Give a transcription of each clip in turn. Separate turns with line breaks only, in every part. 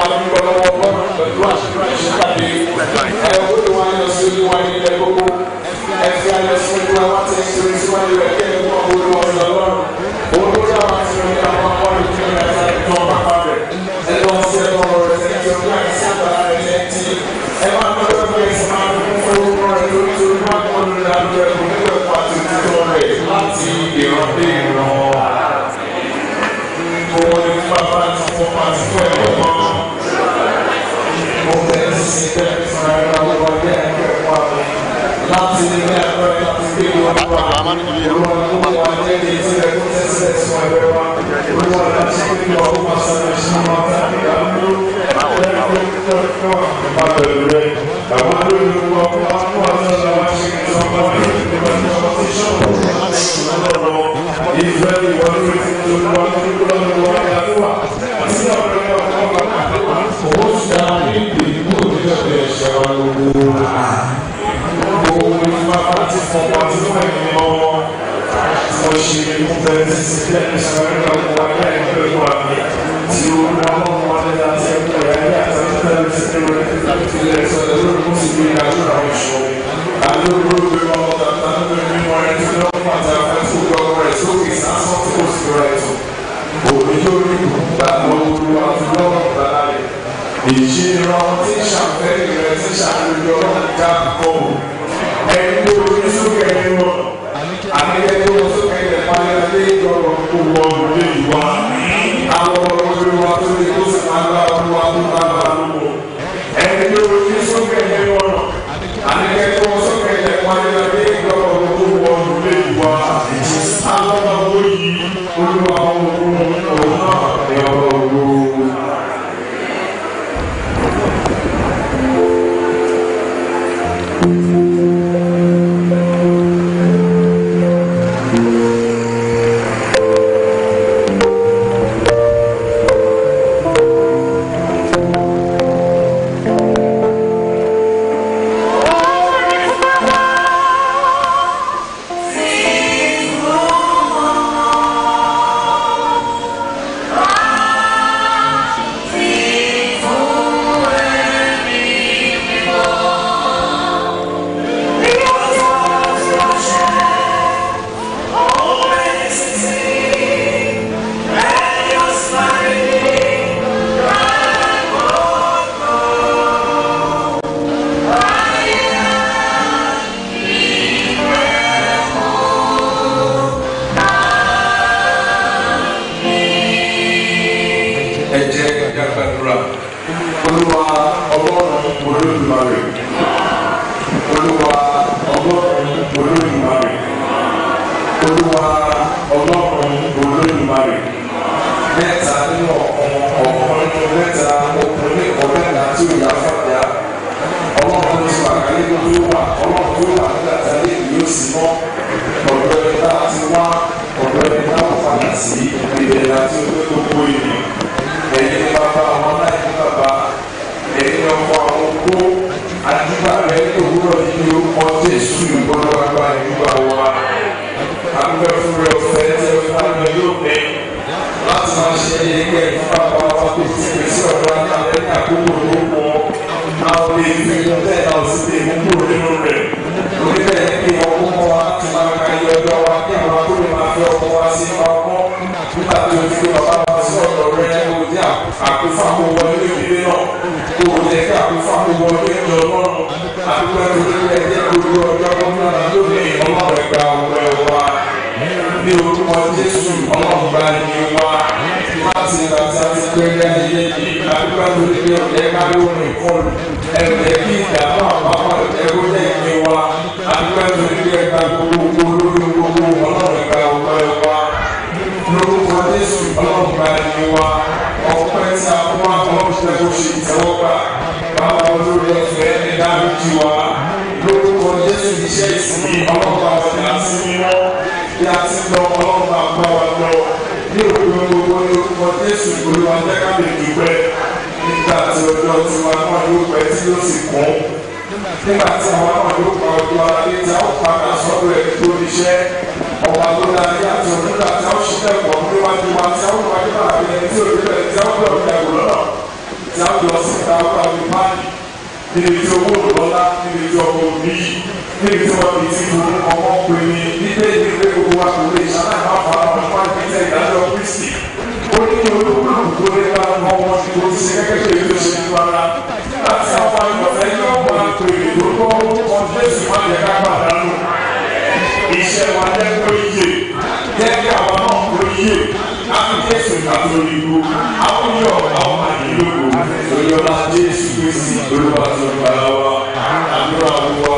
dúpẹ́ lọ́wọ́ ọlọ́run pẹ̀lú àṣírí ìṣèpàdé ẹ olúwa yọ sí olúwa ní ilẹ̀ gbogbo ẹ fi ayọ̀ sí olúwa wá tẹ̀ sí orí síwájú rẹ̀ kí ẹ mú ọmọ olúwa sí ọlọ́run òun ló dá wa sí orí àwọn ọmọ rẹ̀ kí ẹ ká ìtàn bàbá rẹ̀ ẹ lọ sí ẹ lọ́wọ́ rẹ̀ ẹ ti ọdún àìsí àgbàlá rẹ̀ ẹ ti ẹ máa ń lọ́wọ́ fún ẹ̀sìn máa ń fún orúkọ rẹ̀ lórí tó ní wọ́n kọ́ lórí àdúgbò ẹ̀kọ́ nígbà pàtó títọ́ rẹ̀ láti ìran dé ìran owó ní bàbá àti fún àti fún ẹ̀kọ́ mọ́. Mo fẹ́ sí bẹ́ẹ̀ fún ẹ̀rọ ọgbà bí ẹ̀kọ́ ẹ̀kọ́ àbọ̀. Láti ní ilé ẹ̀kọ́ ẹ̀ láti gbé wọn wá. Olúwa ló wà wá ní ẹni tí ẹ kó tẹ́sílẹ̀ sún ẹgbẹ́ wa. Olúwa ló ti gbé wọn wá wá sọ́dọ̀ sí wọn tàbí àbúrò. Bá pẹ̀lú rẹ̀, àwọn olóyún wọn kó wá fún àtúnṣe wá ṣe kí wọ́n bá wà ní ìgbà tí wọ́n ti ṣọ́ọ̀bù. Ìfẹ́ ìwọ́n ló ti tó wá ní ìgbà tí wọ́n Thank you òbíjórí gbàgbọ́ olúwa lọ́wọ́ bàbá rẹ̀. ìṣirò tí ṣàfẹ́rí rẹ̀ ti ṣàlùyọ ọ̀gá kọ̀ ẹni tó ní sókè ní wọn àníkẹ́ tó wọ́n sókè ní ìpàdé lé ìjọba kó wọ òde ìwà àwọn olúwa tó ní kó sì máa gbá olúwa tó bá bá lówó ẹni tó ní sókè ní wọn àníkẹ́ tó wọ́n sókè ní ìpàdé lé ìjọba kó wọ òde ìwà àwọn ọmọ yìí olúwa ọmọ òun náà ní ọmọ òun. ẹ jẹ́ ká gbàdúrà olúwa ọlọ́run olódùmarè olúwa ọlọ́run olódùmarè olúwa ọlọ́run olódùmarè mẹ́ta nínú ọ̀kan ọ̀kan nínú mẹ́ta ọkùnrin ọ̀mẹ́ta tí ó yà fọ́jà ọlọ́run tó wà káyé tó tó wà ọlọ́run tó wà nígbà tí ayé yóò sì mọ́ ọ̀dọ́ ẹni tá a ti wá ọ̀dọ́ ẹni tá a padà sí ìbẹ̀rẹ̀ àti ojú tó kó ìrìn ẹ̀yin ni bàbá àwọn aláìní bàbá ẹ̀yin ni ọkọ àwọn kó adúgbà rẹ ní òwúrọ̀ nínú orúkọ jésù ìgbọ́dọ̀ àgbà ìgbà wa àgbẹ̀ fúnra ọ̀fẹ́ tí ẹ fún àgbẹ̀ yóò pẹ́ láti máa ṣe ẹgbẹ́ fún bàbá wa tó ti pèsè ọ̀dọ́ ní abẹ́ ní àkókò tó pọ̀ àwọn lè fi bẹ́ẹ̀ náà sì lè mú kúrò nínú rẹ̀ lórí bẹ́ẹ̀ kí wọ́n kó mọ́ wa ti máa ka iye ọjọ́ wa kí àwọn akóre máa fi ọkọ̀ wa sí ọkọ̀ nígbà tó ti fi bàbá wa sí ọ̀dọ̀ rẹ̀ kó o ní àkófákó wọlé ìdílé náà kó o jẹ́ kí àkófákó wọlé ìjọ náà àdúgbò ẹ̀rọ ilé ẹ̀jẹ̀ gbogbo ọjọ́ gómìnà lónìí ọlọ́run ẹ̀gbà ọ̀wẹ́ wa ní orúkọ jésù ọlọ́run gba ẹni wa láti ìgbà tí a ti pẹ́ ní ayé yìí àdúgbò ẹ̀rọ ilé ẹ̀jẹ̀ kárí orin ìkọlù ẹ̀rọ ẹ̀kí ìdààmú àpapọ̀ ẹ̀rọ jẹ́ ìpín wa àdúgbò ẹ̀rọ ilé ẹ̀gbà gbogbo lórí gbogbo ọlọ́run ẹ̀gbà ọ̀wẹ́ wa lórúkọ jésù ọlọ́run gba ẹni wa ọpẹ́ tí a fún wa ọlọ́run ṣe kó ṣe ìtẹ́wọ́gbà báwo olórí ọ̀fẹ́ ní dáríjì wa lórúkọ jésù iṣẹ́ ìsìn ọlọ́run bá wọlé àti mímọ́ bí a ti lọ ọlọ́run bá gbọ́ wa lọ ní òkú gbogbo ní orúkọ jésù olúwa jẹ́ ká lè dúpẹ́ nígbà tí ọjọ́ tiwa náà yóò pẹ́ tí yóò sì kún nígbà tí àwọn náà yóò pa ọjọ́ alẹ́ tí a ó padà sọ́dọ̀ ẹ̀ tó níṣẹ́ ọba tó dáa ní àti ọdún tí a ó ṣiṣẹ́ pọ̀ níwájú wa tí a ó wájú bàbá ẹni tí òbí bẹ̀rẹ̀ tí a ó bẹ̀rẹ̀ ìyàwó lọ́nà tí a lọ sí ìta ọkọ̀ àti páàlì níbi tí owó òlọ́lá níbi tí ọkọ̀ òní níbi tí wọ́n ti ti fún ọmọ pè ní nígbà ìdí pé gbogbo wa kò lè ṣáná ìmọ̀ àwọn àwọn ọmọ àti ìtẹ̀ ìdájọ́ kristi ó ní olùkúlùkù tó lé bá ọmọ wọn ti kó sí gẹ́gẹ́ bí èyí tó ṣe ní ara láti àwọn ìgbọ̀fẹ́ yóò máa pè é lórúkọ orúkọ jésù má jẹ́ ká pàdánù iṣẹ́ wa jẹ́ kó yé jẹ́ kí àwọn náà kó yé àti jésù ìgbàgbọ́ ìlú àwọn yọ̀ àwọn àdìlógún olùyọ̀lá jésù kristi olúwa tó ń bára wa àdúrà wa.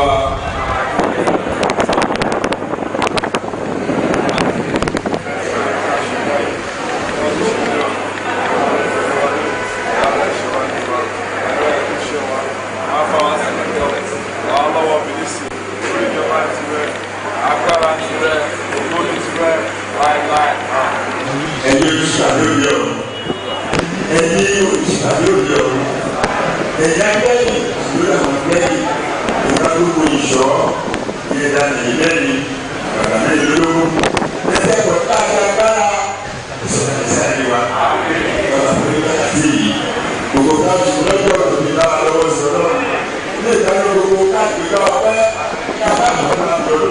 ẹni òṣìṣẹ́ lórí ọ̀run ẹni òṣìṣẹ́ lórí ọ̀run ẹ̀yà gbẹ̀yìn lórí àwọn gbẹ̀yìn ìgbà gbogbo ìṣọ́ ìyẹ̀dá nìyẹn bàbá mi lólógún ẹ̀jẹ̀ pọ̀ káàkiri ìṣẹ̀lẹ̀ ìṣẹ̀lẹ̀ wa bàbá mi lọ́wọ́ àti yìí gbogbo káàkiri lọ́jọ́ òbí lára lọ́wọ́ sọ̀rọ̀ ilé ìdájọ́ gbogbo káàkiri lọ́wọ́ pẹ́ káàkiri lọ́wọ́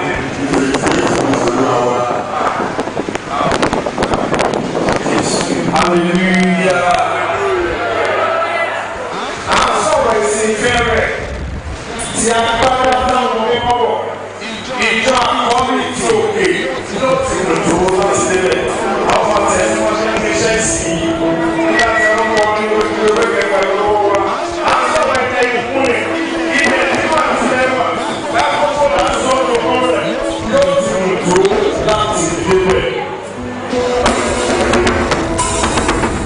lọ́wọ́
Hallelujah. À ń sọ̀rọ̀ ìsìn ìfẹ́ rẹ̀ tí a gbára dáhùn mímọ́ bọ̀. Ìjọ àkọ́bí ti òkè ló ti lò tó láti débẹ̀. Àwọn ọ̀tẹ̀ tí wọ́n ṣe ń gbéṣẹ́ sí i. Nígbà tí wọ́n mú ọdún lójú ewé kẹfà lọ́wọ́ wa. À ń sọ̀rọ̀ ẹ̀jẹ̀ ìkúnlẹ̀. Ibẹ̀ tí wọ́n ti lẹ́wà. Lákòókò láti sọ́dọ̀ kan rẹ̀ yóò ti lò tó láti débẹ̀.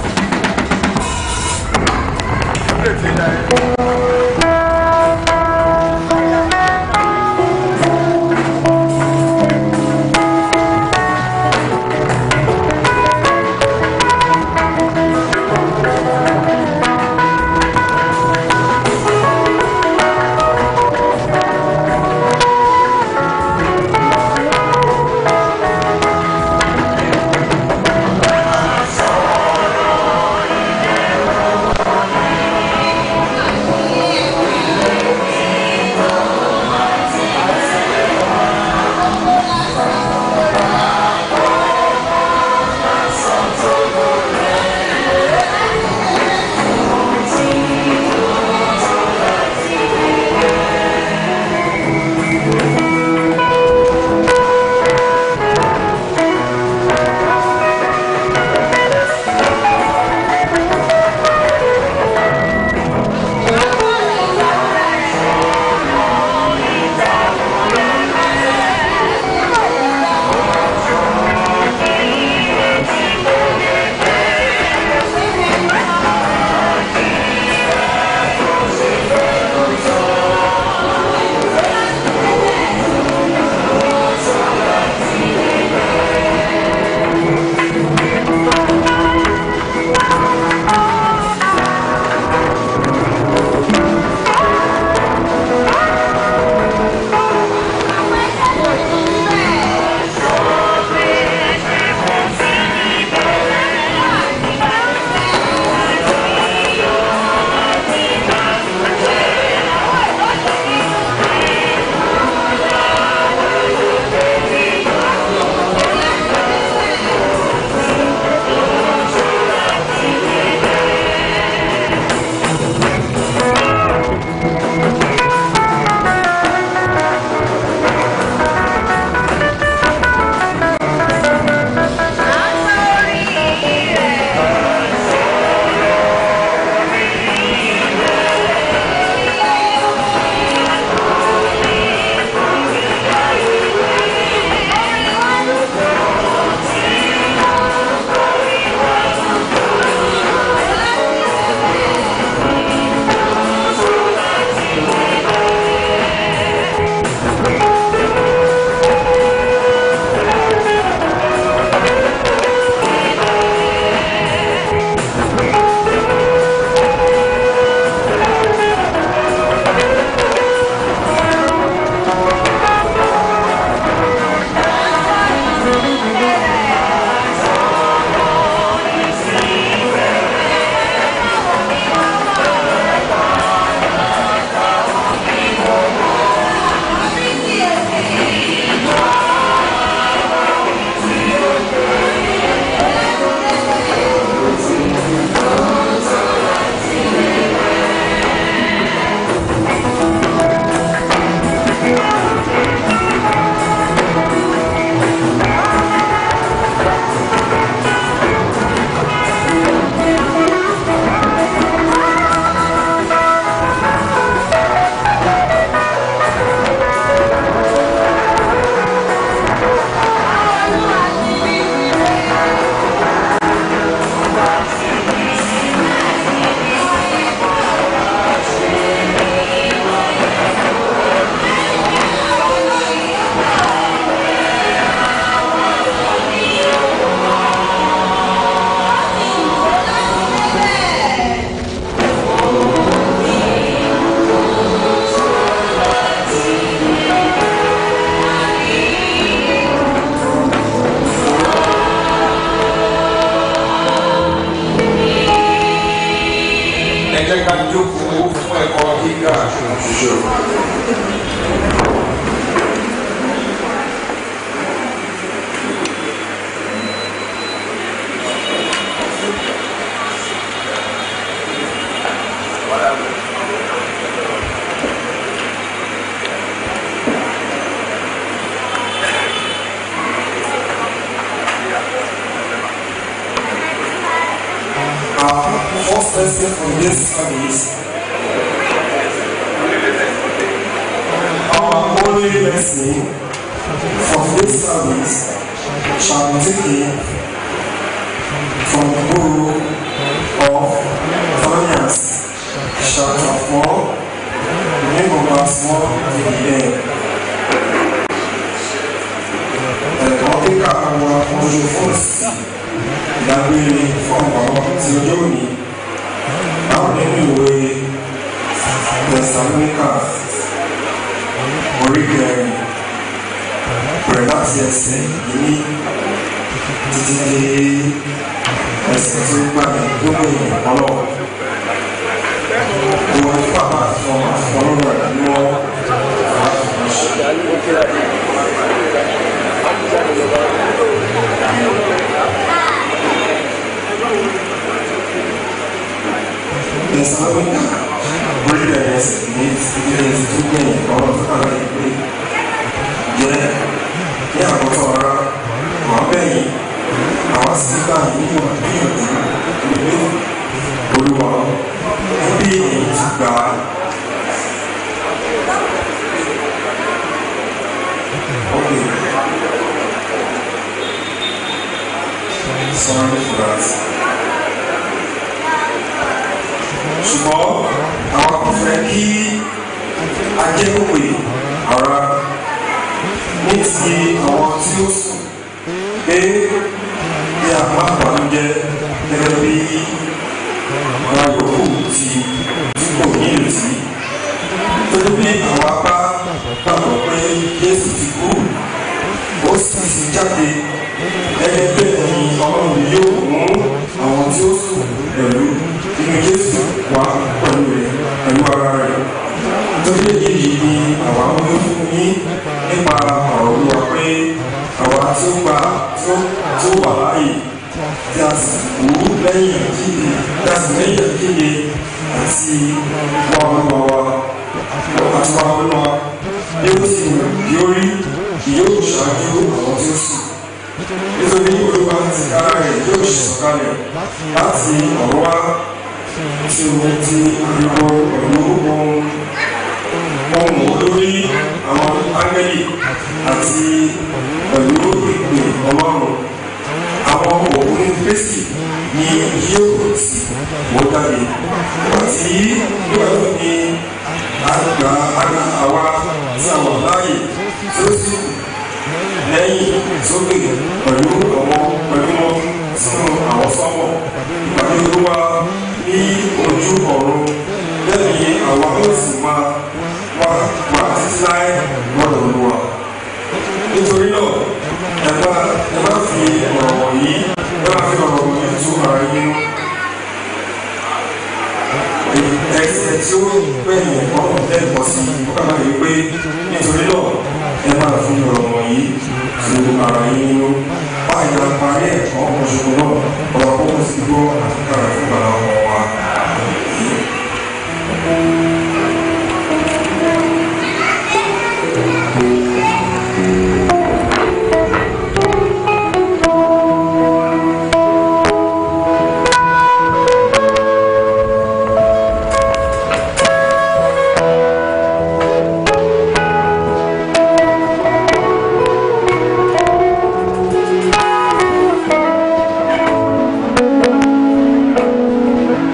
jẹ́ ká jókòó fún ẹ̀kọ́ gíga ṣoṣo.
Our first lesson from this service, our only lesson from this service shall be taken from the book of Thessalonians, chapter 4, beginning from verse 1 to the end. Ẹ̀kọ́ kíkà àwọn ojú fún sí ìdágbére fún ọ̀pọ̀ tí ọjọ́ òní báwo nínú ìwé tẹ̀sánúkà orí kẹrin bẹ̀rẹ̀ láti ẹsẹ̀ ìní títí dé ẹsẹ̀ tó gbà ní gbogbo ìyẹn ọlọ́ ìwọ̀n tí bàbá àti ọmọ àti ọlọ́rọ̀ rẹ̀ ní wọ́n láti fi ṣe. Tẹ̀sánúkà orí kẹrin ẹsẹ̀ ìní títí dé ẹsẹ̀ tó gbẹ̀yìn ọlọ́rọ̀ tó kàlá ìpè jẹ́ ní àkọ́tọ̀ ara wọ́n bẹ̀yìn àwọn sígbà nínú ìgbìyànjú ìlú olúwa fún bí èyí ti gbà á. Okay. Sorry for that. ṣùgbọ́n àwọn kò fẹ́ kí ajẹ́kọ̀pẹ̀ ara ní ti àwọn tí ó sùn pé bí àwọn àbálòjẹ́ gẹ́gẹ́ bí àwọn yòókù ti tí kò ní ìrètí torí bí àwọn apá gbàgbọ́ pé Jésù ti kú ó sì ti jáde gẹ́gẹ́ bí ẹ̀yin ọlọ́run yóò mú àwọn tí ó sùn pẹ̀lú inú Jésù wá pẹ̀lú rẹ̀ pẹ̀lú ara rẹ̀ torí èyí ni àwa ń gbé fún yín nípa ọ̀rọ̀ Olúwa pé àwa tí ó gba tí ó tí ó wà láàyè tí a sì kú lẹ́yìn ìkéde tí a sì lẹ́yìn ìkéde àti wà Olúwa wa àti wà Olúwa bí ó sì bí ó rí kì yóò ṣáájú àwọn tí ó sùn nítorí Olúwa ti kára rẹ̀ yóò sọ̀kalẹ̀ láti ọ̀rọ̀ wá tí o ti ariwo pẹ̀lú ohun ohun olórí àwọn ángẹ́lì àti pẹ̀lú ìpè ọlọ́run àwọn òkú kristi ni yóò sì wọ́n jáde àti nígbà tó ní àgbà àgbà àwa tí àwọn láàyè tí ó sì lẹ́yìn sókè pẹ̀lú àwọn pẹ̀lú wọn sínú àwọn sọ́mọ̀ ìpàdé olúwa ní ojú ọ̀run lẹ́yìn àwọn ó sì máa wá wá títí láé lọ́dọ̀ olúwa. nítorí náà ẹ bá ẹ bá fi ọ̀rọ̀ wọ̀nyí ẹ bá fi ọ̀rọ̀ wọ̀nyí tú ara yín nú. ẹsẹ̀ tí ó gbẹ̀yìn ọ̀rọ̀ lẹ́ẹ̀kọ́ sí i ó kàbá yìí pé nítorí náà ẹ máa fi ọ̀rọ̀ wọ̀nyí tú ara yín nú. báyìí la parí ẹ̀kọ́ ọ̀ṣun náà ọ̀rọ̀ kókó sí gbọ́ àti kára fún bàbá ọmọ wa.
Thank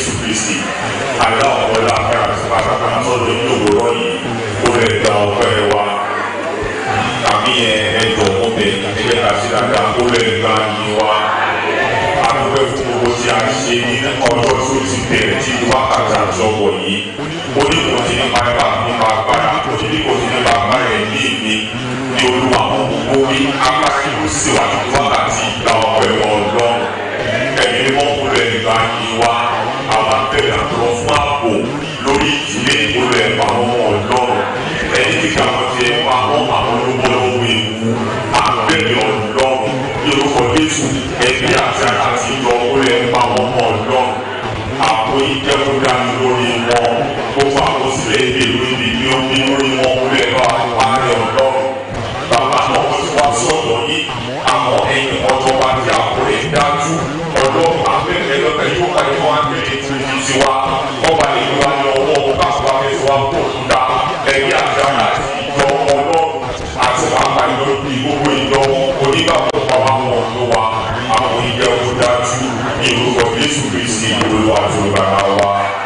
jésù kristi àdá ọ̀pọ̀ láàfin àti pátápátá sọ́dọ̀ ní òwúrọ̀ yìí ó lè gba ọpẹ́ wa àmì ẹ̀ẹ́dọ̀ ọmọbẹ̀ ẹgbẹ́ àti dáadáa ó lè gba yìí wa adúpẹ́ fún gbogbo tí a ṣe ní ọjọ́ tó ti bẹ̀rẹ̀ tí wákàtí àjọwọ̀ yìí ó ní kò sí nípa ẹ̀ka nípa agbára ó ní kò sí nípa agbára ẹ̀mí mi ní olúwa àwọn gbogbo wí agbára ìlú sí wa ní wákàtí ìgbà ọ̀pẹ̀ wọn lọ́rùn ẹ̀mí mímọ́ kó lè gba yìí wa àwọn abẹ́rẹ́ àtọ́ fún ààbò lórí ìdílé ìgbóló ẹ̀pà àwọn ọmọ ọlọ́run ẹni tí káwọn ti ẹ̀pà àwọn àwọn olóńgbò lọ́wọ́ ewu abẹ́rẹ́ ọlọ́run ní orúkọ jésù ẹbí àti àti ìjọ ó lè pa àwọn ọmọ ọlọ́run àpò ìjẹ́kúdá lórí wọn gbogbo àkọsílẹ̀ èdè lórí ní omi lórí wọn ó lè bá àárẹ̀ ọlọ́run bàbá náà wọ́n ti wá sọ̀rọ̀ yìí àmọ́ ẹ̀yìn ọjọ́ wa ti àpò rẹ̀ dájú ọlọ́run abẹ́rẹ́ lọ́tẹ̀ yóò ká ní wọn àgbèrè tó fi ti wá wọ́n bá lè wá ní ọwọ́ wọn ká fún wa fẹ́ sọ wá kó òkúta ẹbí àti àti ìjọ ọlọ́run àti wọn àpàlẹ́ lórí gbogbo ìjọ onígbàgbọ́ pàwọn àwọn ọ̀dọ́ wa àwọn ìjẹun dájú ní orúkọ jésù kristi olúwa tó gbàgbà wa.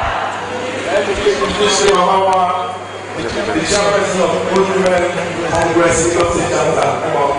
ṣe mama wa the chairperson of Women Congress Lagos chapter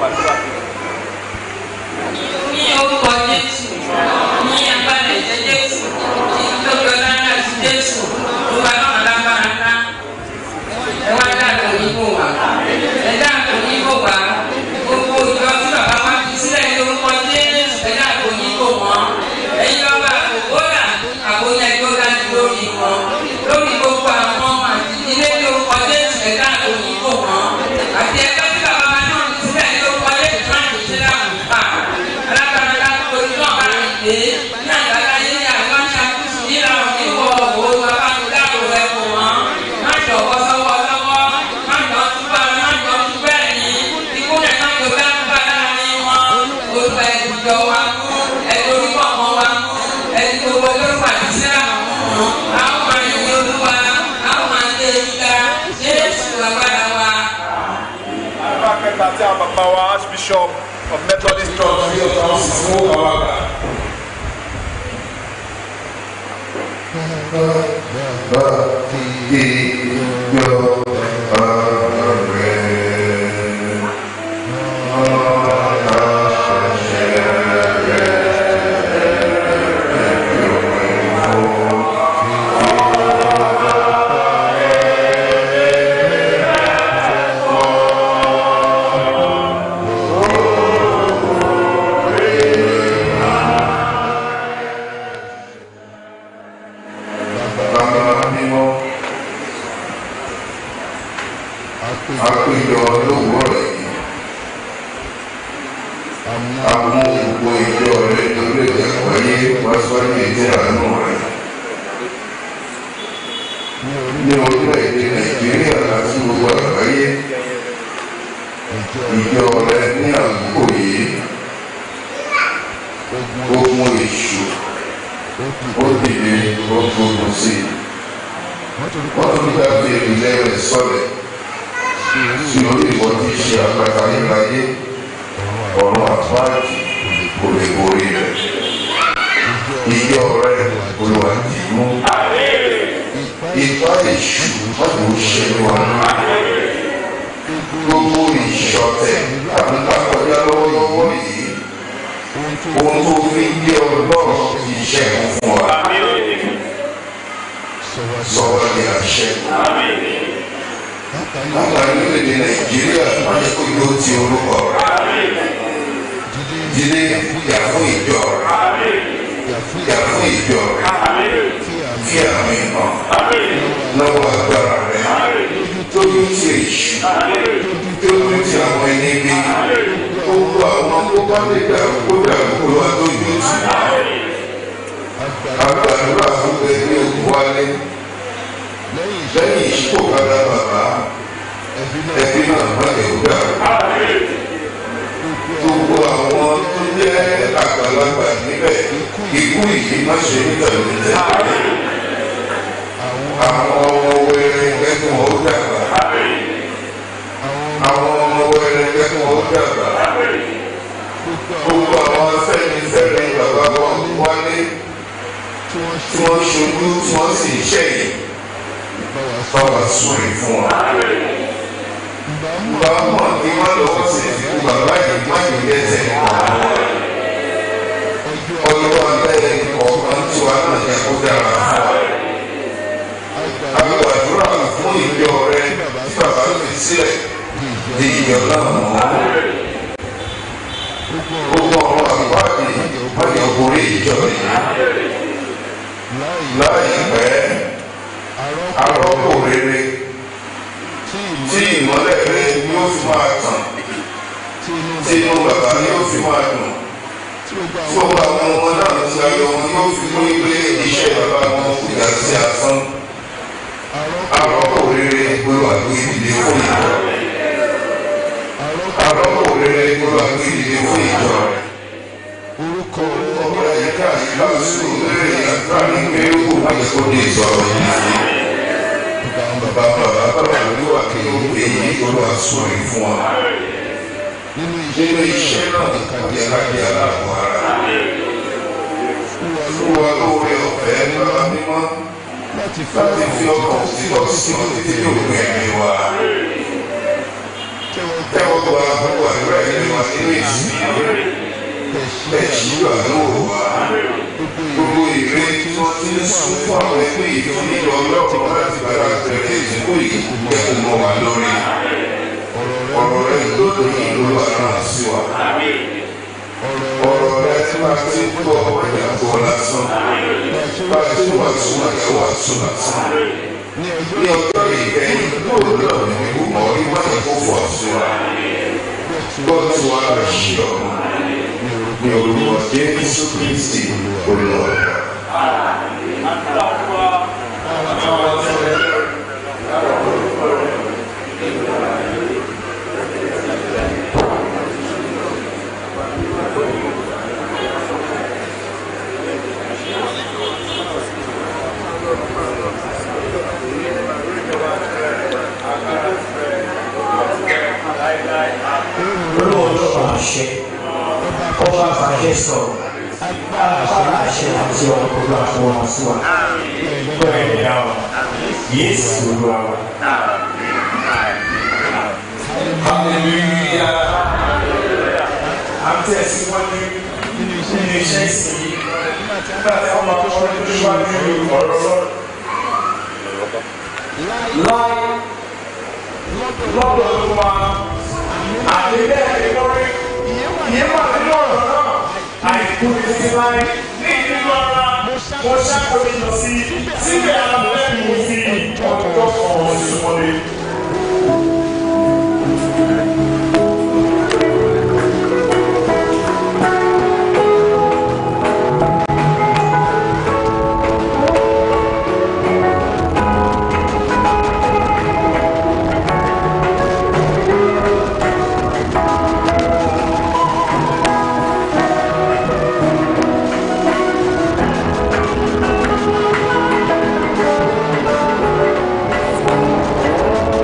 ní orúkọ jésù ní agbára ẹ̀jẹ̀ jésù lórí ọlọ́run àti jésù ló wà lọ́nà lágbára ńlá ẹ wá dàgbò níbò wá ẹ dàgbò níbò wá gbogbo ìjọ tí bàbá wa fi sílẹ̀ ní orúkọ jésù ẹ dàgbò níbò wọn ẹ̀yin lọ́ba àkókòrà àbóyá ẹjọ́ dájú lórí wọn lórí gbogbo àwọn ọmọ àti ilé ní orúkọ jésù ẹ dàgbò níbò wọn àti ẹgbẹ́ tí bàbá wa náà fi sílẹ̀ ní orúkọ jésù náà kò ṣe láwùjọ pa alágbára láti orí náà bá rìn dé ní àgbàlá yé ní àwọn aṣàkóso nílà òní wọ òwò abámudáàbò rẹ kò wọ́n má jọ̀wọ́ sọ́wọ́ lọ́wọ́ má jọ túbọ̀ má jọ túbẹ̀ ní ikú rẹ̀ má jọ bẹ́ẹ̀ kú bá láàrin wọn olùkọ́ ẹ̀dùjọ wa mú ẹ̀dùn onímọ̀ wa mú ẹ̀dùn owó lórúkọ àti sílẹ̀ mú àwọn máa ń yin olúwa àwọn máa ń lé ìgbà jésù agbára wa.
Bàbá kẹta tí a bàbá wa Archbishop of Methodist Church
ní ọ̀tọ̀ àwọn sì fún bàbá gbà.
Àpéjọ lówùúrọ̀ yìí, àwọn ògbó ìjọ rẹ̀ torí ìjàpáyé wá sọ́jú ìdí àánú rẹ̀. Ní orílẹ̀-èdè Nàìjíríà àti gbogbo àgbáyé, ìjọ rẹ̀ ní àkókò yìí, ogun èṣù ó dìde ó gbógun sí i. Wọ́n tún gbà pé ìpìlẹ̀ rẹ̀ sọ̀rẹ̀ sí orí ìwọ tí í ṣe àpáta níláyé ọ̀run àpáàdì kò lè borí rẹ̀. Ìjọ rẹ̀ olùwà dì mú. Ipá èṣù láti ó ṣe wá. Gbogbo ìṣọ̀tẹ̀ tàbí kákọjá lọ́wọ́ ìwọ yìí. Ohun tó fi ń gbé ọlọ́run ti ṣẹ́gun fún wa. Sọ̀rọ̀ ni àṣẹ látàrí orílẹ̀-èdè nàìjíríà wáyé kó yóò ti orúkọ rẹ̀ jíde yà fún ìjọ rẹ̀ yà fún ìjọ rẹ̀ fi àmì hàn lọ́wọ́ agbára rẹ̀ tójú ti èṣù tójú ti àwọn ẹni bí gbogbo àwọn tó bá lè dà kó dà kó wá tójú tì agbàdúrà fún ẹgbẹ́ òkú wálé lẹ́yìn ìṣípò kára bàbá ẹbí náà má lè gbà. Gbogbo àwọn tó jẹ́ àgbàlagbà níbẹ̀ ikú yìí má ṣe nítorí tẹ̀lé. Àwọn ọmọ wẹrẹ kẹ́kùn ó dàgbà. Àwọn ọmọ wẹrẹ kẹ́kùn ó dàgbà. Gbogbo àwọn afẹ́nifẹ́re bàbá wọn wálé tí wọ́n ṣojú tí wọ́n sì ń ṣẹ̀yìn báwa sórí fún wa. báwa mọ̀ kí wọ́n lọ́wọ́ sí ìdíkù bàbá yìí má yìí lẹ́sẹ̀ ọjọ́ abẹ́rẹ́ kọ̀ọ̀kan tí wàá náà yẹ kó dára fún wa. àgbàdúrà fún ìjọ rẹ tí bàbá fi sílẹ̀ di ìjọ náà mọ́. gbogbo ọ̀rọ̀ àgbàdì wọ́n yọ borí ìjọ yìí. láìpẹ́ arọ́pò rere tí ìmọ́lẹ̀ rẹ yóò fi máa tàn tí inú bàbá yóò fi máa dùn tí gbogbo àwọn ọmọ náà ti ayọ̀ wọn yóò fi mú ilé iṣẹ́ bàbá wọn kò yà sí asán arọ́pò rere gbọ́dọ̀ àgbo ìdílé fún ìjọ arọ́pò rere gbọ́dọ̀ àgbo ìdílé fún ìjọ orúkọ ọmọ ẹ̀yíká ìlàsù lórí àdúrà ní pé ó kò má yẹ kó dé ìsọ̀rọ̀ yìí sí bàbá bàbá bàbá olúwa kí ó pè é olúwa sórí fún wa nínú iṣẹ́ náà kàdé aláàbí aláàbò ara fún wa lóore ọ̀fẹ́ bàbá mímọ́ láti fi ọkàn títọ́ sí ọ títí ní òpin ẹ̀mí wa tẹ́wọ́ gba gbogbo àdúrà ẹ̀mí wa nínú ìsinmi bẹ́ẹ̀ ṣíjú àdúrà wa gbogbo ìrè tí wọ́n ti ń sún fún àwọn ẹgbẹ́ ìfúnilọ ọlọ́run láti bẹ̀rẹ̀ àtẹ̀lé ìdínkù yìí jẹ́ kó mọ́ wa lórí ọ̀rọ̀ rẹ lóde ìlú àná sí wa ọ̀rọ̀ rẹ tí wàá ti gbọ́ ọ̀rẹ́ àgọ́ lásán bá a ṣe wà sún àyẹ̀wò àsún lásán ní ọjọ́ ìkẹyìn lóòótọ́ ní ìgbìmọ̀ ìwà ìkófò àsún wa gbọ́ tí wàá rẹ̀ ṣí ọ̀run ní olúwa jésù kristi olúwa.
olówó ló bá ṣe ọba àfàṣẹ sọ̀rọ̀ agbára àṣẹ àti ọ̀rọ̀ kò lọ àfọwọ́ wọn sí wa bẹ́ẹ̀ ni dá wa yéésù olúwa wa.
hallelujah à ń tẹ̀síwájú nínú iṣẹ́ ìsìn yìí nígbà tí wọ́n máa kọ́ tó ṣíwájú ọ̀rọ̀ lọ́rọ̀. láì lọ́dọ̀ tó wa àti bẹ́ẹ̀ ni lórí ìyẹn wà nínú ọ̀rọ̀ náà àìkú ní títí láì ní nínú ara mo ṣàkóso lọ sí síbẹ̀ alábẹ́ẹ̀mú fi ọjọ́ kan sí wọlé.
Thank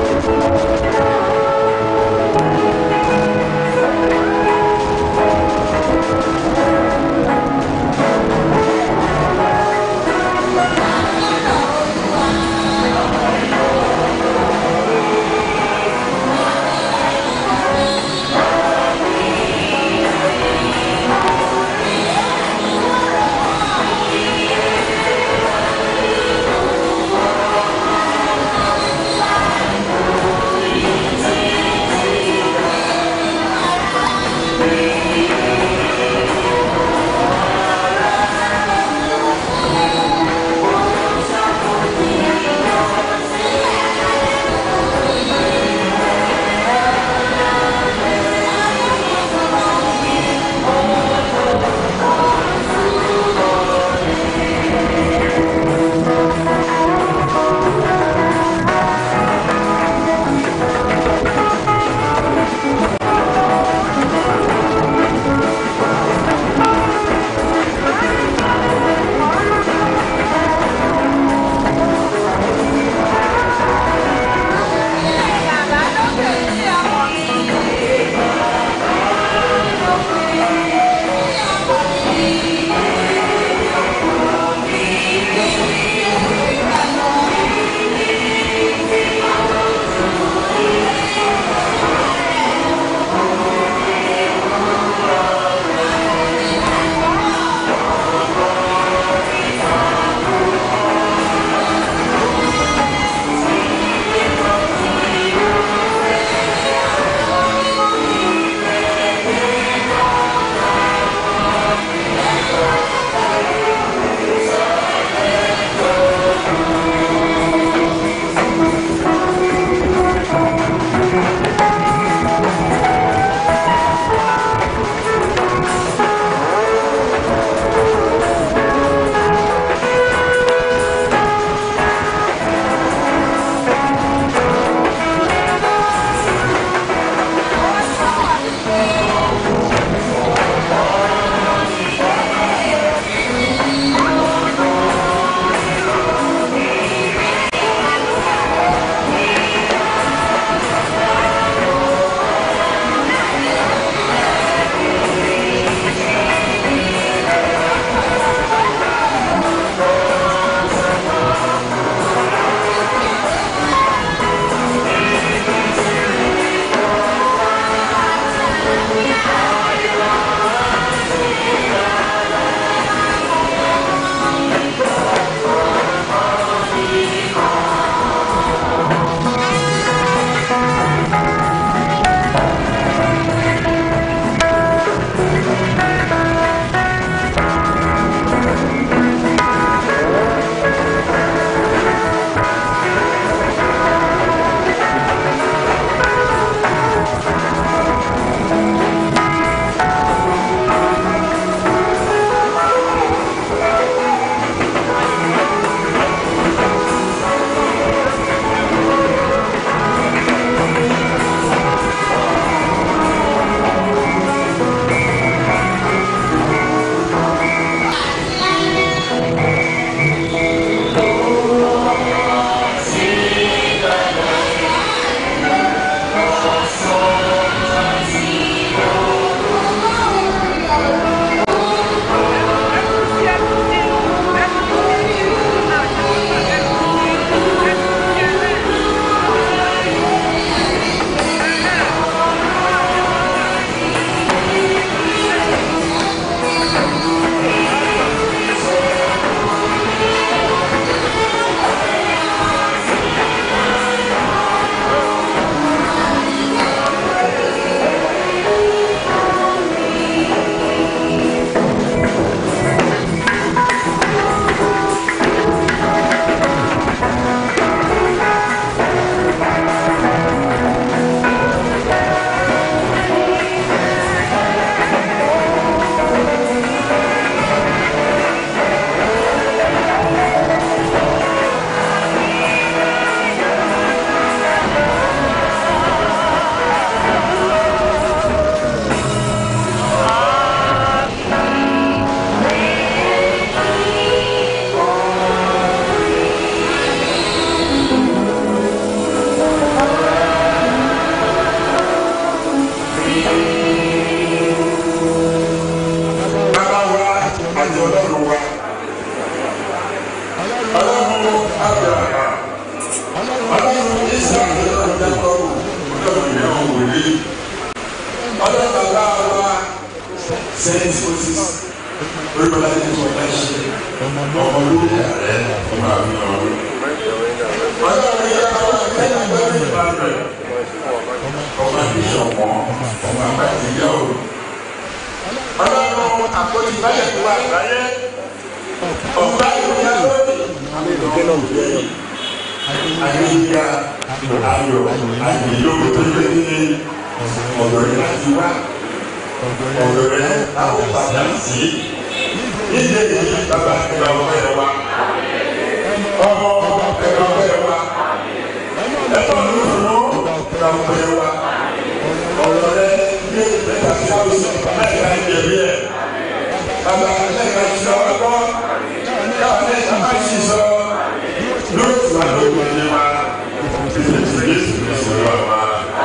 ni ọlọ́run wa ọlọ́run abraham ọlọ́run isaac ọlọ́run jacob ọlọ́run ìyàwó wòlíì ọlọ́run bàbá wa saint moses olùkọ́lá ní ìwọ̀n bá ṣe ọmọ olórí ààrẹ ọmọ àmì ọ̀run ọlọ́run yà wá kẹ́lá gbọ́dọ̀ ìbàdàn ọmọ àbíṣọ̀pọ̀ ọmọ àbájáyàwó ọlọ́run àkọ́jú báyẹ̀ tó wà láyé ọba ìyá lónìí àyíká ayọ̀ àyíyó tó lé ní ọ̀dọ̀ rẹ̀ láti wá ọ̀dọ̀ rẹ̀ àwọn bàbá sí nílé yìí bàbá ẹ̀rọ ọ̀fẹ́ wa ọmọ ẹ̀rọ ọ̀fẹ́ wa ẹ̀tọ́ lóṣùwọ̀n ẹ̀rọ ọ̀fẹ́ wa ọ̀rọ̀ rẹ̀ ní ìgbẹ́ta sí àwùjọ mẹ́ta ìjẹ̀bi ẹ̀ bàbá ẹ̀ka ti sọ ọkọ káwọn ẹ̀ka máa ṣì sọ lóòtù àlóògùn ní wa títí tí Jésù ní sọ wà wá.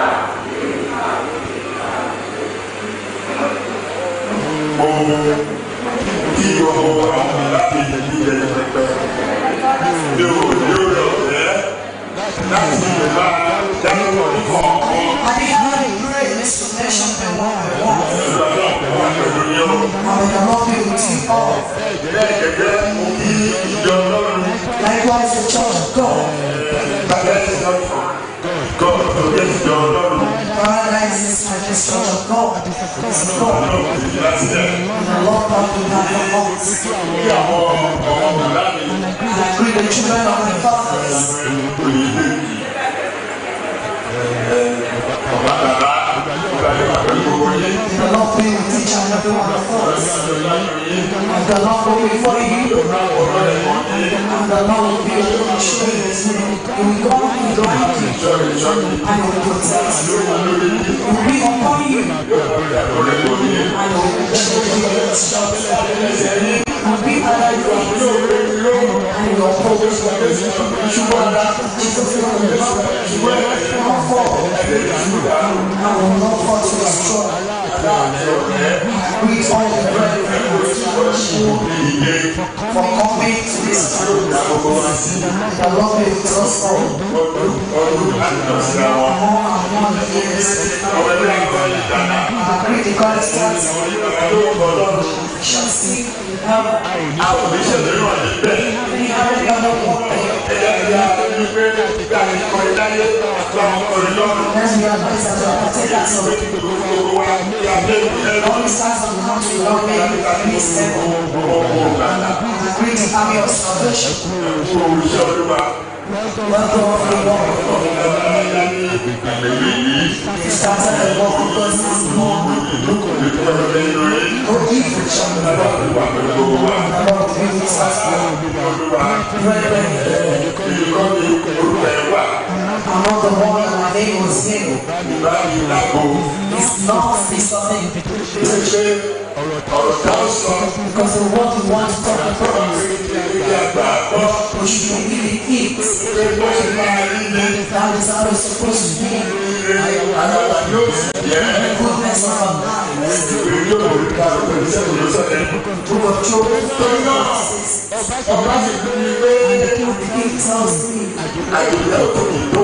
Ohun tí ọmọ àwọn láti yẹ̀yí yẹ̀yí pẹpẹ ní o ní o lọ rẹ̀ láti lè máa dáná ní kọ̀ọ̀kan.
I think how they pray in this connection by one by one.
Ìgbàgbọ́ wà pẹ̀lú yẹn o.
And may the Lord be with you all.
Bẹ́ẹ̀ gẹ́gẹ́ mo kí ìjọ Ọlọ́run.
Likewise, the church of God.
Bàbá ẹ̀ ti sọ fún God tó jẹ́ ìjọ Ọlọ́run.
Paradise is like this church of God. It's God.
Ọlọ́run kò sí láti ẹ̀.
And the Lord God will have your hearts.
Kí àwọn ọmọ bàbá mi
And I greet the children of my fathers.
kò ní lè kí. Ọba bàbá ọba yóò wà pẹ̀lú owó yẹn.
May the Lord be with each and every one of us. And the Lord go before you. And the Lord will be able to show you his name. He will go behind you.
Sọ́ọ̀rì sọ́ọ̀rì
And he will protect you. He will be upon you.
ọ̀rẹ́ kò ní.
And he will show you your instructions. He will be under your feet. And he will uphold you.
Ṣùgbọ́n ọ̀dà
Jesus will not fall. And will not fall to destroy. Greet all the brethren
ìyẹn
for coming to this time.
gbogbo wa sí
The Lord be with us all.
ọdún ọdún láti lọ sí àwọn.
All and one years.
Ọmọ ẹgbẹ́ àwọn ìdáná.
I greet the God stars.
Lórúkọ Ọlọ́run.
Shall see in heaven.
Àwọn oníṣẹ̀lẹ̀ náà ní bẹ́ẹ̀.
Many have the other one day.
Ẹ̀yà ìyá ẹni pé bí a ti kọ ìdáyé àti àwọn ọ̀rẹ́ lọ́rùn.
Let's be advised as well. I take that so.
Gbogbo wa ní abẹ́ ìlú
All the stars of the country, Lord, may you please heaven.
ọkọ̀ ògbàlà.
I greet the army of salvation.
Fún olùṣẹ́ olúwa.
Welcome, everyone.
Ẹ̀yà ní ìgbàlẹ̀ yìí.
They started the work of God this morning.
Olùkọ́ nínú rí.
No evil shall be done.
Wà pẹ̀lú gbogbo wa.
The Lord be with us all.
Olúwa.
Brethren,
Olùkọ́ ní orúkọ ẹ̀ wà.
I'm not the one that my name was named.
Ìbá mi dàgbò.
It's not the something
Ṣé pé ọ̀rọ̀ tá a sọ
because the word we want to talk about
ìdí àgbà gbọ́.
we should really eat.
Pé bó ṣe máa rí ni
That is how it's supposed to be.
alábà yóò sì jẹ́.
Goodness of our lives.
Ìwé yóò rí ká pẹ̀lú sẹ́yìn ló sọ̀rọ̀.
Book of Job
Torí náà, ọba ti gbé mi pé
and the king tells me
àjòyè tó kì í tó.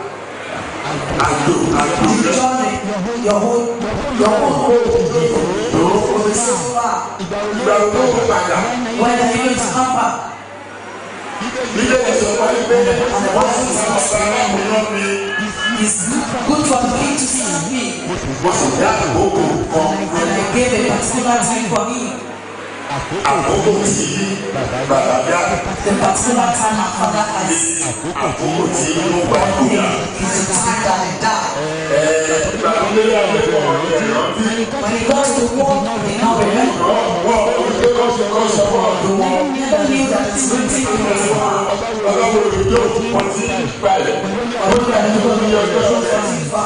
Àjò àjò
the
rẹ̀
journey, your whole your whole hope will be so far.
gba owó padà.
When the healing is come back,
Nílé ìsọ̀kọ́ ní pé wọ́n sì sọ ọ̀sán aláwọ̀ náà mi.
it's good for the king to serve me.
Mo sì dá àkókò kan.
And I gave a particular time for him.
Àkókò tí bàbá dá.
The particular time my father has
Àkókò tí inú bá kúrò.
is the time that I die.
Gbàgbélé àgbẹ̀kọ̀ ìrántí.
When he goes to war, they now remember.
Wọ́n olùgbé kọ́sọ̀ kọ́sọ̀ fún ọdún wọn.
They never knew that it's written in his word.
Ọlọ́run olùdó wọn ti balẹ̀. Ó ní àdúgbò ní ọjọ́ ọ̀sẹ̀.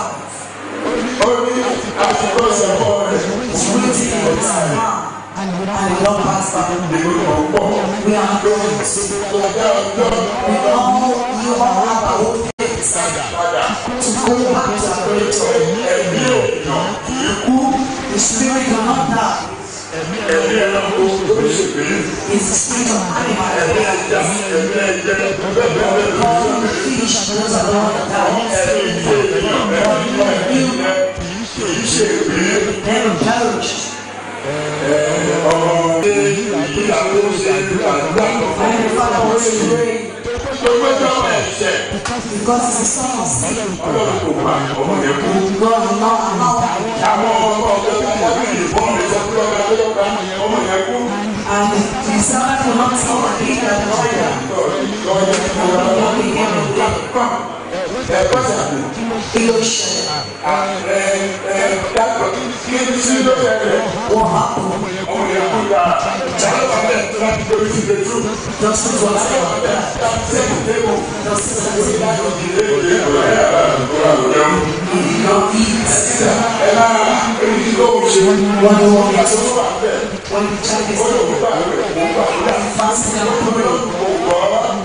Ó ní àsìkò ìṣẹ̀fọ́ rẹ̀.
It's written in his word. And we don't pass by.
Ìlú ọ̀pọ̀.
We are those.
Ọjọ́ ọjọ́
We all, you all have our own things
padà.
to go back to our creator.
Ẹ̀mí èèyàn kì í kú.
The spirit will not die.
ẹ̀mí ẹranko tó ń ṣègbè
is the spirit of animal.
ẹ̀mí ẹja ẹ̀mí ẹjẹ bẹ́ẹ̀ bẹ́ẹ̀ bẹ́ẹ̀ lọ
All the fish, those are the ones that die.
ẹ̀mí ìdí ènìyàn ẹ̀mí ìwà ìdílé kì í ṣègbè
Then perish.
ọmọ ìyàwó ṣe àdúrà tó
And the father was to pray
tó mẹ́jọ ẹ̀ṣẹ̀
because it's a son of sin.
ọlọ́run kò gbà ọmọ yẹn kú.
God will not allow that.
àwọn ọmọ ọ̀gá ọ̀gá bíi ìbọn mi sọ pé ọ̀gá tó lọ́gbà ọmọ yẹn kú.
And the servant will not see the thing that the father will not be able to do.
ẹ̀kọ́ sàbí
Kí ló ṣẹlẹ̀?
ẹ̀ ẹ̀ dàgbà kí ni sí ló ṣẹlẹ̀
What happened?
ọmọ yẹn kú la ṣàlọ́ bẹ̀ láti lórí sí lè tú.
Justice was there.
sẹ́yìn débò
Justice was there.
ilé ìwé ẹ̀ ẹ̀
He did not eat.
ẹ̀ máa èyí ló ń ṣe
What do you want me to
tó wà bẹ́ẹ̀
When the child is
ó lè wọ́n bá rẹ̀ wọ́n bá rẹ̀
fasting and praying,
mo gbọ́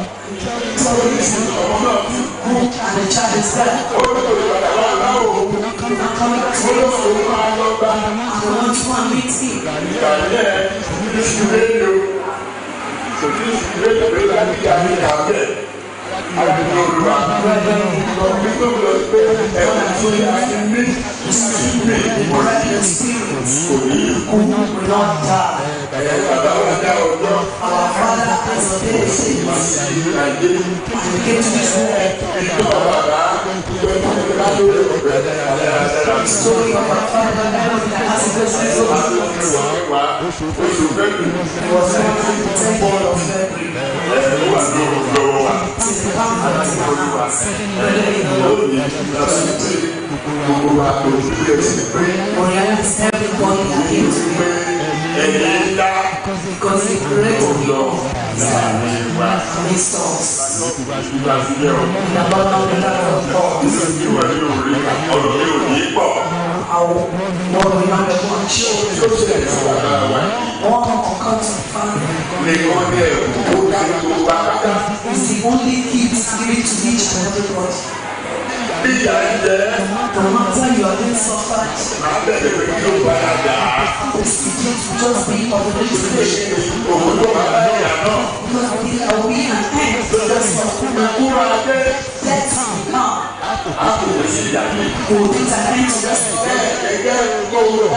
ọmọ náà ti kú
and the child is there,
ó lè tó ìpadà wà láwò
and coming to
ó lè
him,
tó máa lọ bá
and they want to go and meet him.
ìgbà yẹn ìṣù rédíò òtí ìṣù rédíò pé láti yà ní ìyàgbẹ́ àti olùwà
Brethren in the Lord,
nígbà wo lọ pé ẹ̀wọ̀n tí a ti ní ìsinmi ìmọ̀lẹ́
brethren spirits
kò ní í kú
will not die.
ẹ̀yẹ bàbá wa dá ọjọ́
Our Father has ordained
ìlú
things,
nàìjíríà.
and we came to this world. The story of our Father, everything that has a good season, was born on the 10th of February. It is the comfort in our hearts. Brethren in the Lord, we realize everybody that came to me because he created people amidst us. In the bottom of the level of God, our Lord will not be one children. One occur to the family is the only gift given to each and everybody. No matter you are being suffered, this gift will just be of the restoration. Because we are we an end to the suffering. Death will come. We will put an end to this death.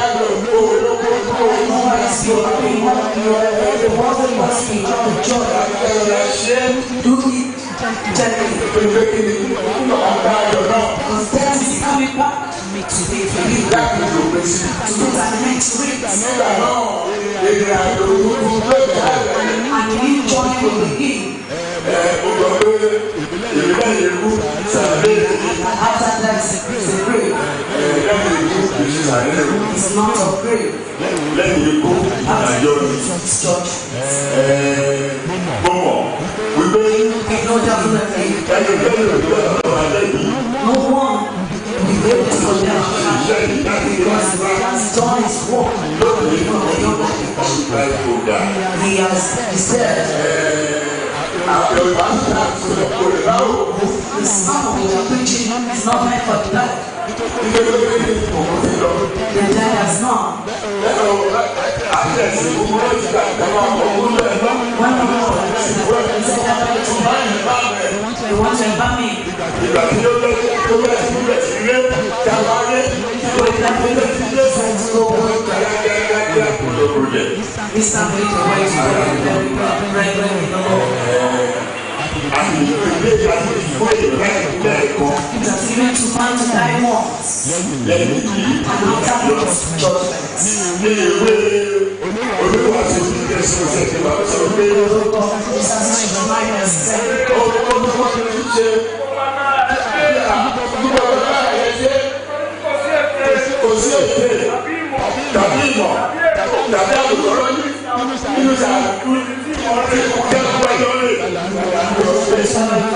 Otherwise, you are being one of your the world that must be the joy. Do it gently. Because death is coming back to the belief to put an end to it. And a new joy will begin. And after that is a grave. It's not a grave.
lẹ́yìn ikú ìdájọ́ ni
It's judgment.
gbọ́mọ̀ wípé
We know definitely
ẹni lẹ́yìn òjò ọ̀rọ̀ àlẹ́yìn
no one will be able to condemn our God because he has done his work.
lónìí ìgbà ìgbòdà
He has he said
àbẹ̀wò àti àtúnṣe kò lè láwò
the sermon we are preaching is not meant for the dead.
ilé lórí ní òun ti lọ
The dead has none.
lẹ́nu àti ẹ̀sìn gbogbo ló ti gbà ìjọba ọkọ̀ lẹ́nu
When the Lord has said he said that way to
báyìí bá bẹ̀
they want to embalm me.
ìgbà tí ó lọ sí tó bẹ̀ sí bẹ̀ sí ilé ìjàmbá yé
So if that way to decide to go away,
kíákíákíá kò lóko yẹ.
this time we to wait to very, very, brethren in the Lord.
àti ìgbé àti ìfọ̀ ìgbà ìpínlẹ̀ ẹ̀kọ́
It has given to man to die once.
lẹ́yìn yìí
And after this judgment.
ní ìwé olúwa tó ti dé sí ọ̀sẹ̀ tí wàá sọ pé
The Lord of Christ has reminded us that
ó ó ní wọ́n ti ṣe gbogbo ọ̀gá ẹ̀ ṣe kò sí èdè tàbí ìmọ̀ tàbí àbùkù ọlọ́yìn nínú ìsàkú ọ̀rẹ́ ìkẹ́kọ̀ọ́ ẹjọ́ rẹ̀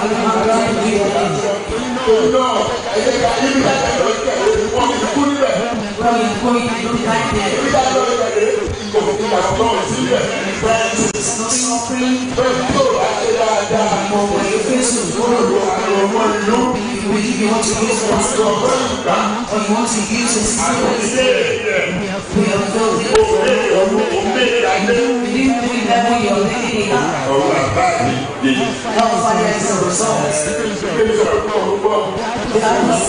òun náà ẹ̀yẹ ká ibi ká ẹ̀rọ ìkẹ́kọ̀ọ́ wọ́n ti kú níbẹ̀
when we go in, we don't die there.
ibi ká ẹ̀rọ ìkẹ́kọ̀ọ́ kò fi àkọ́kọ́ sílẹ̀
It's not suffering.
bẹ́ẹ̀ tó bá ṣe dáadáa
But when you face with God,
àwọn ọmọ ìlú
if you You will give you what to use for us, Lord. Or you want to use the system of this We have filled it. We didn't do it that way, you're making it up. Hellfire is the result. The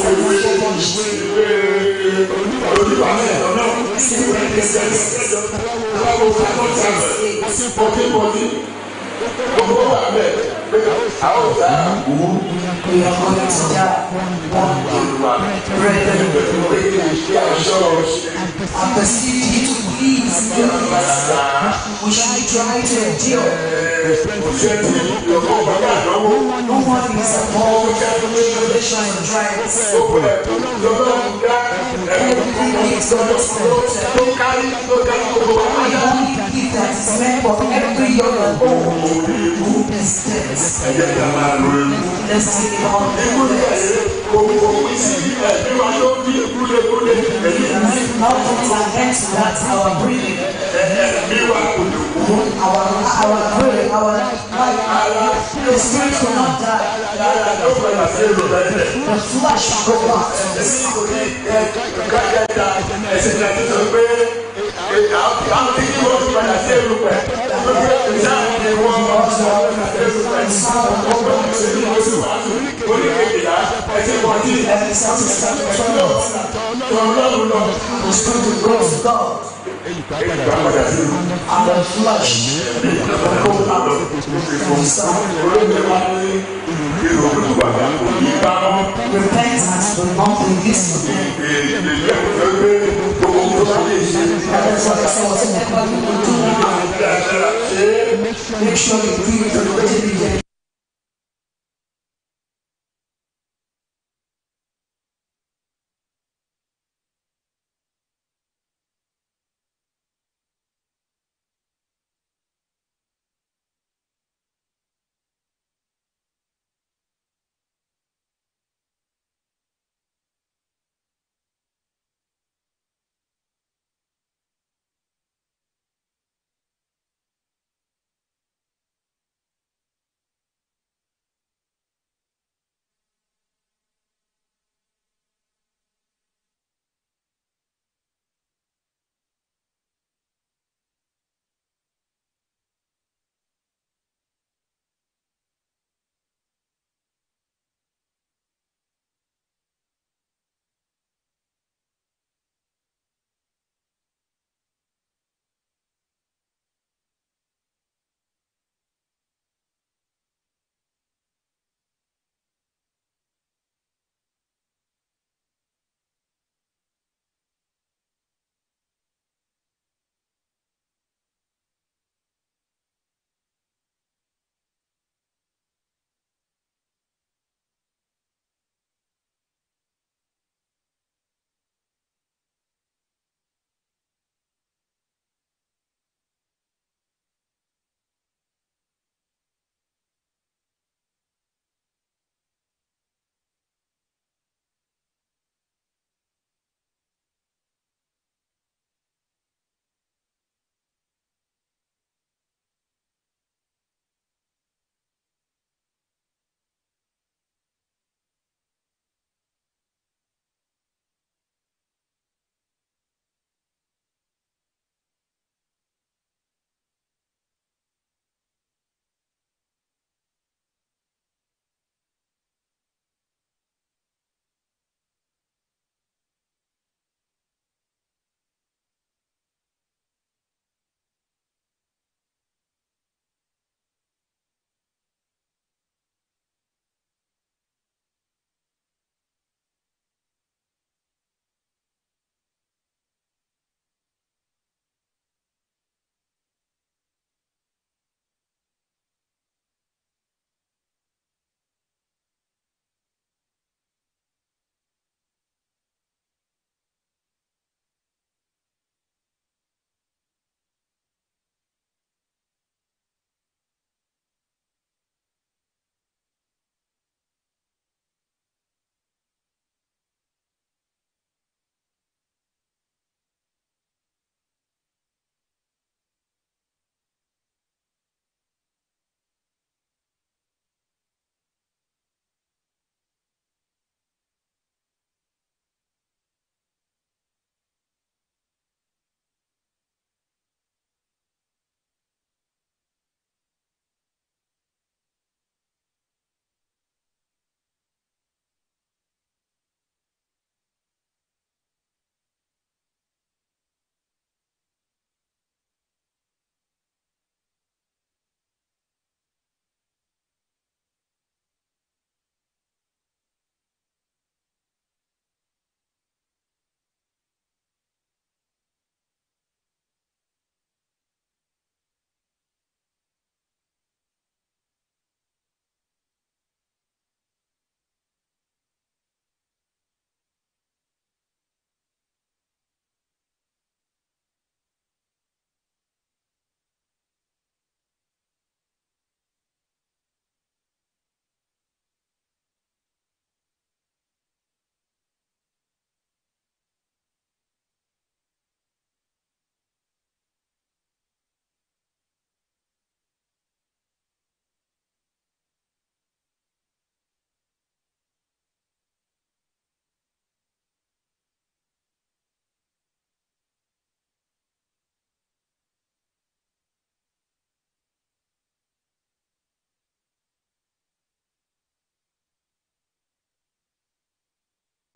We are going to die one day. Brethren, I perceive you to please do this. We should try to endure. No one is above tribulation and trials. Everything is God's fault. The only gift that is meant for every young and old is this. Let's take it on. Mountains are against that our breathing, our our breathing, our life, the spirit will not die. The flesh will go out. Every satisfaction the spirit will go to God. And the flesh will go out. Repentance will not be useful. That's what I said. Whatever you do, make sure you do it to the diligence.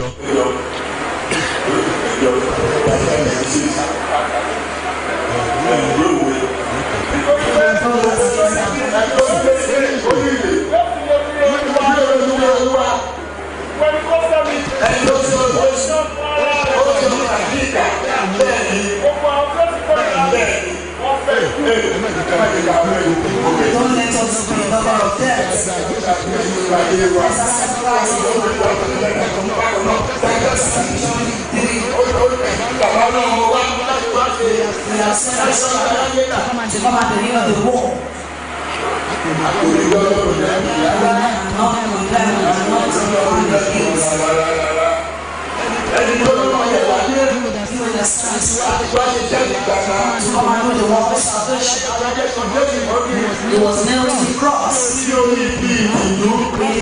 ẹjọ́ ẹjọ́ ẹjọ́ ẹjọ́ sí ẹjọ́ òwe.
Don't let us be number of deaths. As a sacrifice in We have sent us to come and deliver the war. And not condemn, and not on the hills. You understand? To come and do the work of salvation. He was nailed to the cross.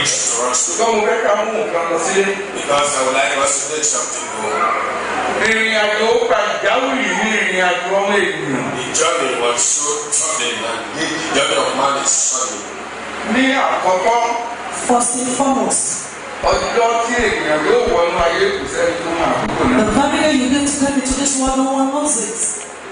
direction to us to
ṣùgbọ́n mo fẹ́ ká mú nǹkan lọ sílé.
because I would like us to take something home.
ìrìn àjò pàjáwìrì ní ìrìn àjò ọmọ ènìyàn.
The journey was so troubling and the the journey of man is troubling.
ní àkọ́kọ́
First and foremost,
ọjọ́ tí ènìyàn yóò wọnú ayé kò sẹ́ni tó máa kúkò
the
náà.
very day you get to come into this world, no one knows it.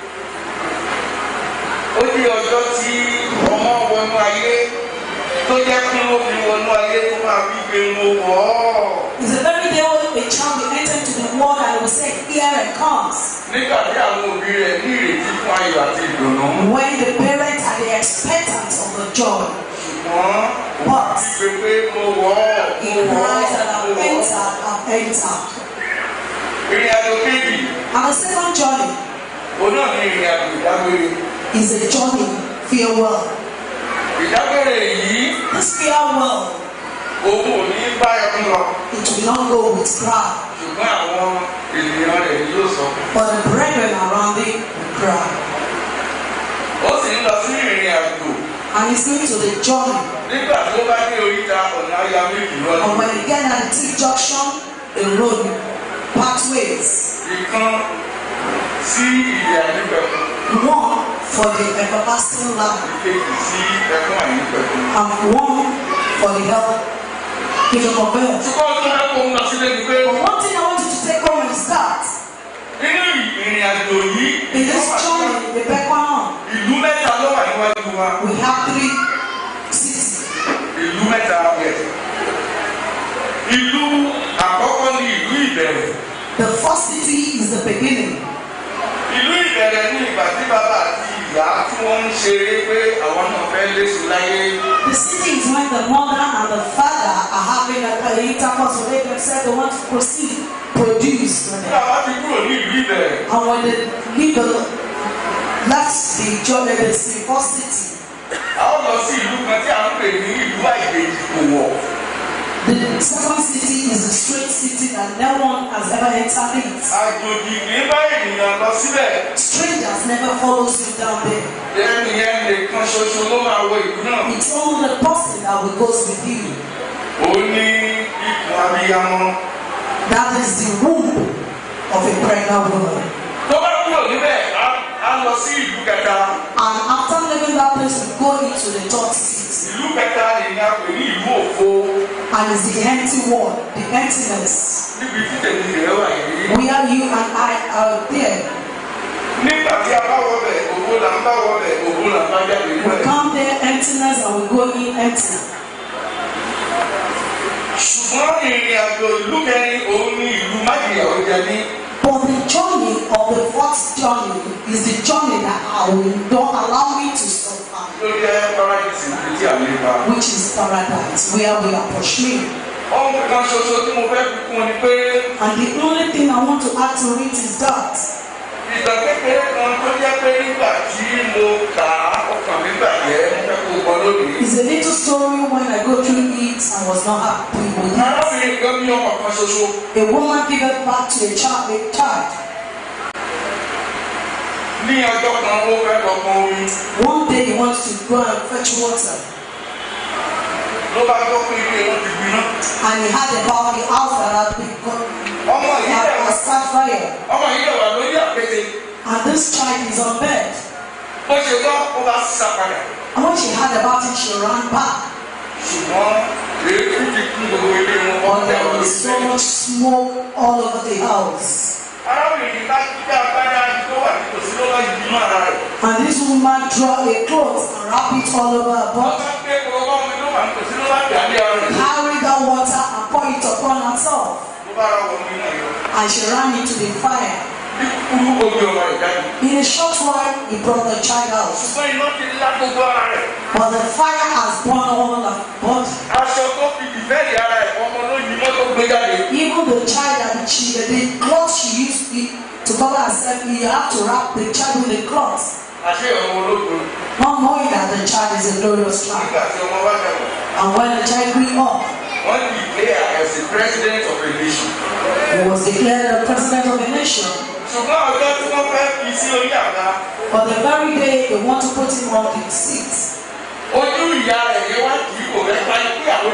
ó ní ọjọ́ tí ọmọ wọnú ayé tó jẹ́ kí wọ́n fi wọnú ayé tó máa fi gbé wọn wọ̀ ọ́.
It's the very day when a child will enter into the world and will say, Here it comes.
nígbà tí àwọn òbí rẹ̀ ní ìrètí fún ayọ̀ àti ìdùnnú.
When the parents are the expectant of the joy,
ṣùgbọ́n òun fi gbé pé mo wọ̀ ọ́
he
mo wọ̀
cries
ọ́
and
mo
I've
wọ̀ ọ́.
entered, I've entered.
ìrìn àjò kejì
And the second journey
òun náà ní ìrìn àjò ìdágbére.
is a journey, farewell.
ìdágbére yìí
This farewell,
òun ò ní bá ẹkún lọ
it will not go with cry,
ṣùgbọ́n àwọn ènìyàn rẹ̀ ni yóò sọ.
but the brethren around him will cry.
ó sì ń lọ sí ìrìn àjò
And he's going to the journey.
nígbà tó bá dé oríta ọ̀nà aya méjì
And
lọ́dún.
when he get at the T junction, a road pathways.
ìkan sí ìyè àìnípẹ̀kun
One for the everlasting life
ìkejì sí ẹkún àìnípẹ̀kun.
and one for the help giving of earth.
ṣùgbọ́n tó fẹ́ kó ń lọ sílé ni pé
But one thing I want you to take home is that
nínú ìrìn àjò yìí
in this journey, the Bekwanon,
ìlú mẹ́ta ló wà níwájú wa
we have three cities.
ìlú mẹ́ta yẹ. ìlú àkọ́kọ́ ní ìlú ìbẹ̀rẹ̀.
The first city is the beginning.
ìlú ìbẹ̀rẹ̀ ní ìgbà tí bàbá àti ìyá tí wọ́n ń ṣeré pé àwọn náà fẹ́ léṣu láyé.
The city is when the mother and the father are having a, a intercourse with they themselves, they want to proceed, produce.
nígbà wá ti kúrò ní ìlú ìbẹ̀rẹ̀
And when they leave the left the journey, the first city.
a ó lọ sí ìlú kan tí a ń pè ní ìlú àìgbèjì kò wọ̀.
The second city is a straight city that no one has ever entered it.
àjòjì kì í bá ènìyàn lọ síbẹ̀.
Strangers never follows you down there.
ẹni yẹn nìkan ṣoṣo ló máa wọ ìlú náà.
It's only the person that will goes with you.
ó ní ikùn abiyamọ.
That is the womb of a pregnant woman.
tó bá kúrò níbẹ̀ á á lọ sí ìlú kẹta.
And after leaving that place, we go into the third city.
ìlú kẹta ni a pè ní ìlú òfo.
And it's the empty world, the emptiness.
níbi tí tèmi rẹ̀ wà yìí.
Where you and I are there.
nígbà tí a bá wọbẹ̀ òwò là ń bá wọbẹ̀ òwò là ń bá jáde
We
níbẹ̀.
come there emptiness and we go in empty.
ṣùgbọ́n ìrìn àjò ìlú kẹrin òun ní ìlú májèlé ọ̀jẹ̀ ní.
But the journey of the fourth journey is the journey that I will don't allow me to suffer,
ló jẹ́ paradise ibi tí a lè bá.
which is paradise, where we are pursuing.
ohun kan ṣoṣo tí mo fẹ́ fi kún ni pé
And the only thing I want to add to it is that
ìtàn kékeré kan tó jẹ́ pé nígbà tí mo kà á ọkàn mi bàjẹ́ mo fẹ́ kó o gbọ́ lónìí.
it's a little story when I go through it and was not happy with it.
arábìnrin kan bí ọmọ kan ṣoṣo
A woman gave back to a child, a child.
ní ọjọ́ kan ó fẹ́ lọ pọn omi
One day he wants to go and fetch water,
ló bá gbọ́ pé ilé wọn ti gbiná.
and he heard about the house that had been got,
ọmọ yìí
had
dẹ̀ wá
was start fire,
ọmọ yìí dẹ̀ wá lórí àpètè
and this child is on bed.
bó ṣe gbọ́ ó bá sá padà.
And when she heard about it, she ran back.
ṣùgbọ́n èéfín ti kún gbogbo ilé wọn
But
wọ́n tẹ̀
there
wọ́n
was so much smoke all over the house.
arábìnrin bá gbé agbádá tó wà nítòsí ló bá yí mọ́ ara rẹ̀.
And this woman draw a cloth and wrap it all over her
wọ́n
body,
bá gbé gbogbo ọmọ tó wà nítòsí ló bá dà lé ara rẹ̀.
carry that water and pour it upon herself.
ló bá ra wọnú iná yọ.
And she ran into the fire.
bí kúrú omi ọmọ ìjáde.
In a short while, he brought the child out.
ṣùgbọ́n iná ti lá gbogbo ara rẹ̀.
But the fire has burned all her body.
aṣọ tó fi dìfẹ́ẹ̀dì ara ẹ̀ ọmọ ló yí mọ́tò gbé jáde.
Even the child that she, the cloth she used to cover herself, he had to wrap the child with the cloth.
àṣé ọmọ ológun
Not knowing that the child is a glorious child.
nígbà tí ọmọ bá dàgbà.
And when the child grew up,
wọ́n ti declare as the president of a nation.
he was declared the president of a nation.
ṣùgbọ́n ọjọ́ tí wọ́n fẹ́ fi sí orí àga
But the very day they want to put him on the seat,
ojú ìyá rẹ̀ yẹn wá kì í kò fẹ́ pa pé àwọn èèyàn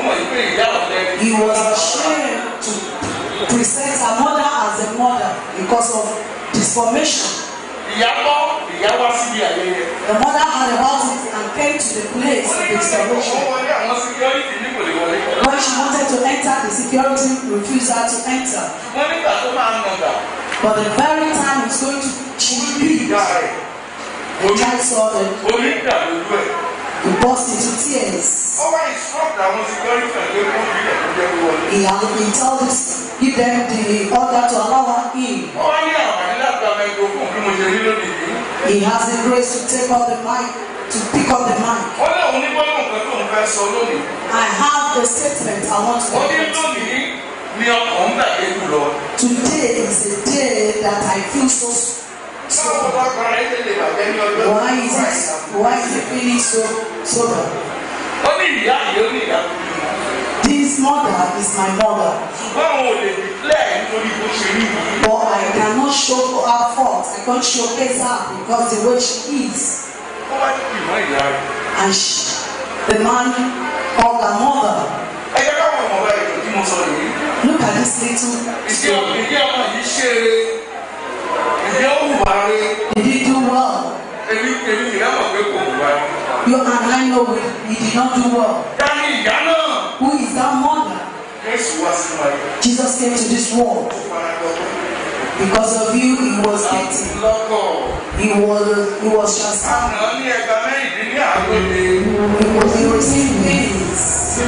mọ̀ ìpè ìyá ọ̀lẹ́
He was ashamed to present her mother as a mother because of disformation.
ìyá kọ́ ìyá wá síbi ayẹyẹ.
The mother had about it and came to the place of
ó
disformation.
wọlé àwọn security ní kò lè wọlé.
When she wanted to enter, the security refused her to enter.
wọ́n nígbà tó máa ń nàgà.
But the very time it's going to, she
bí ìyá rẹ̀
the child saw them,
orí ń dà lójú ẹ̀.
he burst into tears.
ó wá instruct àwọn security ẹ̀ pé kó bí ẹ̀ kó jẹ́ kó wọlé.
He had he told us, give them the order to allow her in.
ó wá ní àwọn àdílàgbà microphone bí mo ṣe rí lónìí yìí.
He has the grace to take up the mic, to pick up the mic.
ó ní òun ní gbọ́dọ̀ nǹkan tó ń fẹ́ sọ lónìí.
I have a statement I want to
ó ní
make.
lónìí ni ọkàn ń bàjẹ́ jù lọ.
Today is a day that I feel so. so
báwo bá kọ́ra ẹ̀ lè bàjẹ́ ní ọjọ́
why is it? Why is it feeling so so bad?
ó ní ìyá yìí ó ní ìyá tó bí wọn.
This mother is my mother,
ṣùgbọ́n àwọn ò lè declare nítorí bó ṣe rí yìí.
but I cannot show her fault. I can't showcase her because the way she is.
ó wá ní ìmọ̀ ìyá rẹ̀.
And she, the man called her mother.
ẹ jẹ́ káwọn ọmọ bá ètò tí mo sọ yìí.
Look at this little
ìdí
story.
ìdí ọmọ yìí ṣe eré ìdí ó hùwà rẹ̀
Did he do well?
èmi èmi kì í dábàá pé kò hùwà rẹ̀.
You and I know it. He did not do well.
dání ìyá náà.
Who is that mother?
Jésù wá sínú ayé.
Jesus came to this world.
ó fara gbọ́
Because of you, he was beaten.
lọ́kọ̀.
He was he was transformed.
àná ní ẹgbàá mẹ́rìndínláàádọ́je.
He was he received pains.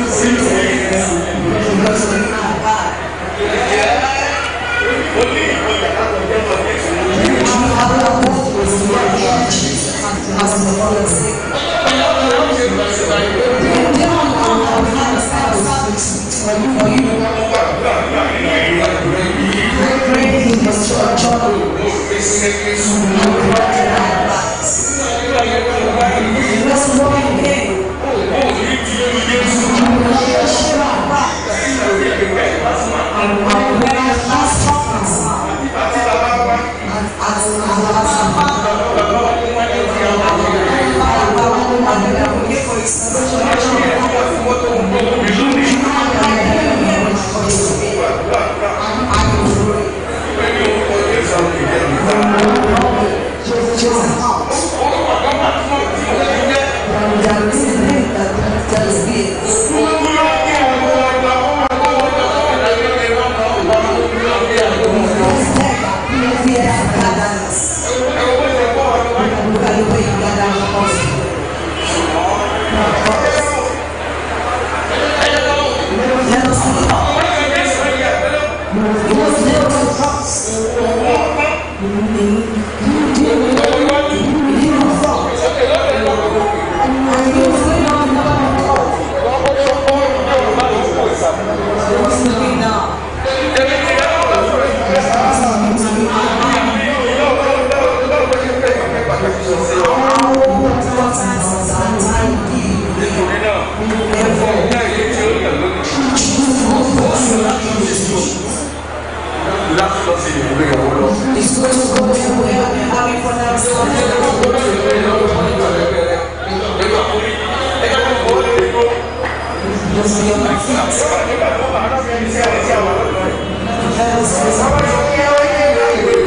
Because of you and I.
ó ní ìgboyà láti ọjọ́ lọ Jésù.
You have a both was to get Jesus as the Lord said. The devil now have had a service for you. For you. Pray in the church. Let's walk in pain. Let us look up. It was nailed to the cross. He didn't fall. And he was laid on the cross. He was looking down.
láti lọ sí ìlú ìyàwó lọ.
He's going to go there where they're having for their Just be on my feet. Let us listen.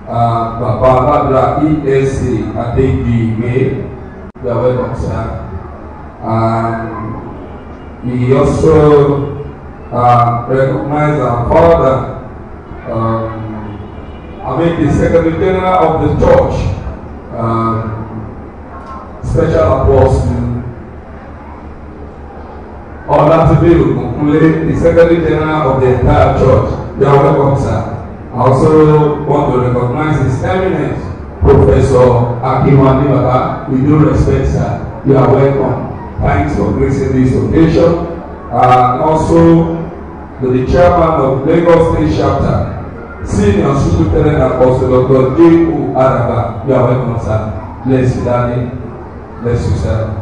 uh, Baba Ladra ESC Adegbiwe. You are welcome, sir. And we also uh, recognize our father, um, I mean the Secretary General of the Church, um, Special Apostle Olatibe Ogunkunle, the Secretary General of the entire church. You are welcome, sir. I also want to recognize His Eminence, Professor Akinwande Baba. We do respect, sir. You are welcome. Thanks for gracing this occasion. And also to the chairman of Lagos State Chapter, Senior Superintendent Apostle Dr. J. O. Araba. You are welcome, sir. Bless you, Daddy. Bless you, sir.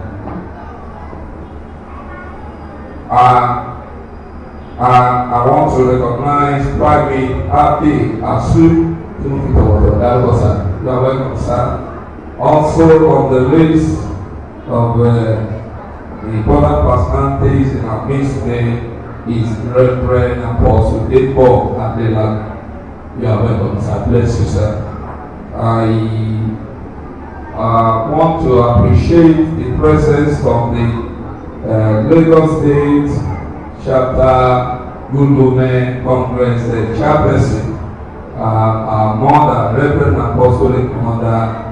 And and I want to recognize Private Happy Asu Tunukipowoto. You are welcome, sir. Also on the list of uh, the important personalities in our midst today is Reverend Apostle Debo Adela. You are welcome, sir. Bless you, sir. I uh, want to appreciate the presence of the uh, Lagos State chapter Gundome Congress uh, chairperson, uh, our mother, Reverend Apostolic Mother,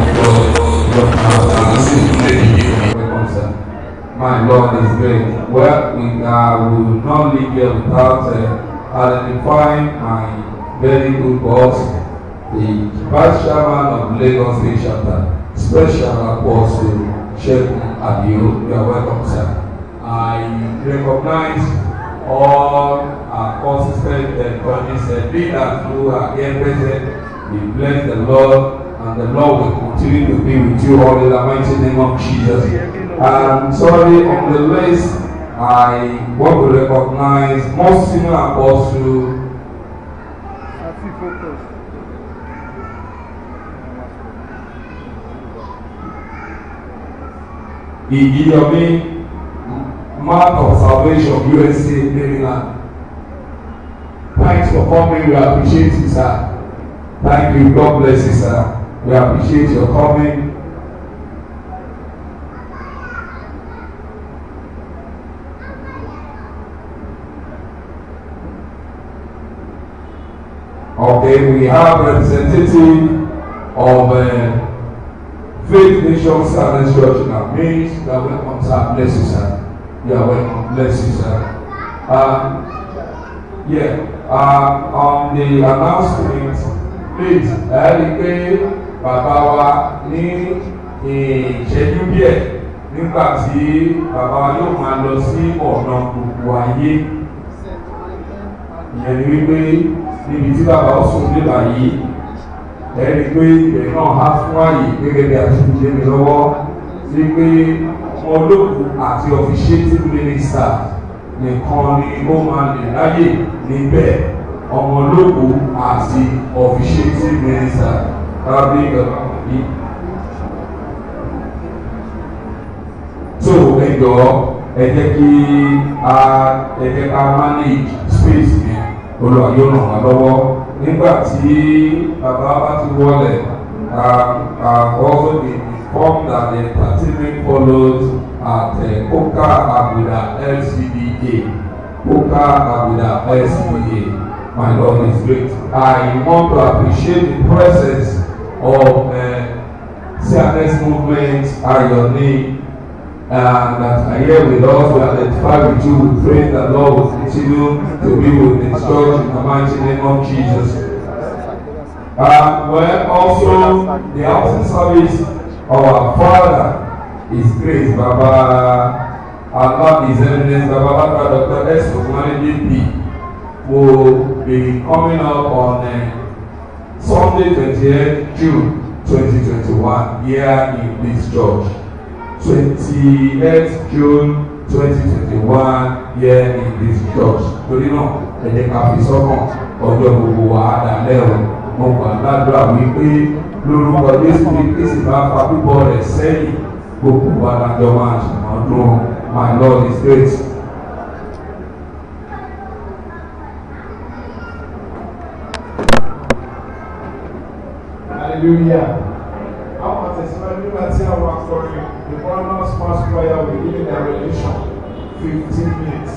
Dr. My Lord is great. Well, we uh, will not leave here without uh, identifying my very good boss, the vice chairman of Lagos State chapter, Special Apostle Sheikh Adio. You are welcome, sir. I recognize all our consistent and consistent leaders who are here present. We bless the Lord, and the Lord will continue to be with you all in the mighty name of Jesus. I'm sorry, on the list, I want to recognize most senior apostle. Igiyomi Mark of Salvation, USA, Maryland. Thanks for coming. We appreciate you, sir. Thank you. God bless you, sir. We appreciate your coming. Okay, we have representative of uh, Faith Nation Southern Church in our midst. You are welcome, sir. Bless you, sir. You are welcome. Bless you, sir. Um, yeah, uh, on the announcement, please, ẹ rí i pé bàbá wa ní ìṣẹ́jú díẹ̀ nígbà tí bàbá wa yóò máa lọ sí ọ̀nà gbogbo ayé. Ìyẹn ni wípé níbi tí bàbá ó sùn níbà yìí, ẹ rí i pé ìbẹ̀ náà á fún àyè gẹ́gẹ́ bí a ti fi lé mi lọ́wọ́ sí pé olóògùn àti officiating minister nìkan ni ó máa lè ráyè níbẹ̀ ọmọ olóògùn àti officiating minister rábí yìí. so ẹ jọ ẹ jẹ́ kí a ẹ jẹ́ ká manage space yẹn olùwà yóò ràn wá lọ́wọ́ nígbà tí bàbá bá ti wọlé àkọ́sọ́ the form that the entertainment follows at uh, Koka Abuda LCDA. Koka Abuda LCDA. My Lord is great. I want to appreciate the presence of uh, CRS movement Ayoni and that are here with us. We identify with you. We pray that Lord will continue to be with His church in the mighty name of Jesus. Uh, well, also the housing service of our Father is great. Baba Allah is evidence. Baba Baba Dr. S. Okumani JP will be coming up on uh, Sunday 28th June 2021 here in this church. 28th June 2021 here in this church. Torí náà, ẹ jẹ́ ká fi sọ́kàn ọjọ́ gbogbo wa á dalẹ́ o. Mo gbà ládùúrà wípé lórúkọ Jésù ní Kristi bá fa bíbọ̀ rẹ̀ sẹ́yìn gbogbo wa lájọ máa ṣàmọ́dún. My Lord is great. hallelujah. Àwọn àtẹ̀síwájú nígbà tí àwọn akọrin the Brothers Mass Choir will give their rendition fifteen minutes.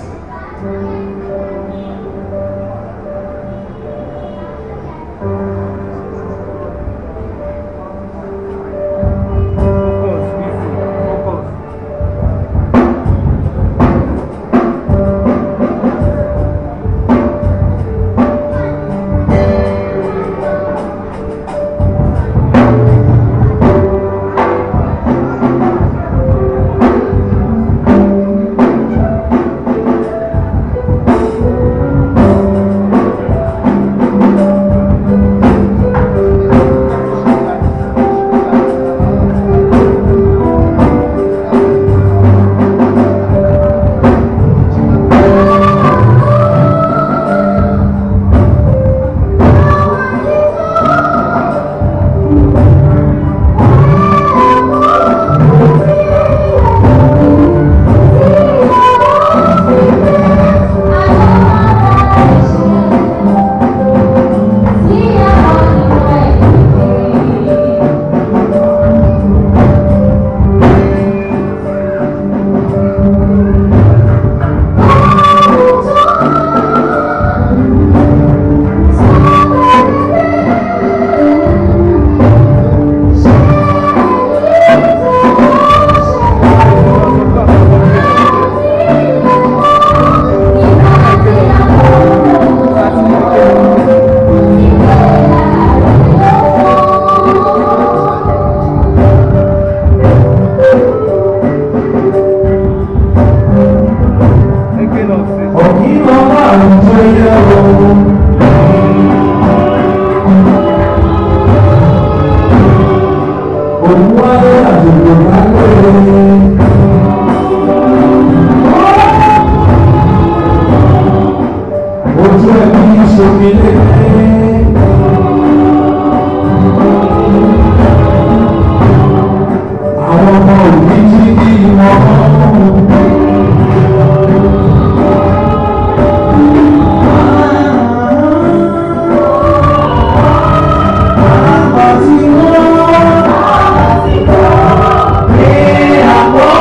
Àbọ̀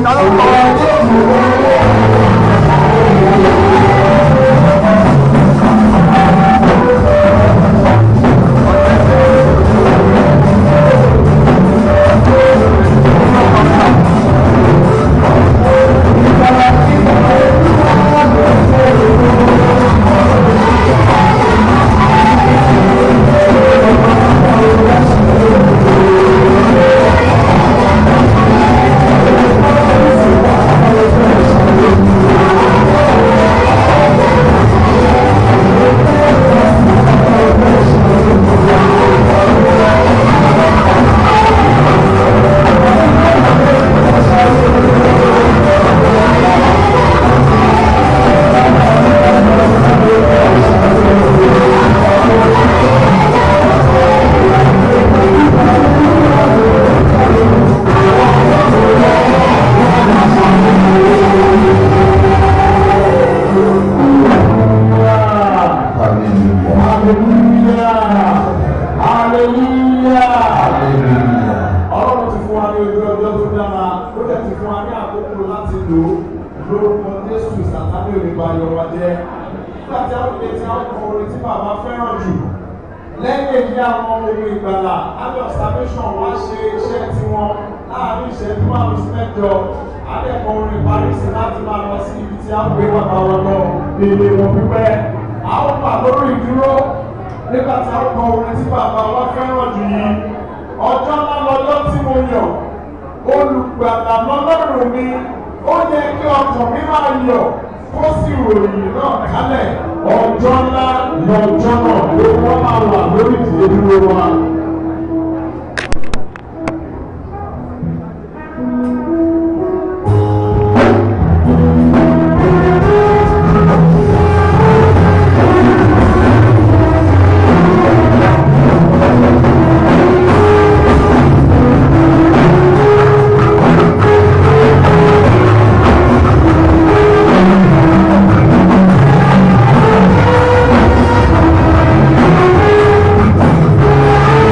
ọlọ́run ti fún wa ní ojú ọjọ́ tó dára ó dẹ̀ ti fún wa ní àkókò láti lò ó lórúkọ jésù sàtánì òrìbá yọwọ́ jẹ́ nígbà tí a lè ti àwọn orin tí bàbá fẹ́ràn jù lẹ́yìn èyí àwọn ohun ìgbàlà àbí observation wá ṣe iṣẹ́ tiwọn láàrin ìṣẹ́jú márùn sí mẹ́jọ adẹ́kọ̀ọ́ orin paris láti máa lọ sí ibi tí a gbé bàbá wọn lọ ilé wọn pípẹ́ àwọn bà lórí ìdúró nígbà tí a kọ orin tí bàbá wa fẹ́ràn jù yìí ọjọ́ ńlá lọ́jọ́ tí mo yàn olùgbàlà lọ́lọ́run mi ó yẹ kí ọkàn mi máa yọ̀ kó sì ròyìn náà kálẹ̀ ọjọ́ ńlá lọ́jọ́ náà ló wọ́n máa wà lórí ìdílé dúró wa.
Thank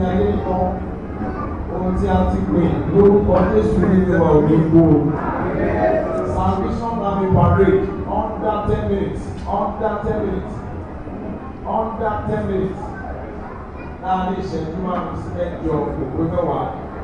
ayé kan ohun tí a ti pè lórúkọ Jésù nínú wa ò ní gbó o. Salvation Army parade under ten minutes under ten minutes under ten minutes láàrin ìṣẹ́jú márùn-ún sí mẹ́jọ òpó mẹ́wàá.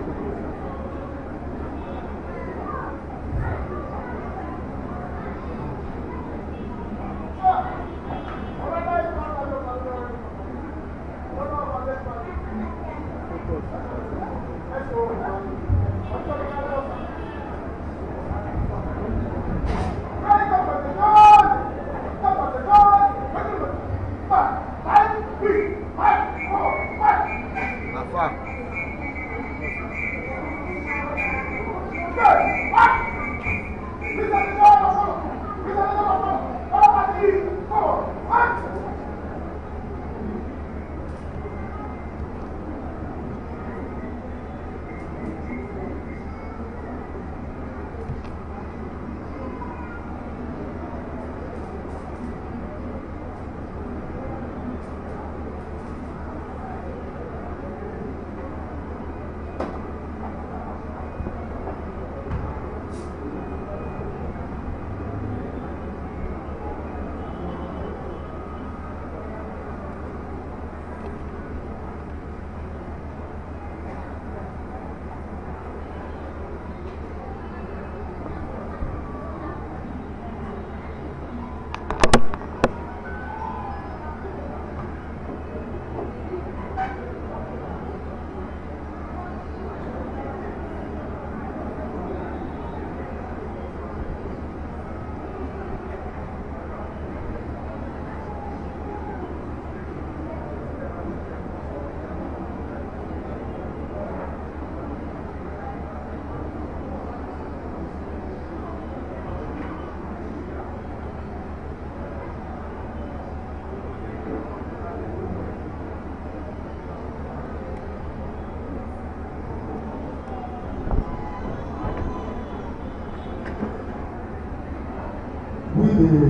with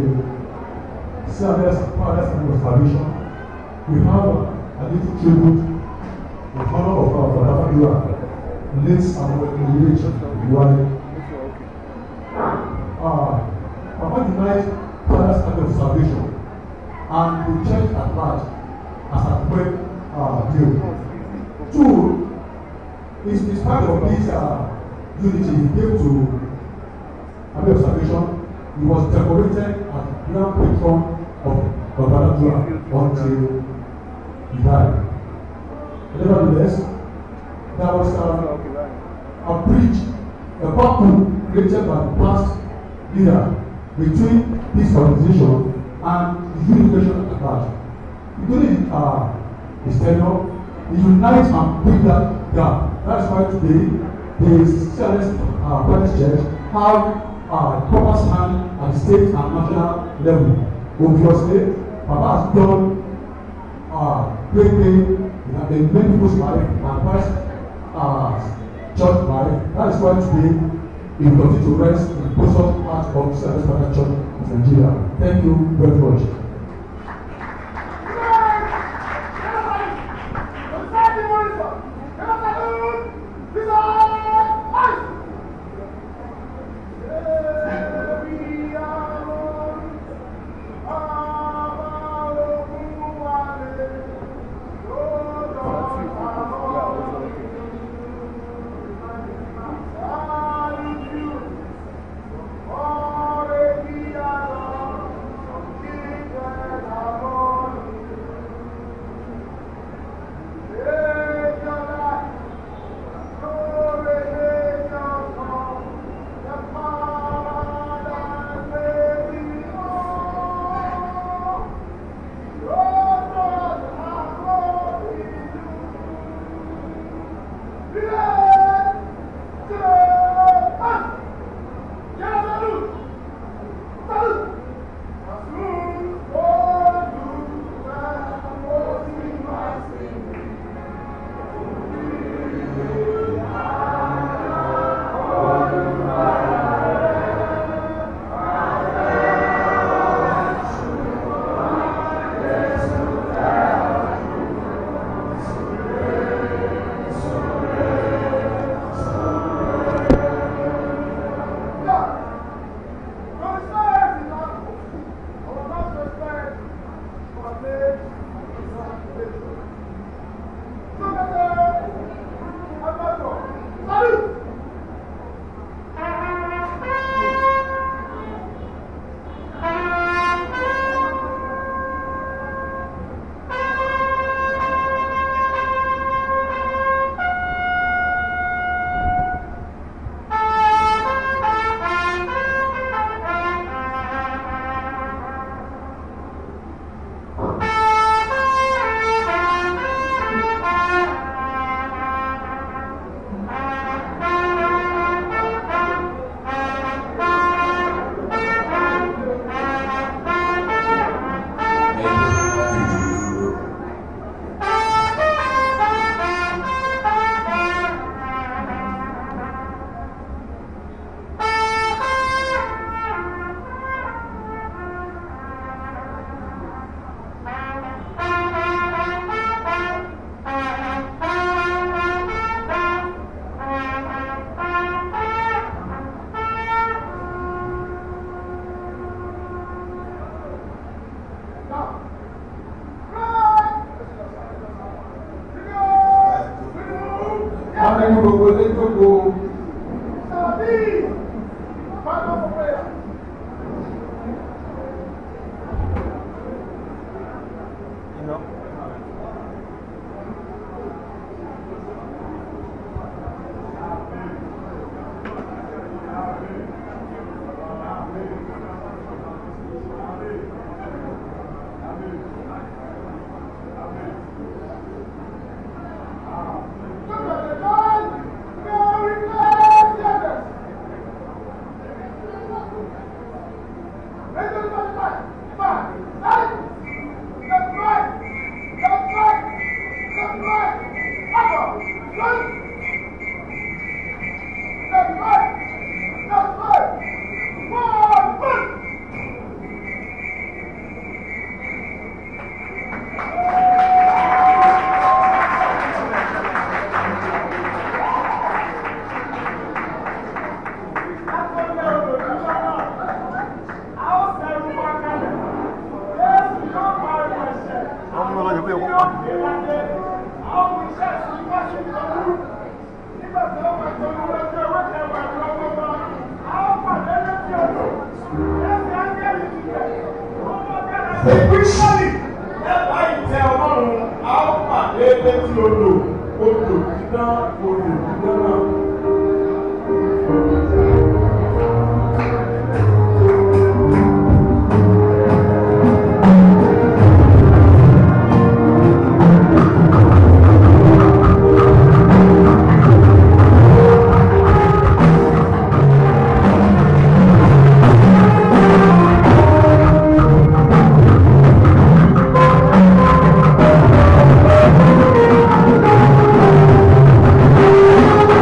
the CRS Paradise and Restoration, we have a little tribute in honor of our father Fadua, late Samuel Ilich Iwale. Uh, Papa denied Paradise and Restoration and the church at large as a great uh, deal. Two, in, in spite of this uh, unity, he came to Abbey of Salvation he was decorated as grand patron of Babaladua until he died. Nevertheless, there was a, a bridge, a vacuum created by the past leader between this organization and the unification at large. During uh, his tenure, he unites and bridge that gap. That's why today the Celeste uh, Baptist Church have uh, proper stand at the state and national level. Obviously, Papa has done uh, great thing. He has been many people's life and Christ uh, church life. That is why today we continue to rest in the bosom heart of the Service Father Church of Nigeria. Thank you very much.
Thank
Amẹ́ni gbogbo ilé jókòó. Tàbí final prayer. Spiritually, ẹ̀ka ìtẹ́ ọlọ́run a ó pàdé létí odò, odò dídán, odò dídán náà.
Thank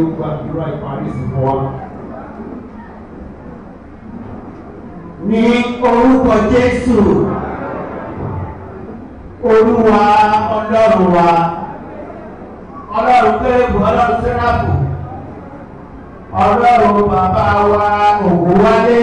gbàdúrà ìparí sí fún wa.
ní orúkọ jésù olúwa ọlọ́run wa ọlọ́run kérébù ọlọ́run sẹ́ráàbù ọlọ́run bàbá wa ògúnwálé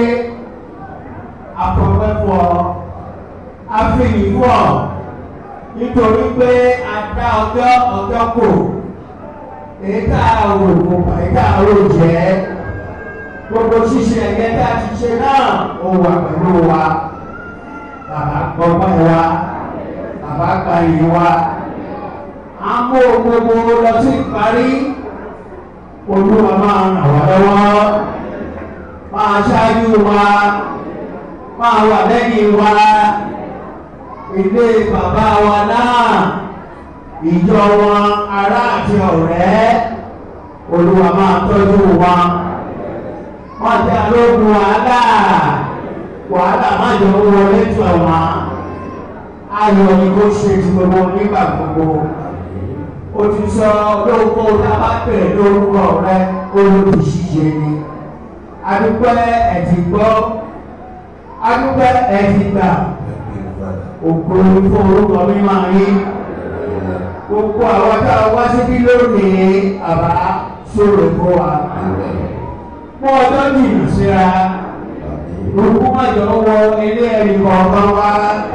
afọwẹ́fọ afẹ́yìnfọ nítorí pé a dá ọjọ́ ọjọ́ kò èyí tá a rò kò èyí tá a rò jẹ́ gbogbo ṣíṣe ẹ̀yẹ tá a ti ṣe náà ó wà pẹ̀lú wa bàbá gbọ́gbọ́n wa bàbá gbàyè wa a mú gbogbo lọ sí ìparí olúwa máa ràn wá lọ́wọ́ máa ṣáájú wa máa wà lẹ́yìn wa ilé bàbá wa náà ìjọ wọn ará àti ọ̀rẹ́ olúwa máa tọ́jú wa wọ́n ti alógun wàhálà wàhálà má jọ wọlé tó wọn ayọ̀ ni kò ṣe ti gbogbo nígbà gbogbo o ti sọ lórúkọ tábà pè lórúkọ rẹ olùdíṣiṣẹ ni adúpẹ́ ẹ̀tì gbọ́ adúpẹ́ ẹ̀tì gbà òkú fún orúkọ mímọ́ yín gbogbo àwọn tá a wá síbí lónìí àbá sóòrò fún wa fún ọjọ́ jìnnà síra òkú májọ wọ ilé ẹ̀rí kọ̀ọ̀kan wá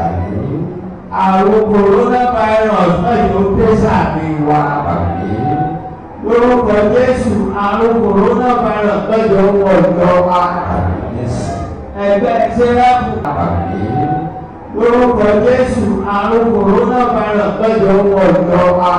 àrùn coronavirus májọ dé sàmì wa lórúkọ Jésù àrùn coronavirus májọ wọ ìjọ wa ẹgbẹ́ sẹ́ráfù lórúkọ Jésù àrùn coronavirus májọ wọ ìjọ wa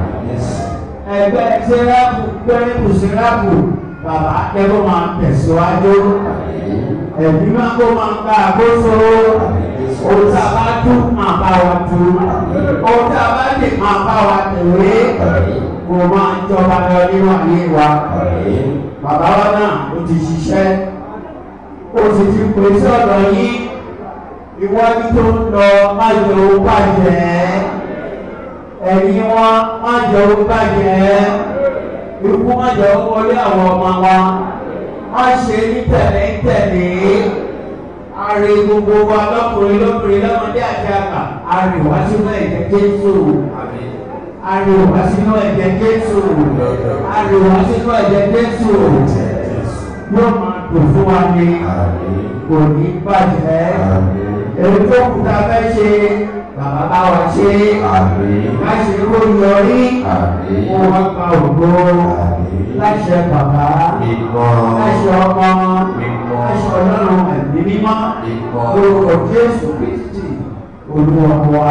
ẹgbẹ́ sẹ́ráfù pẹ́rẹ́pù sẹ́ráfù bàbá akẹ́kọ̀ọ́ máa tẹ̀síwájú ẹ̀mí máa kó máa gba àkóso ohun tí a bá tú máa bá wa tú ohun tí a bá dè máa bá wa tẹ̀wé kò máa jọba lọ nínú ayé wa bàbá wa náà ó ti ṣiṣẹ́ ó sì ti pèsè ọ̀dọ̀ yín iwájú tó ń lọ má jẹ́ owó bàjẹ́ ẹ̀yìn wọn má jẹ́ owó bàjẹ́ ikú má jẹ́ wọlé àwọn ọmọ wa má ṣe ní tẹ̀lé tẹ̀lé àrè gbogbo wa lọ́kùnrin lọ́kùnrin lọ́mọdé àti àgbà àrè wá sínú ẹ̀jẹ̀ Jésù àrè wá sínú ẹ̀jẹ̀ Jésù àrè wá sínú ẹ̀jẹ̀ Jésù yóò máa dùn fún wa ní kò ní bàjẹ́ èyí tó kù tá a fẹ́ ṣe bàbá bá wa ṣe láṣẹ kó yọrí kó wá gba ògbó láṣẹ bàbá láṣẹ ọmọ láṣẹ ọlọ́run ẹ̀mí mímọ́ lórúkọ Jésù Kristi olúwa wa.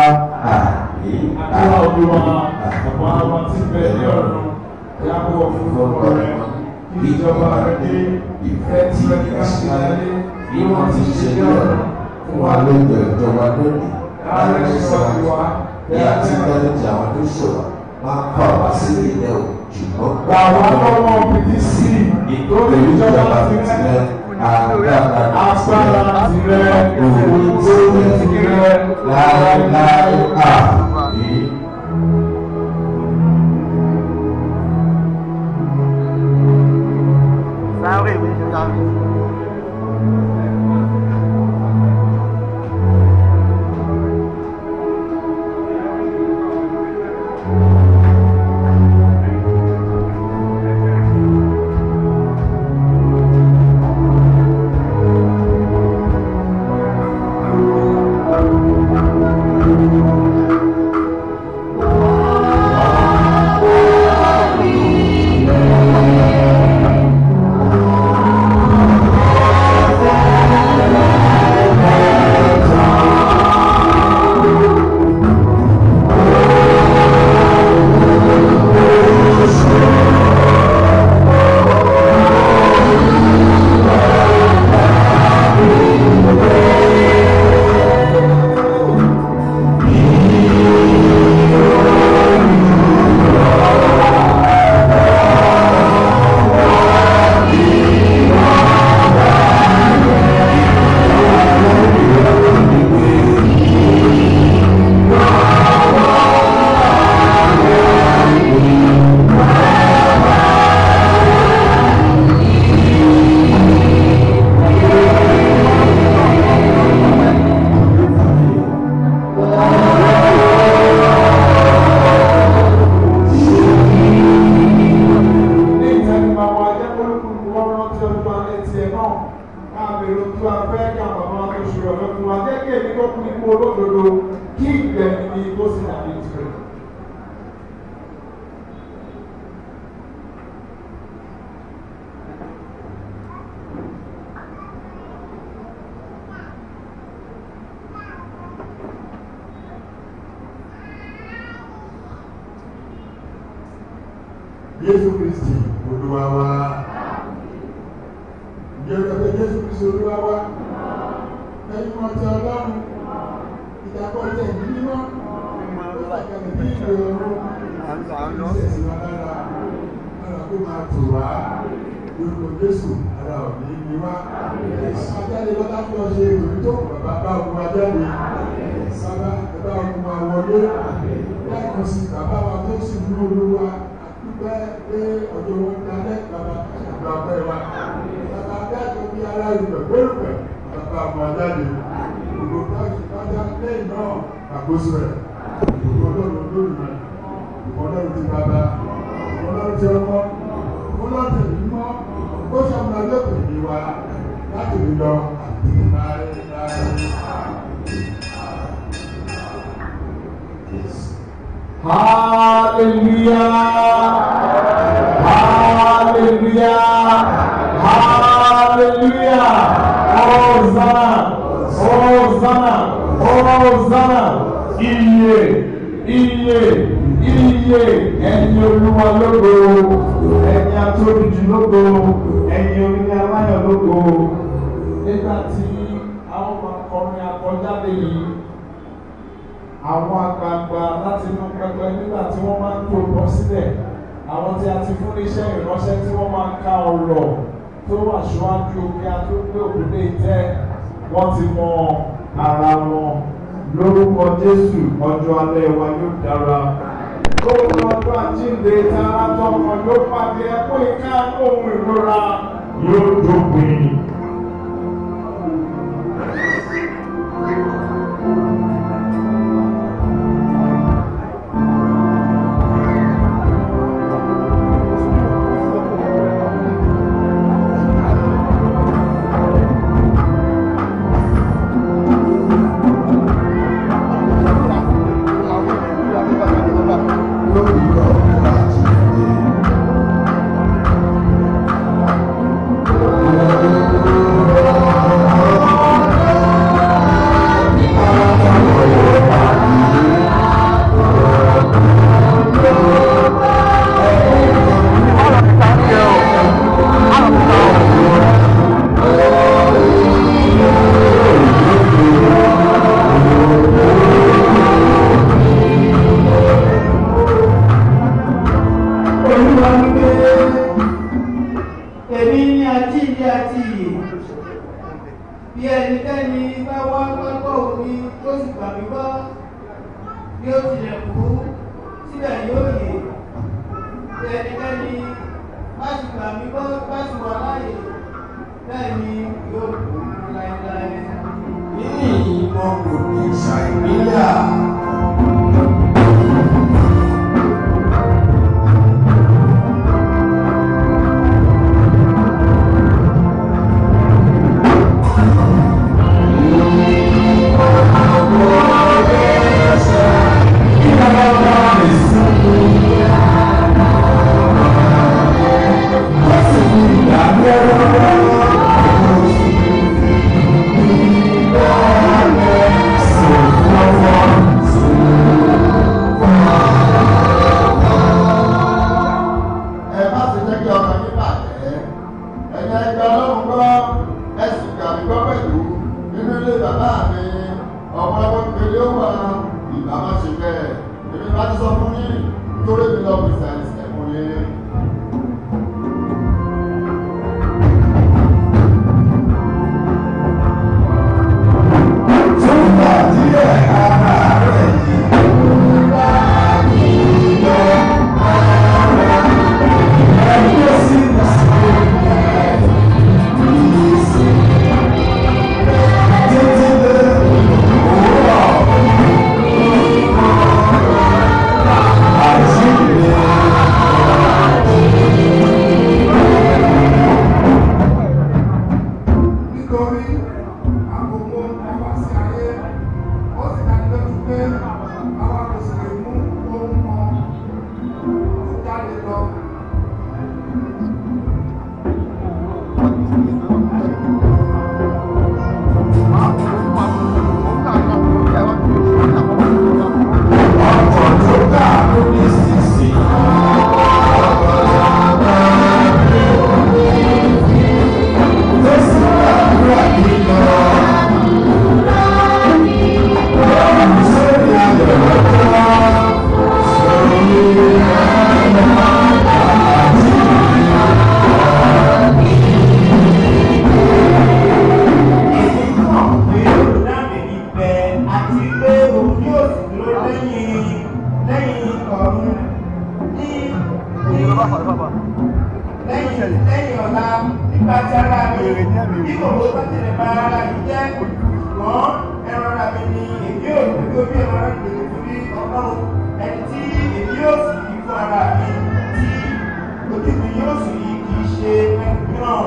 Àdúrà olúwa ọ̀pọ̀ àwọn tí bẹ̀ ní ọ̀run yàgò fún ọkọ rẹ̀ kí ìjọba rẹ̀ dé ìfẹ́ tí ẹ ká ṣe láyé bí wọ́n ti ṣe ní ọ̀run
fún wa lóúnjẹ ìjọba lónìí
láàrin sọ́ọ̀tì wa
bí a ti tẹ́lẹ̀ tí àwọn tó ṣòro máa ń kọ́ wá sí ilé o ṣùgbọ́n
Àwọn ọmọ òbí sí
nítorí ìjọba tirẹ̀ agbára
agbára tirẹ̀ òwò tirẹ̀
láéláé àmì.
Sáré mi ṣe ká mi.
Thank èrò tí a fẹ́ kí àwọn bàbá wa tó ṣe ọ̀dọ́ fún wa jẹ́ kí èmi tó kú ikú olódodo kí ìgbẹ̀mí mi tó sì dàbí tirẹ̀.
Jésù Kristi Olúwa wa. Ǹjẹ́ o lọ Jésù Kristi Olúwa wa? Ẹyin wọn ti Ọlọ́run. Ìdàpọ̀ tẹ̀ ní mímọ́. Ó bàjẹ́ bí ìlú ọ̀run. Ìṣẹ̀sìn wa lára. Lára kó máa tù wá. Lórúkọ Jésù ara ò ní ní wá. Bàbá jáde lọ́lá fún ọ ṣe ìròyìn tó kù bàbá bá ogun wa jáde. Bàbá ẹ bá ogun wa wọlé. Lẹ́ẹ̀kan sí bàbá wa tó sì ní olúwa dúpẹ́ pé ọjọ́ wọn dalẹ̀ bàbá àgbà ọ̀pẹ wa. Bàbá adájọ́ bí ara ìgbẹ̀ gbẹ́rùpẹ̀ bàbá ọmọ ajáde. Gbogbo káàkiri pátá lẹ́yìn náà àkóso rẹ̀. Gbogbo ọlọ́run lórí rẹ̀. Gbogbo ọlọ́run ti bàbá. Gbogbo ọlọ́run ti ọmọ. Gbogbo ọlọ́run ti ẹ̀mí mọ́. Ó ṣàmúlò lẹ́kọ̀ọ́ ìdí wa láti rí lọ àti láéláé.
Hallelujah. Hallelujah. Hallelujah. Hosanna. Hosanna. Hosanna. Iye. Iye. Iye. Ẹyin olúwa lógo. Ẹyin atóbijì lógo. Ẹyin orin aláyọ̀ lógo. Nígbà tí àwọn ọmọ akọrin akọjáde yìí àwọn àgbààgbà láti inú pẹpẹ nígbà tí wọ́n máa ń tó bọ́ sílẹ̀ àwọn tí a ti fún níṣẹ́ ìránṣẹ́ tí wọ́n máa ń ka ọ̀rọ̀ tó wà ṣíwájú kí a tó gbé òkúté tẹ́ wọ́n ti mọ ara wọn lórúkọ Jésù ọjọ́ alẹ́ wa yóò dára lórúkọ ọjọ́ àjíǹde tààrà tọkọ yóò pàdé ẹkún ìka ohun ìrora yóò dópin.
Olúwa wípé èmi ní àjíǹde àti ìyè bí ẹnikẹ́ni bá wá gbọ́gbọ́ omi tó sì gbà mí gbọ́ bí ó tilẹ̀ kú síbẹ̀ yóò yè bí ẹnikẹ́ni bá sì gbà mí gbọ́ bá sì wà láàyè bẹ́ẹ̀ ni yóò kú láéláé.
Ní ìmọ̀ kò ní ṣàìníyà.
ẹ má ṣe jẹ́ kí ọkàn yín bàjẹ́ ẹ̀yin ẹgbẹ́ ọlọ́run gbọ́ ẹ sì gbà mí gbọ́ pẹ̀lú nínú ilé bàbá mi ọmọ ọmọ ìpele ó wà ìgbà má ṣe bẹ́ẹ̀ èmi bá ti sọ fún yín nítorí mi lọ bí sáyẹnsì ẹ̀kún yín.
Túbọ̀ díẹ̀ ara rẹ̀ yìí. Ẹgbẹ́ sí títí dé òwúrọ̀ àjíǹde.
lẹ́yìn ọ̀la nípa ti ara mi bí kò ló bá tẹ̀lé bá ara yìí jẹ́ ṣùgbọ́n ẹran ara mi ni èmi ò ní bí omi ẹran ara mi lè fi rí ọlọ́run ẹni tí èmi yóò sì yí fún ara mi tí ojú mi yóò sì yí kì í ṣe ẹni náà.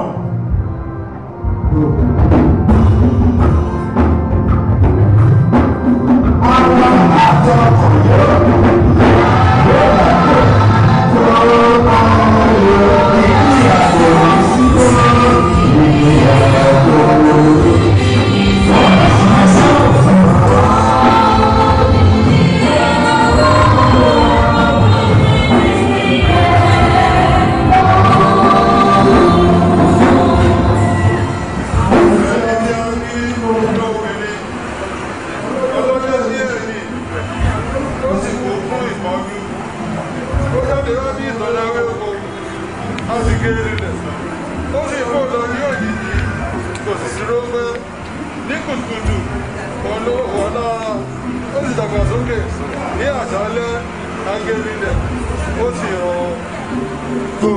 ní àṣálẹ́ ángẹ́lì rẹ̀ ó sì ràn tó.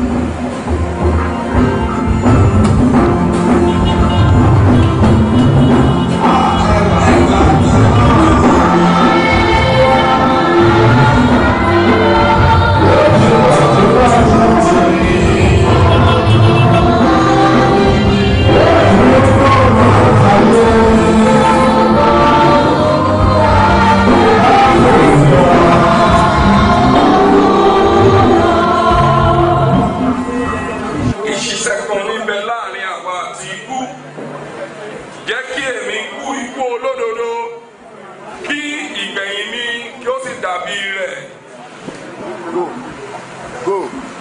ìṣiṣẹ́ kan níbẹ̀ láàrin àwa àti ikú jẹ́ kí èmi kú ikú olódodo kí ìgbẹ̀yìn mi kí ó sì dàbí rẹ̀.
Go. Go.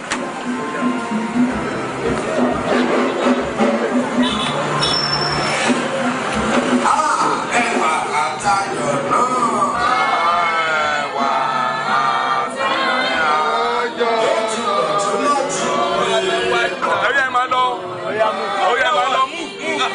ẹwà àtayọ̀ náà. ẹwà àtayọ̀.
ẹ̀rí ẹ̀ máa lọ ẹ̀rí ẹ̀ máa lọ mú.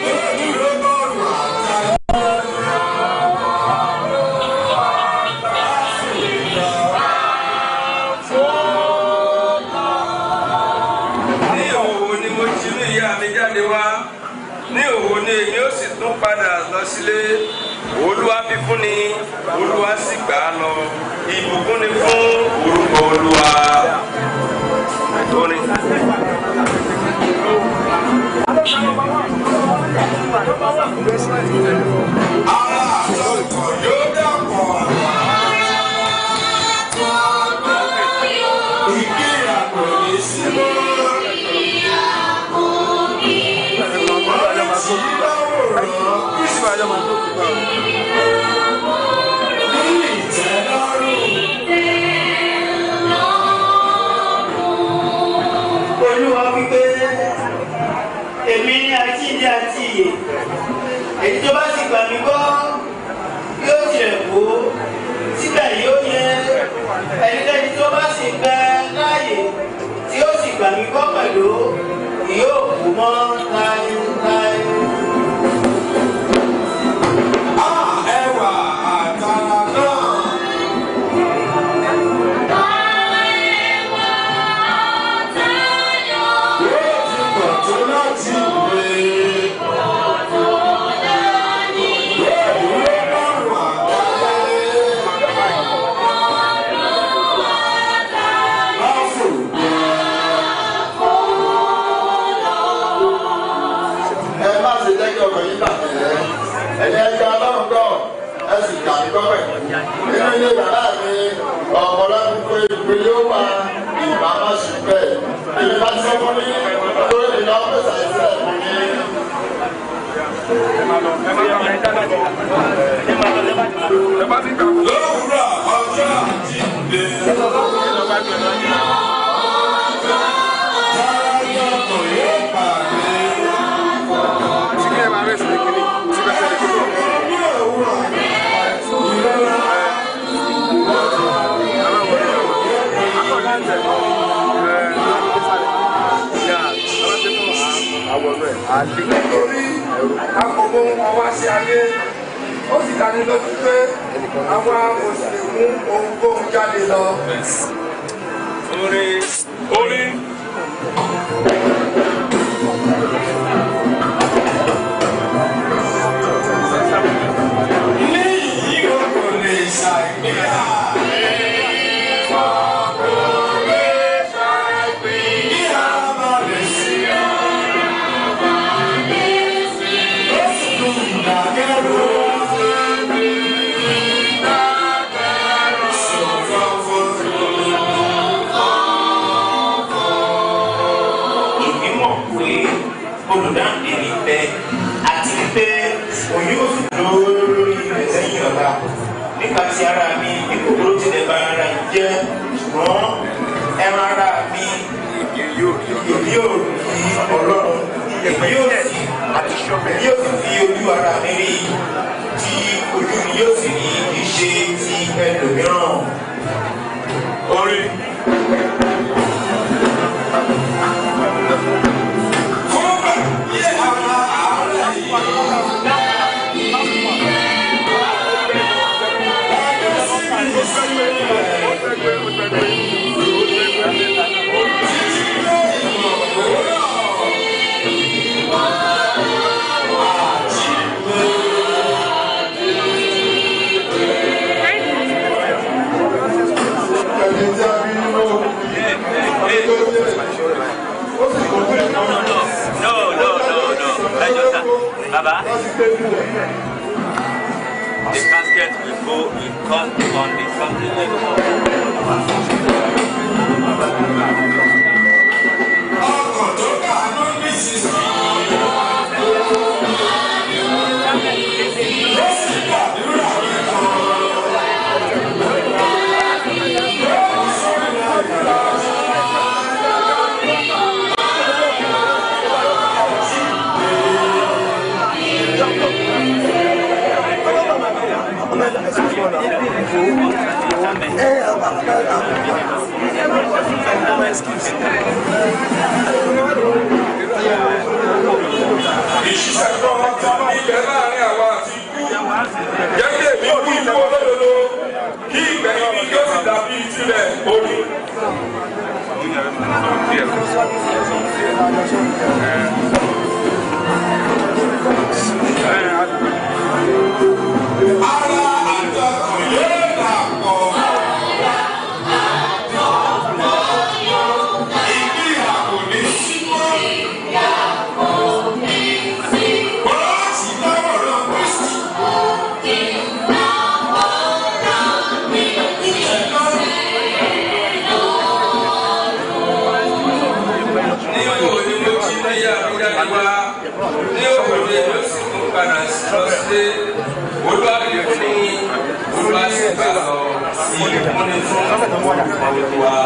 ní òwò ni mo ti ní ìyá mi jáde wá ní òwò ni èmi ó sì tún padà lọ sílé olúwa fi fún ni olúwa sì gbà á lọ ìbùkún ni fún orúkọ olúwa. Orin.
yóò dàpọ̀. ìgbéyàwó ní símọ́.
olúwa wípé èmi ní àjíǹde àti ìyè èyí tó bá sì gbà mí gbọ́ yóò tilẹ̀ kó síbẹ̀ yóò yẹ ẹnikẹ́ni tó bá sì bẹ láàyè tí ó sì gbà mí gbọ́ pẹ̀lú yóò kú mọ́ láéláé.
ẹwà àtàrà náà. yóò ti pọ̀ tó láti gbé. yóò dúró lọ́rùn àgbáyé. láfò
ẹ má ṣe jẹ́ kí ọkọ̀ yín bàjẹ́ ẹ̀yin ẹja ọlọ́run gbọ́ ẹ sì kà mí gbọ́pẹ̀ nínú ilé bàbá mi ọ̀pọ̀lọpọ̀ pé ìpè yóò wá ìbá má ṣe bẹ́ẹ̀ èmi bá ti sọ fún mi lórí mi lọ́wọ́ pèsè àìsílẹ̀ fún mi.
lówùrọ̀ ọjọ́ àjíǹde. Táyọ̀ kò yóò pàdé. Ní òwúrọ̀ ìrora
nítorí àkókò wọn wá sí ayé ó sì dání lójú pé àwa kò sì lè mú ohunkóhun jáde lọ.
Orin. Orin.
olùdáǹdè ní bẹ àti wípé òun yóò fi dúró lórí ilẹ̀ lẹ́yìn ọ̀la nípa ti ara mi bí kòkòrò tilẹ̀ bá ara yìí jẹ́ ṣùgbọ́n ẹran ara mi èmi yóò rí ọlọ́run èmi yóò sì èmi yóò sì fi ojú ara mi rí tí ojú mi yóò sì rí kì í ṣe ti ẹlòmíràn. orin.
No, no, no, no. I just, uh, Baba, the casket will go, will come on the something
ọkọ̀ tó kà ló ní sísè. ló sì gbàdúrà
ìṣiṣẹ́ tó wọn ti ní ibẹ̀ láàrin àwa àti ikú jẹ́ kí èmi kú ikú olódodo kí ìgbẹ̀yìn mi yóò sì dàbí ìtìlẹ̀ orí.
ara àjọkọ̀ yóò dàpọ̀. ìdí àpò ní símọ́. bọ́ọ̀sì lọ́wọ́ lọ kristu.
ní òwò ni mo ti ní àbúrò wa ní òwò ni mo sì tún padà lọ sí olúwàbí fún olúwàsí bá lọ sí ìmúni fún olúwa.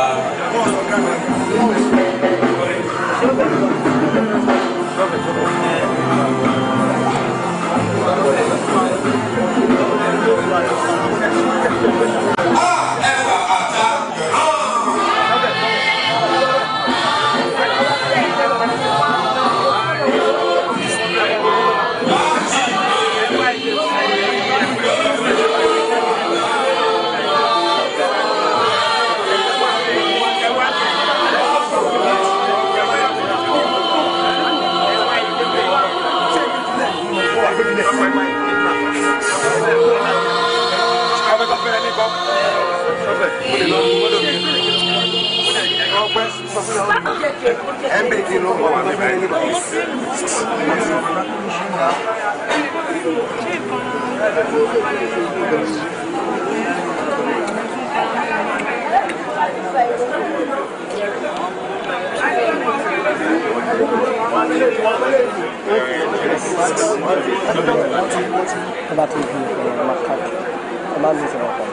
Ọba tó di ọ̀rọ̀ macaque. Ọba mi sọ̀rọ̀ pọ̀.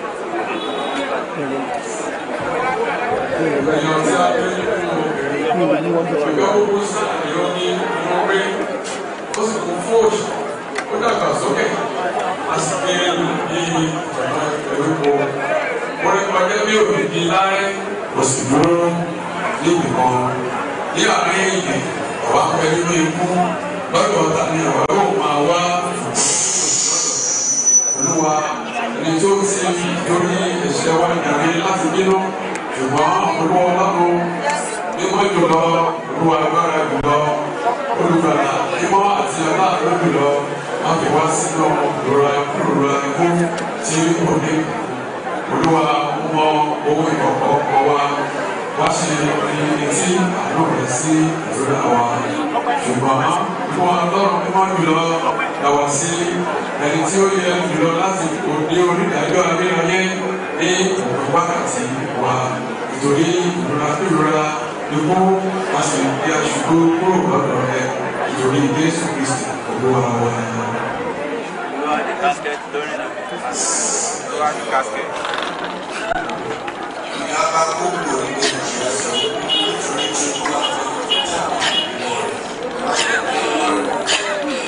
ọ̀gá owó sàlẹ̀ ní ọmọwé ó sì kún fún òṣù ó dàgbà sókè a sì gbé ní ìjọba ìpẹ̀lúkọ wọ́n ní pàdé bí òbí di láyé kò sì dúró níbi kan ní àárín ìyè ọ̀wá pẹ́ nínú ikú lọ́dọ̀ ọ̀tá ni ọ̀wá yóò máa wá olúwa ẹni tó ti torí ẹ̀ṣẹ̀ wa ìdàrí láti bínú ṣùgbọ́n olúwa ọlọ́run mímọ́ jùlọ olúwa agbára jùlọ olùgbàlà mímọ́ àti aláàbò jùlọ má fi wá sínú ìrora ìrora ikú tí kò ní olúwa mọ owó ìkọ̀kọ̀ ọkọ̀ wa wá ṣe etí àánú rẹ̀ sí ìrora wa ṣùgbọ́n fún ọlọ́run mímọ́ jùlọ làwà sí ẹni tí ó yẹ jùlọ láti òde onídàájọ́ abẹ́rẹ́ ní òpin wákàtí wa nítorí ìrora ìrora ikú a sì fi aṣùgbó kúrò lọ́dọ̀ rẹ
ìtòrí jésù kristi olúwa wa.
Olúwa ní casket lórí náà. Olúwa ní casket.
ìyá bá gbogbo ilé ìṣẹ́ sọ nítorí tí ó wà ní ìjà ìmọ̀ rẹ̀ láti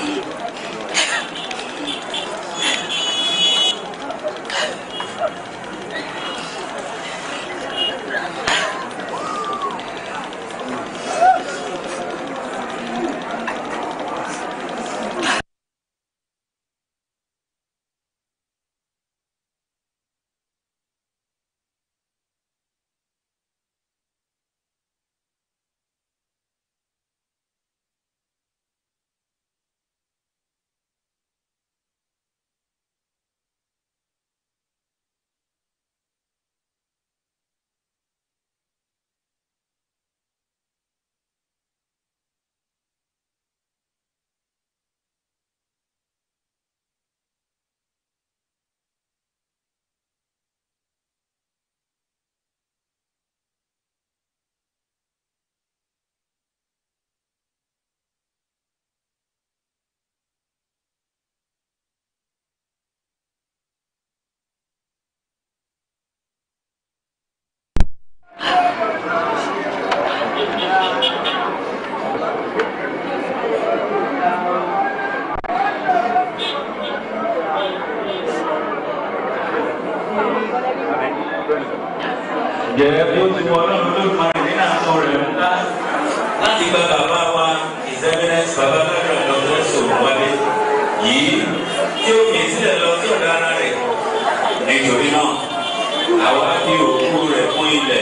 Jẹ́ bí ó ti wọ ọlọ́run ló máa rìn nínú àtọ̀ rẹ̀ ńlá láti gba bàbá wa ìsẹ́mínẹ́sì bàbá lọ́dọ̀ lọ́dọ̀ sọ̀rọ̀ wálé yìí tí ó fi sílẹ̀ lọ sí ọ̀dọ̀ ara rẹ̀. Nítorí náà, àwa fi òkú rẹ̀ fún ilẹ̀.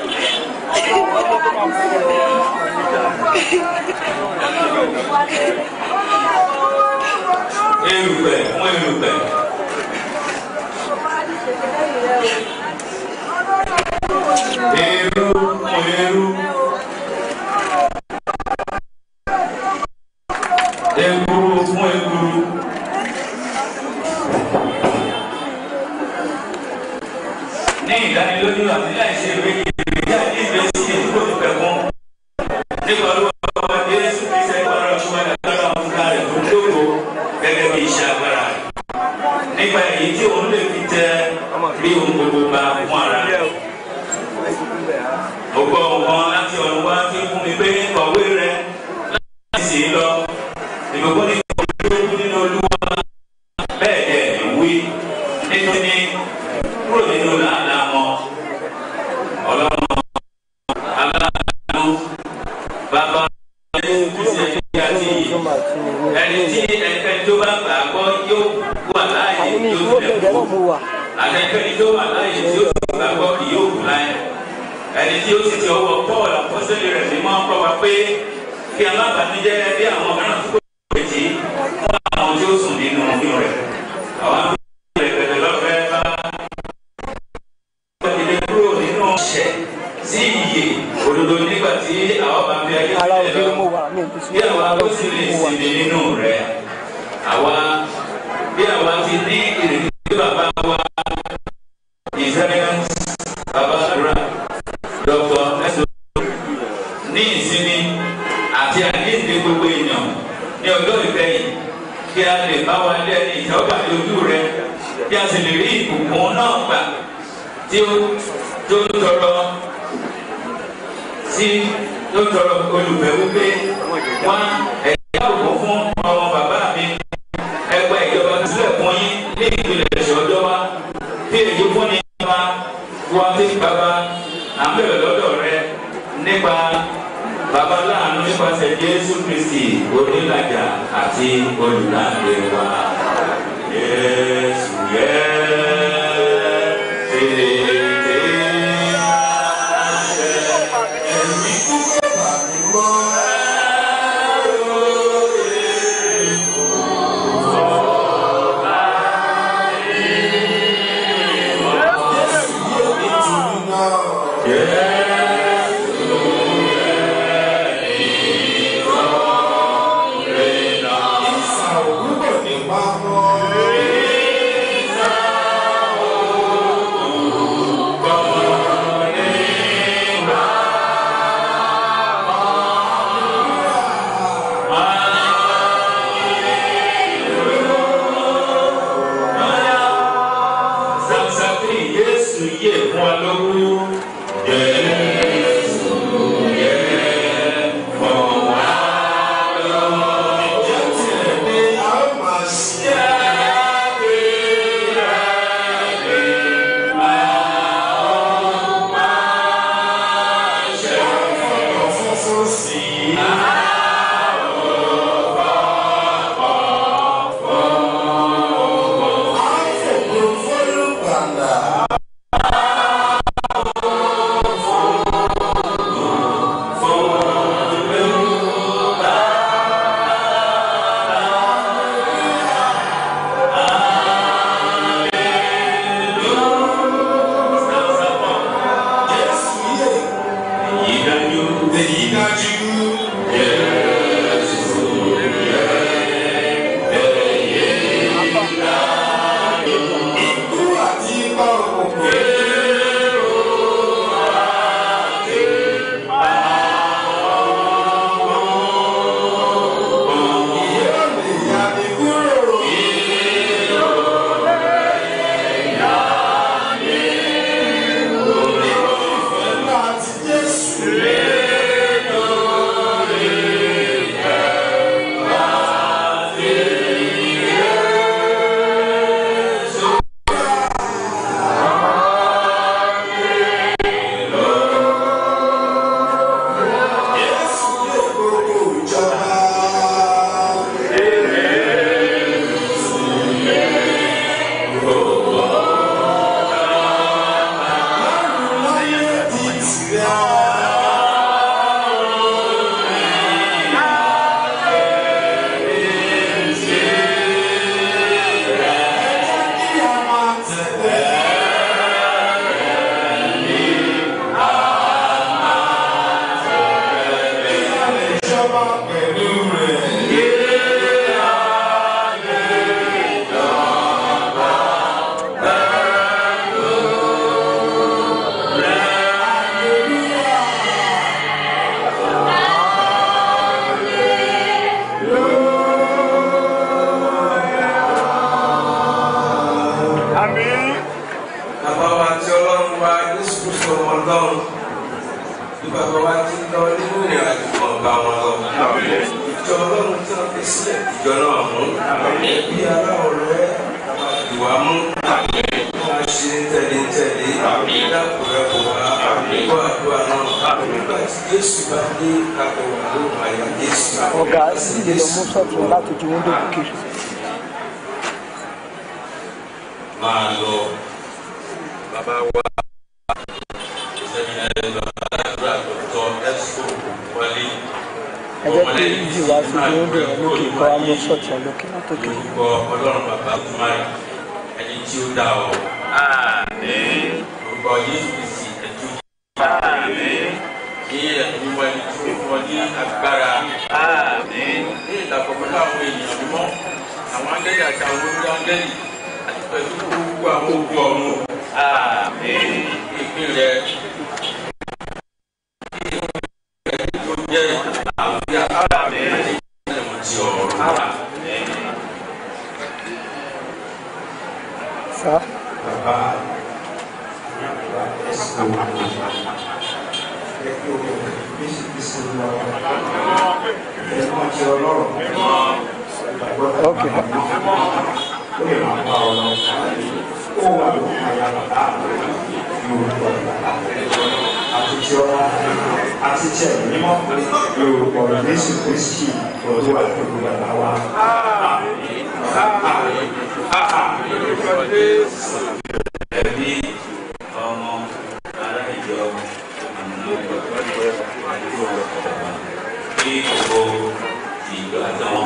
Erùpẹ̀ fún erùpẹ̀. Eru fún eru. Ekuru fún ekuru. Ní ìdánilójú àti láìsí ìwé ìrìn tí a ní ìgbésí ìdúró ti pẹ̀ fún. Nípa olúwa wa Jésù Kristi ẹgbẹ́ ọ̀rọ̀ ṣùgbọ́n ìdájọ́ àwọn fúnra rẹ̀ tó dóko gẹ́gẹ́ bí iṣẹ́ agbára rẹ̀. Nípa èyí tí òun lè fi tẹ bí ohun gbogbo bá fún ara rẹ̀ mo gbọ́ nǹkan láti ọ̀run wá tí fún mi pé kọ̀wé rẹ láti sì lọ ìgbòho ní kọ̀wé tó kú nínú olúwa bẹ́ẹ̀ dẹ̀ ìwé nítorí kúrò nínú làálàá wọn ọlọ́run aláàánú bàbá ẹni tí ẹni tí ẹnikẹ́ni tó bá gbà gbọ́ yóò wà láàyè yóò tilẹ̀ kú àtẹnikẹ́ni tó wà láàyè tí ó sì gbà gbọ́ yóò kú láyé ẹni tí ó sì ti ọwọ́ paul àpọ́sẹ́lẹ̀ rẹ̀ ní máa ń rọpa pé kí alábàánijẹ́ bí àwọn mìíràn tó kó lè jí fún àwọn tí ó sùn nínú oyún rẹ̀ àwọn àgbẹ̀ rẹ̀ bẹ̀rẹ̀ lọ́fẹ̀ẹ́ bá ilé kúrò nínú ọ̀ṣẹ̀ sí iyè òdodo nígbà tí àwọn bá fi ayé sílẹ̀ lọ bí àwa ó sì lè sinmi nínú rẹ̀ àwa bí àwa ti ní ìrètí tí bàbá wa ìsẹ́yìn bàbá àdúrà dọ́kọ̀ ẹ̀sọ́ ní ìsinmi àti àdéhùn gbogbo èèyàn ní ọjọ́ ìgbẹ̀yìn kí a lè bá wa lé ẹni ìtọ́gbà lójú rẹ kí a sì lè rí ìbùkún náà gbà tí ó tó tọrọ sí tó tọrọ olùfẹ́ wípé wá ẹ̀yà òkú fún ọmọ bàbá mi ẹgbẹ́ ìjọba sílẹ̀ fún yín ní ìpìlẹ̀ ẹ̀ṣọ́ ọjọ́ wa bí èyí fún ni bá wá sí bàbá à ń bẹ̀rẹ̀ lọ́dọ̀ rẹ nípa bàbá láàánú nípasẹ̀ Jésù Kristi onílàjà àti olùdáǹdè wa. Jésù yẹ tètè àṣẹ ẹ̀mí kúkú bàbí mọ́.
Ìsàwọ̀ nípa mọ́.
pẹ̀lú rẹ̀.
Àmín.
bàbá wa tí ọlọ́run wa jésù kristu ọmọ ọlọ́run bí bàbá wa ti ń lọ nínú ìrìn àjò ọba wọn lọ. ìjọ ọlọ́run tí wọ́n fi sílẹ̀ ìjọ náà mú. bí aláwọ̀ rẹ̀ ìwà mú. wọ́n á ṣe tẹ̀lé-tẹ̀lé. dákúrẹ́ kò wá. gbọ́ àdúrà náà. nígbà tí jésù bá dé kápẹ́ wà ló máa yà jésù.
ọ̀gá dídè lọ mú sọ́ọ̀tún láti ju wíńdò kiri.
máa lọ. bàbá wa sẹ́mínárì bàbá àdúrà tó tọ́ ẹ̀sùn wọlé.
ẹ jẹ́ kí ìjì wá sí wíńdò yẹn lókè kọ́ á mú sọ́ọ̀tún lókè látòkè.
orúkọ ọlọ́run bàbá kumari ẹni tí ó dá ọ. orúkọ yéésù kristi ẹtú. kí ẹ̀mí mímọ́ ẹni tí ó fún ọ ní agbára. ní ìdàpọ̀ pẹ̀lú àwọn ènìyàn mímọ́ àwọn áńgẹ́lì àti àwọn olórí áńgẹ́lì àti pẹ̀lú gbogbo àwọn òkú ọ̀run. ìpín rẹ̀ tó jẹ́ àwùjọ àti ìmọ̀ ti ọ̀run.
sá
bàbá ẹsùn ẹkú bísí bísí lọ ẹkọ tí ọlọ́run
ok
ó lè máa bá ọ lọ ó wà ló àyà bàbá yorùbá àti tí ọlá àti tí ẹ̀mí mímọ́ yorùbá jésù kristi olú àti olùgbàlà wa. ẹbí ọmọ ará ìjọ kí gbogbo ìjọ àtàwọn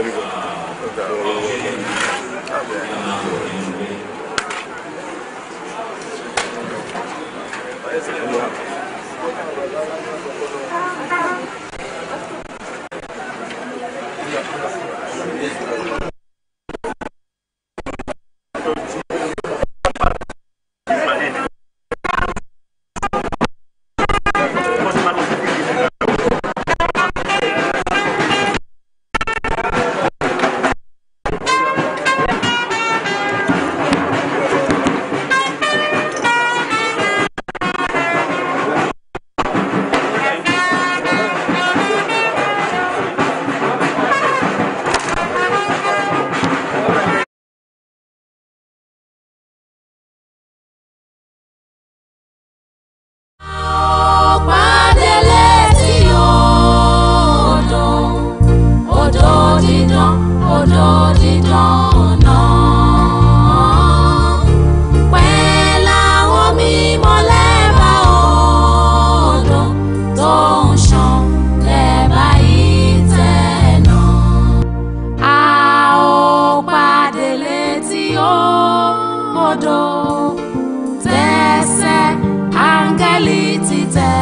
Ọ̀pádélé tí odò, odò dídán, odò dídán náà. Pẹ̀lú àwọn mímọ́ lẹ́bàá odò tó ń ṣàn lẹ́bàá ìtẹ́ náà. A ó pàdé létí odò tẹsẹ̀ áńgẹ́lì títẹ̀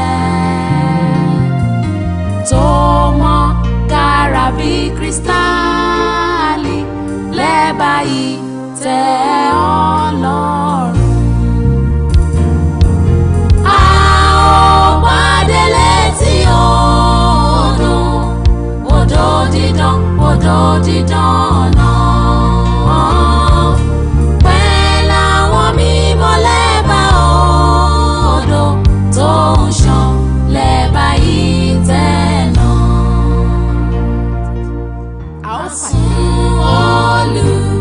tó mọ́ kára bí kírísítálì lẹ́bàá ìtẹ́ ọlọ́run. A ó pàdé létí odò, odò dídán, odò dídán náà. Pẹ̀lú àwọn mímọ́ lẹ́bàá odò tó ń ṣàn lẹ́bàá ìtẹ́ náà. A ó sún olú.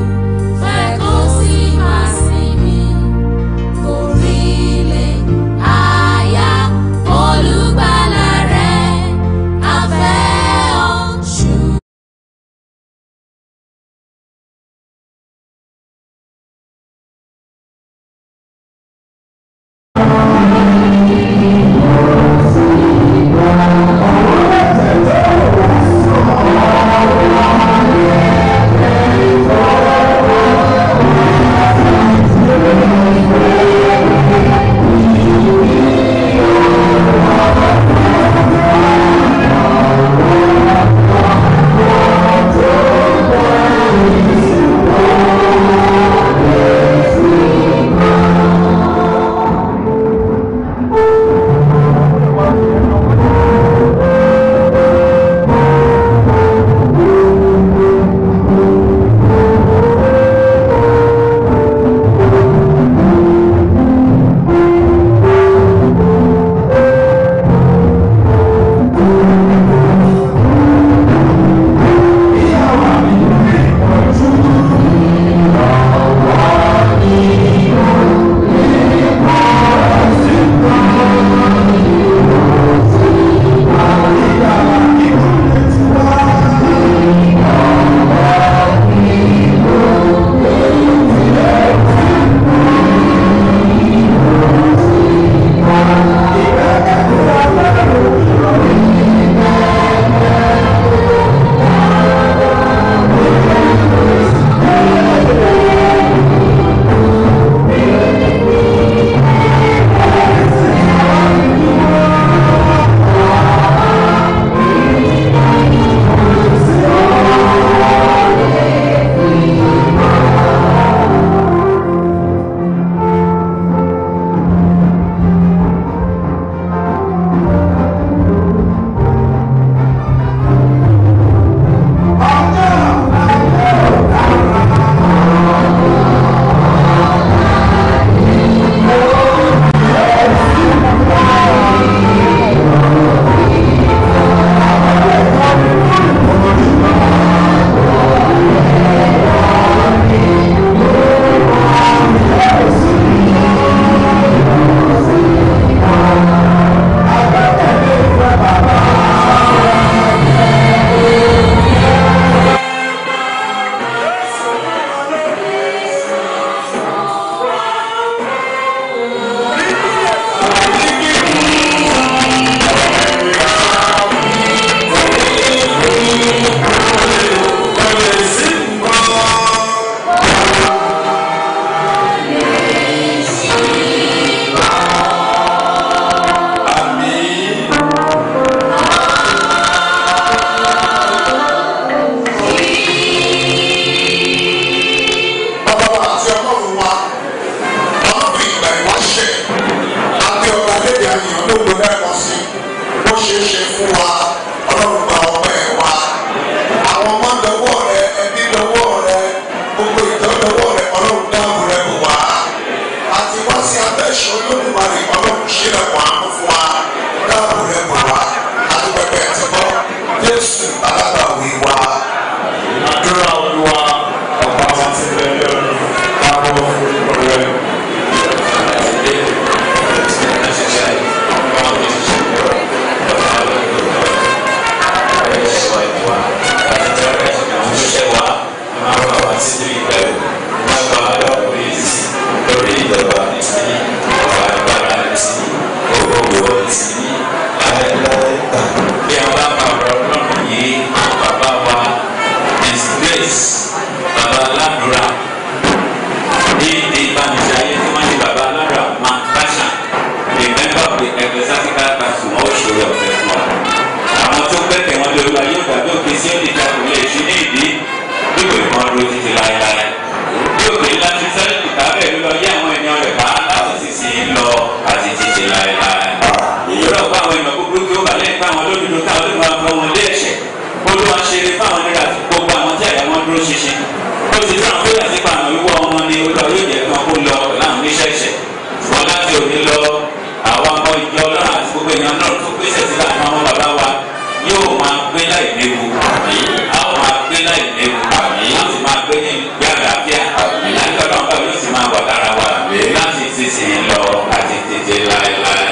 olúwa ṣe eré fáwọn nígbà tí gbogbo àwọn tí àyà wọn dúró ṣinṣin ó ti dúró àwọn nígbà tí pa àwọn wíwọ́ wọn ni olúwa yóò jẹ́ kí wọn kó lọ pẹ̀lú àwọn oníṣẹ́ṣẹ́ ṣùgbọ́n láti òní lọ àwọn ọmọ ìjọ ọlọ́run àti gbogbo èèyàn náà tó gbèsè sílẹ̀ àwọn ọmọ bàbá wa yóò máa gbé láì léwu a ó máa gbé láì léwu a ó sì máa gbé ní ìgbé àlàáfíà láti ọlọ́run bá yóò sì máa wà lára wa láti sísìn lọ àti tètè láéláé.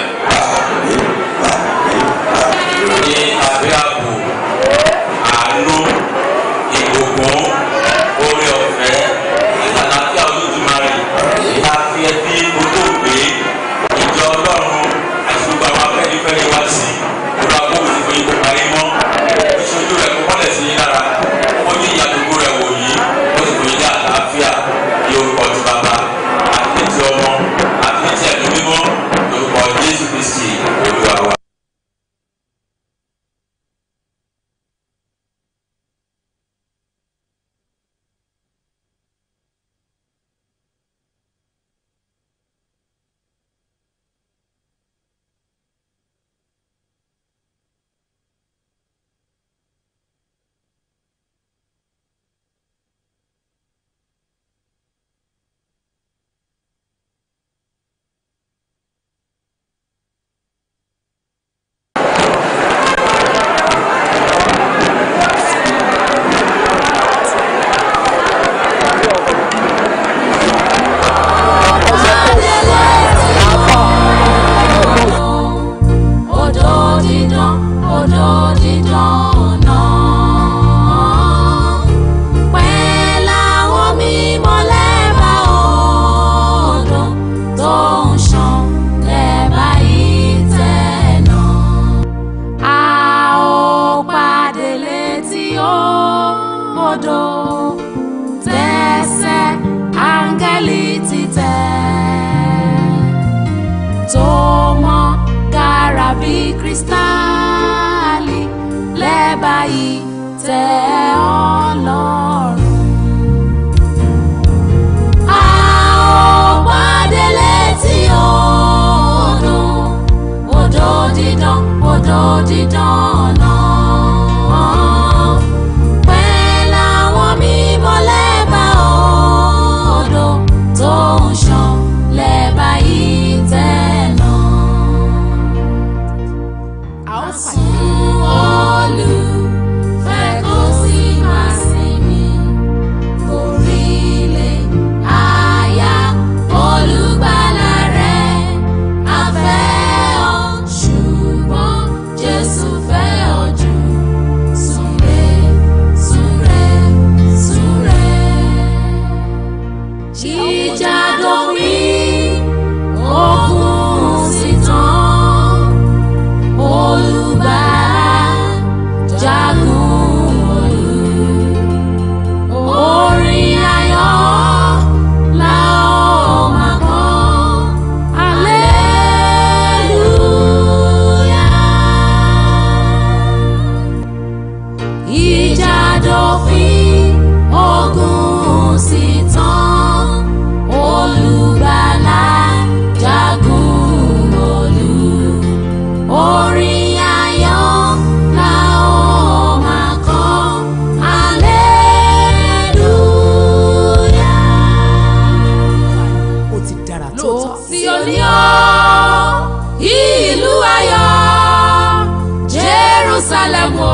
ní abẹ́ ààbò àánú ìgbòkun orí ọ̀fẹ́ àlàáfíà olódùmarè láfi ẹbí olóògbé ìjọ ọlọ́run àti gbogbo àwọn afẹ́nifẹ́re wá sí olú agbóhùn ti fún yín kó parí mọ́ ìṣojú rẹ̀ kó kọ́lẹ̀ sí yín lára ó ní ìyàdógún rẹ̀ wò yìí ó sì fún yín ní àlàáfíà ní orúkọ ti bàbá àti ní ti ọmọ àti ní ti ẹ̀mí mímọ́ lórúkọ jésù kristi olúwa wa.
Odò dídán, odò dídán náà. Pẹ́ láwọn mímọ́ lẹ́bàá odò tó ń ṣàn lẹ́bàá ìtẹ́ náà. A ó pàdé létí odò tẹ̀sẹ̀ áńgẹ́lì ti tẹ̀ tó mọ́ kára bí kírísítálì lẹ́bàá yìí tẹ́ ọlọ́run. A ó pàdé létí odò, odò dídán, odò dídán náà. Pẹ́ láwọn mímọ́ lẹ́bàá odò tó ń ṣàn lẹ́bàá yìí tẹ̀ náà. A ó sún olùfẹ́ kó sì máa sinmi orílẹ̀ àyà olùgbàlà rẹ̀ a fẹ́ ọ ṣùgbọ́n Jésù fẹ́ ọ jù súnre súnre súnre. Jíjà dópin ogun sì tán olùgbàlà jagun olú orin ayọ̀ la ó máa kọ hallelujah. ìjà dópin ogun sì tán olùgbàlà jagun olú orin ayọ̀ la ó máa kọ hallelujah.
ó ti dára tó
lóòótọ́ sí oníyọ́ ìlú ayọ̀ Jerusalem o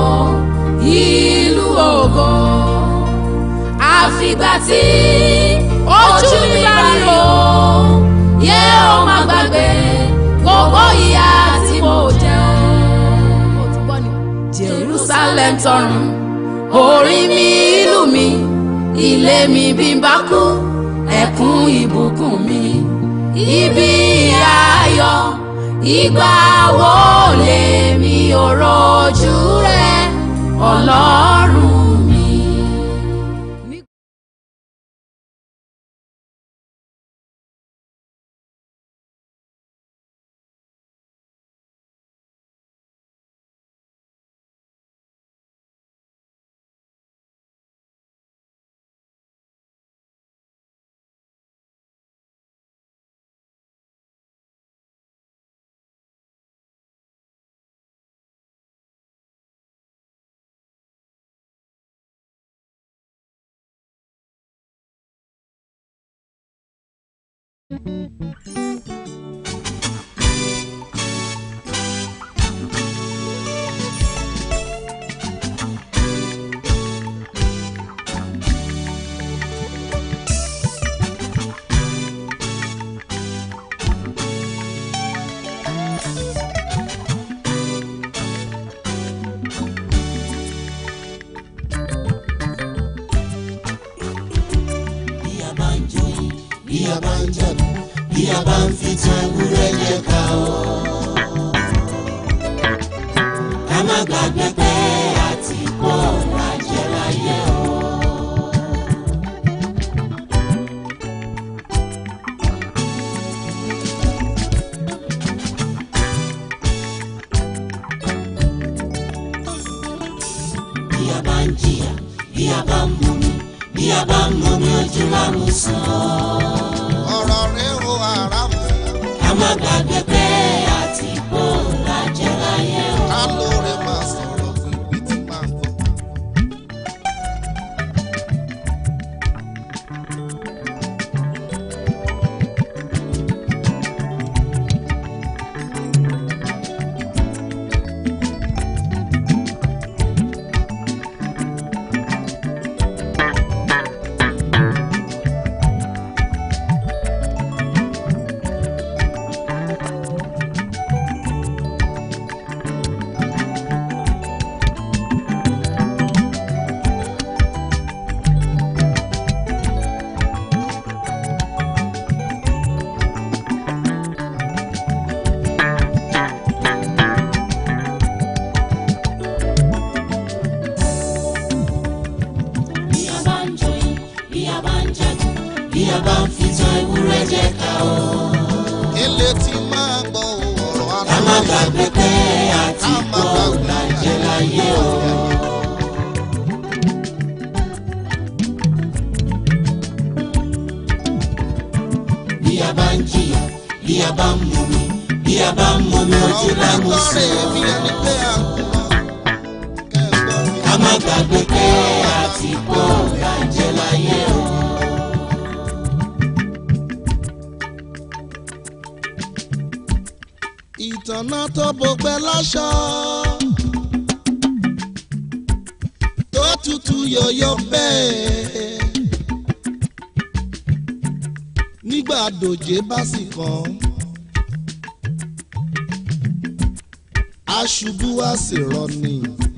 ìlú ògo àfìgbà tí ojú mi bá rí o yẹ ó má gbàgbé gbogbo ìyà tí mo jẹ Jerusalem tọrùn orí mi ìlú mi ilé mi bí n bá kú ẹkún ìbùkún mi ibi ayọ̀ ìgbà wo lèmi ò rojú rẹ Ọlọ́run.
bí a bá ń joyin bí a bá ń jẹ̀bù bí a bá ń fi tan ewúrẹ́ jẹ ká o. ká má gbàgbé pé àti kó lajẹ láyé o. bí a bá ń jìyà bí a bá ń mumi bí a bá ń mumi ojú lámú sàn
ọ̀rọ̀ rẹ̀ o àràmù.
ká má gbàgbé pé àti kó lajẹ láyé o.
ká lóore máa sọ̀rọ̀ fún ibi tí máa ń bọ̀.
bí a bá ń joyin bí a bá ń jẹ̀bù bí a bá ń fi tan ewúrẹ́ jẹ ká o.
ilé tí máa gbọ́ ọ̀rọ̀
ká má
aláwọ̀
gbàgbé pé àti kó lajẹ láyé o. bí a bá ń jìyà bí a bá ń mumi bí a bá ń mumi ojú lámú sàn. ká má gbàgbé pé àti kó lajẹ láyé o.
ìtànà tó bọgbẹ́ láṣọ. tó tutù yọ̀yọ̀ bẹ́ẹ̀. nígbà dòjé bá sì kàn. aṣubú wá sì rọni.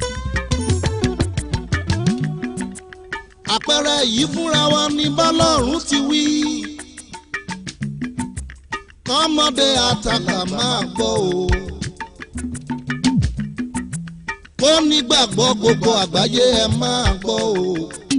àpẹẹrẹ yìí fúnra wa ní bọ́lọ́run ti wí kọ́mọdé àtàkà máa gbọ́ o. kó nígbàgbọ́ gbogbo àgbáyé ẹ máa gbọ́ o.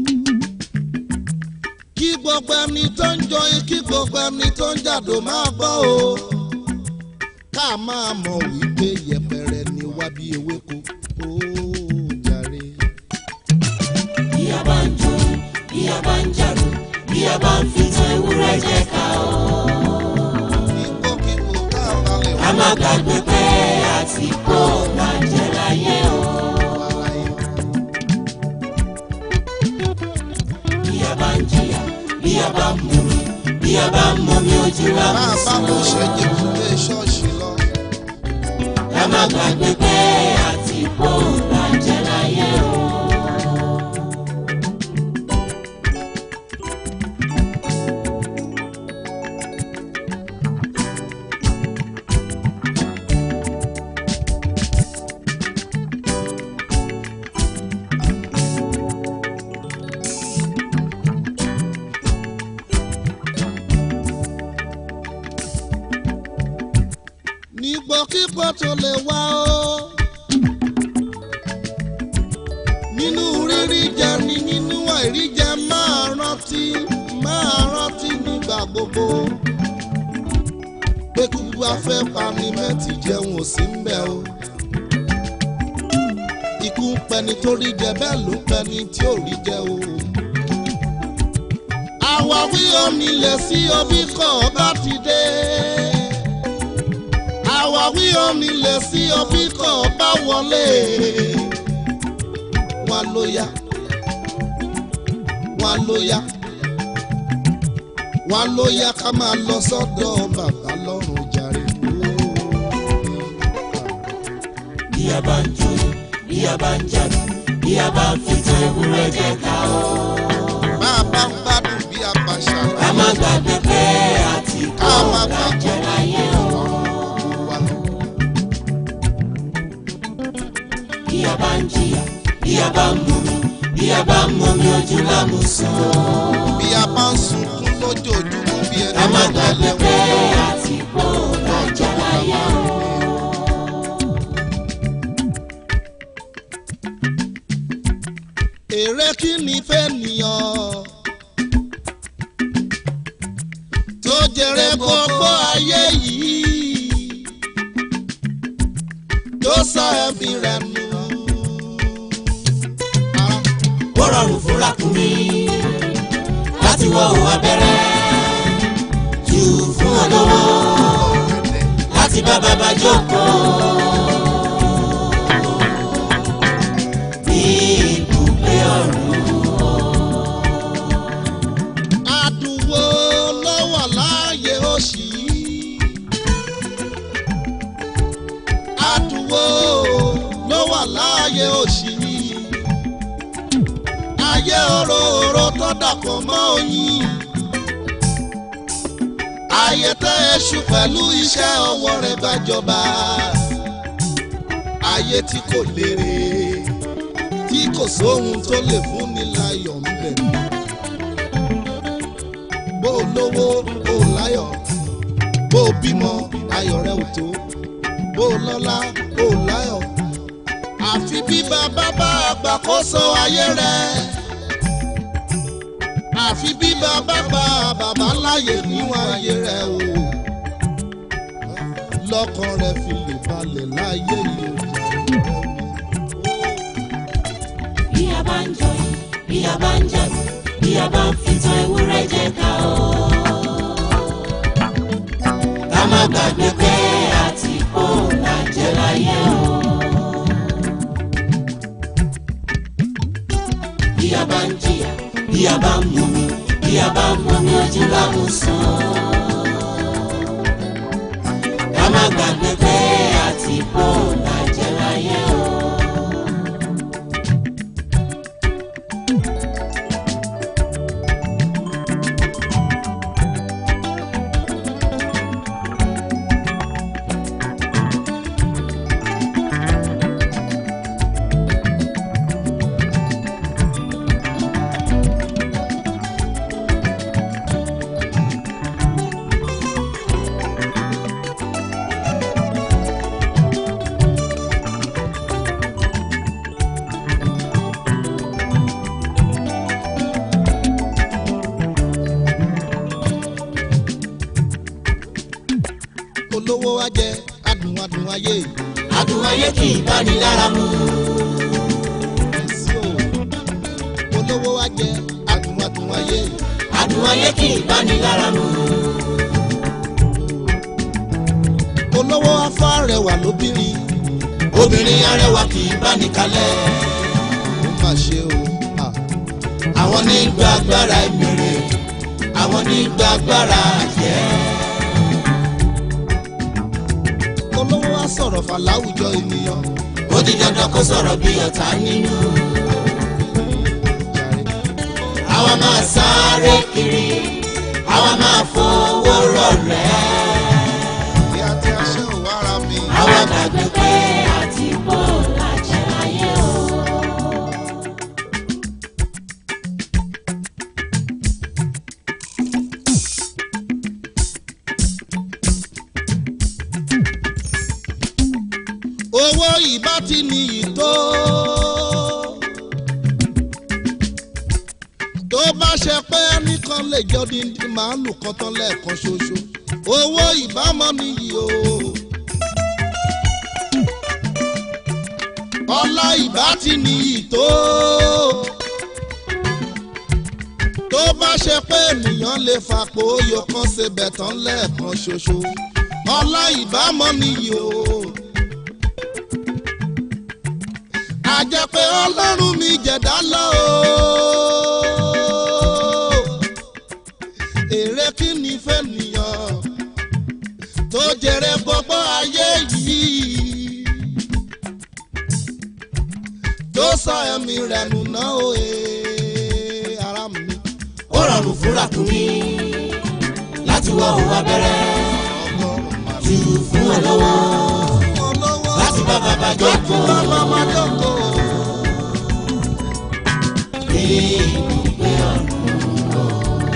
kí gbogbo ẹni tó ń jọyìn kí gbogbo ẹni tó ń jàdó máa gbọ́ o. ká máa mọ̀ wípé yẹpẹrẹ ni wá bí ewéko ó jàre.
bí a bá ń joyin bí a bá ń jàdù bí a bá ń fi tan ewúrẹ́ jẹ ká o. ká má gbàgbé pé àti kó lajẹ láyé o. bí a bá ń jìyà bí a bá ń mumi bí a bá ń mumi ojú lámú
bá a bá
sàn.
mo ṣe jẹ́ kúlé ṣọ́ọ̀ṣì lọ.
ká má gbàgbé pé àti kó lajẹ láyé o.
nígbòkígbò tó lè wá o. nínú rírí jẹ ni nínú àìrí jẹ máa rántí máa rántí nígbà gbogbo. pé kúkú afẹ́ pani mẹ́tì jẹun ò sí ń bẹ̀ o. ikú ń pẹni tó rí jẹ bẹ́ẹ̀ ló ń pẹni tí ò rí jẹ o. àwáwí omi lè sí omi kọ̀ bá ti dé àwáwí omi lè sí ọbí kan bá wọlé wọn ló yá wọn ló yá wá ló yá ká máa lọ sọ́dọ̀ bàbá lọ́rùn jàre.
bí a bá ń jó bí a bá ń jà bí a bá ń fi tan ewúrẹ́ jẹ ká o.
bá a bá ń gbádùn bí a bá ṣàlàyé.
ká má gbàgbé pé àti kó ọ̀gá jẹ láyé o. bí a bá ń jìyà bí a bá ń mumi bí a bá ń mumi ojú lámùsùn.
bí a bá ń sunkún lójoojúmọ́ bí ẹni
ká má gbàgbé pé àti kó ọ̀gá jẹ láyé o.
èrè kí ni fẹ́ nìyàn tó jèrè gbogbo ayé yìí tó sọ ẹ̀mí rẹ̀ nù.
ó rọrùn fún ràkúnmí láti wọ òun abẹ́rẹ́ jù fún olówó láti bá bàbá jókòó. ní ibùgbé ọ̀run.
àdùnwó ló wà láàyè òṣì yìí. àdùnwó ló wà láàyè òṣì yìí. ayé òróró tó dàpọ̀ mọ́ oyin. ayé tẹ́ èṣù pẹ̀lú iṣẹ́ ọwọ́ rẹ̀ gbàjọba. ayé tí kò lérè tí kò sóhun tó lè fún ni láyọ̀ ń bẹ̀. bó o lówó bó o láyọ̀ bó o bímọ ayọ̀ rẹ ò tó bó o lọ́lá bó o láyọ̀. àfi bí bàbá bá àgbàkóso ayé rẹ. àfi bí bàbá bá bàbá láyè níwọ̀n ayé rẹ o. lọ́kàn rẹ fi lè balẹ̀ láyé yìí o.
bí a bá ń jọyìn bí a bá ń jà bí a bá ń fi tan ewúrẹ́ jẹ ká o. ká má gbàgbé pé àti kó la jẹ láyé o. bí a bá ń jìyà bí a bá ń mumi bí a bá ń mumi ojú lámùsùn. ká má gbàgbé pé àti kó la jẹ láyé o.
olówó wa jẹ adùn adùn ayé.
adùn ayé kì í bá ní lára mu.
olówó wa jẹ adùn adùn ayé.
adùn ayé kì í bá ní lára mu.
olówó afọ arẹwà lóbìnrin.
obìnrin arẹwà kì í bá ní kalẹ̀.
ó mà ṣe o.
àwọn ní gba agbára ìmìrè àwọn ní gba agbára àjẹ́.
olówó wa sọ̀rọ̀ fà láwùjọ ènìyàn.
ó di dandan kó sọ̀rọ̀ bí ọ̀tá nínú. àwa máa sáré kiri àwa máa fowó rọ̀rẹ́.
ìyá tí a ṣe ò wára mi.
àwa gbàgbé pé àti bó làjẹ́ láyé o.
owó ìbá ti níyì tó. tó bá ṣe pé ẹnìkan lè jọ díndín màálù kan tán lẹ́ẹ̀kan ṣoṣo owó ìbámọ́ níyì o. ọlá ìbá ti níyì tó. tó bá ṣe pé ènìyàn lè fapò oyò kan ṣe bẹ̀tán lẹ́ẹ̀kan ṣoṣo ọlá ìbámọ́ níyì o. àjẹ́ pé ọlọ́run mi jẹ̀dá lọ o. èrè kí o ee ara mi.
ó rọrùn fúnra kù mí láti wọ òun abẹ́rẹ́ jù fún olówó láti bá bàbá jókòó.
bàbá jókòó.
ìgbé ọ̀run o.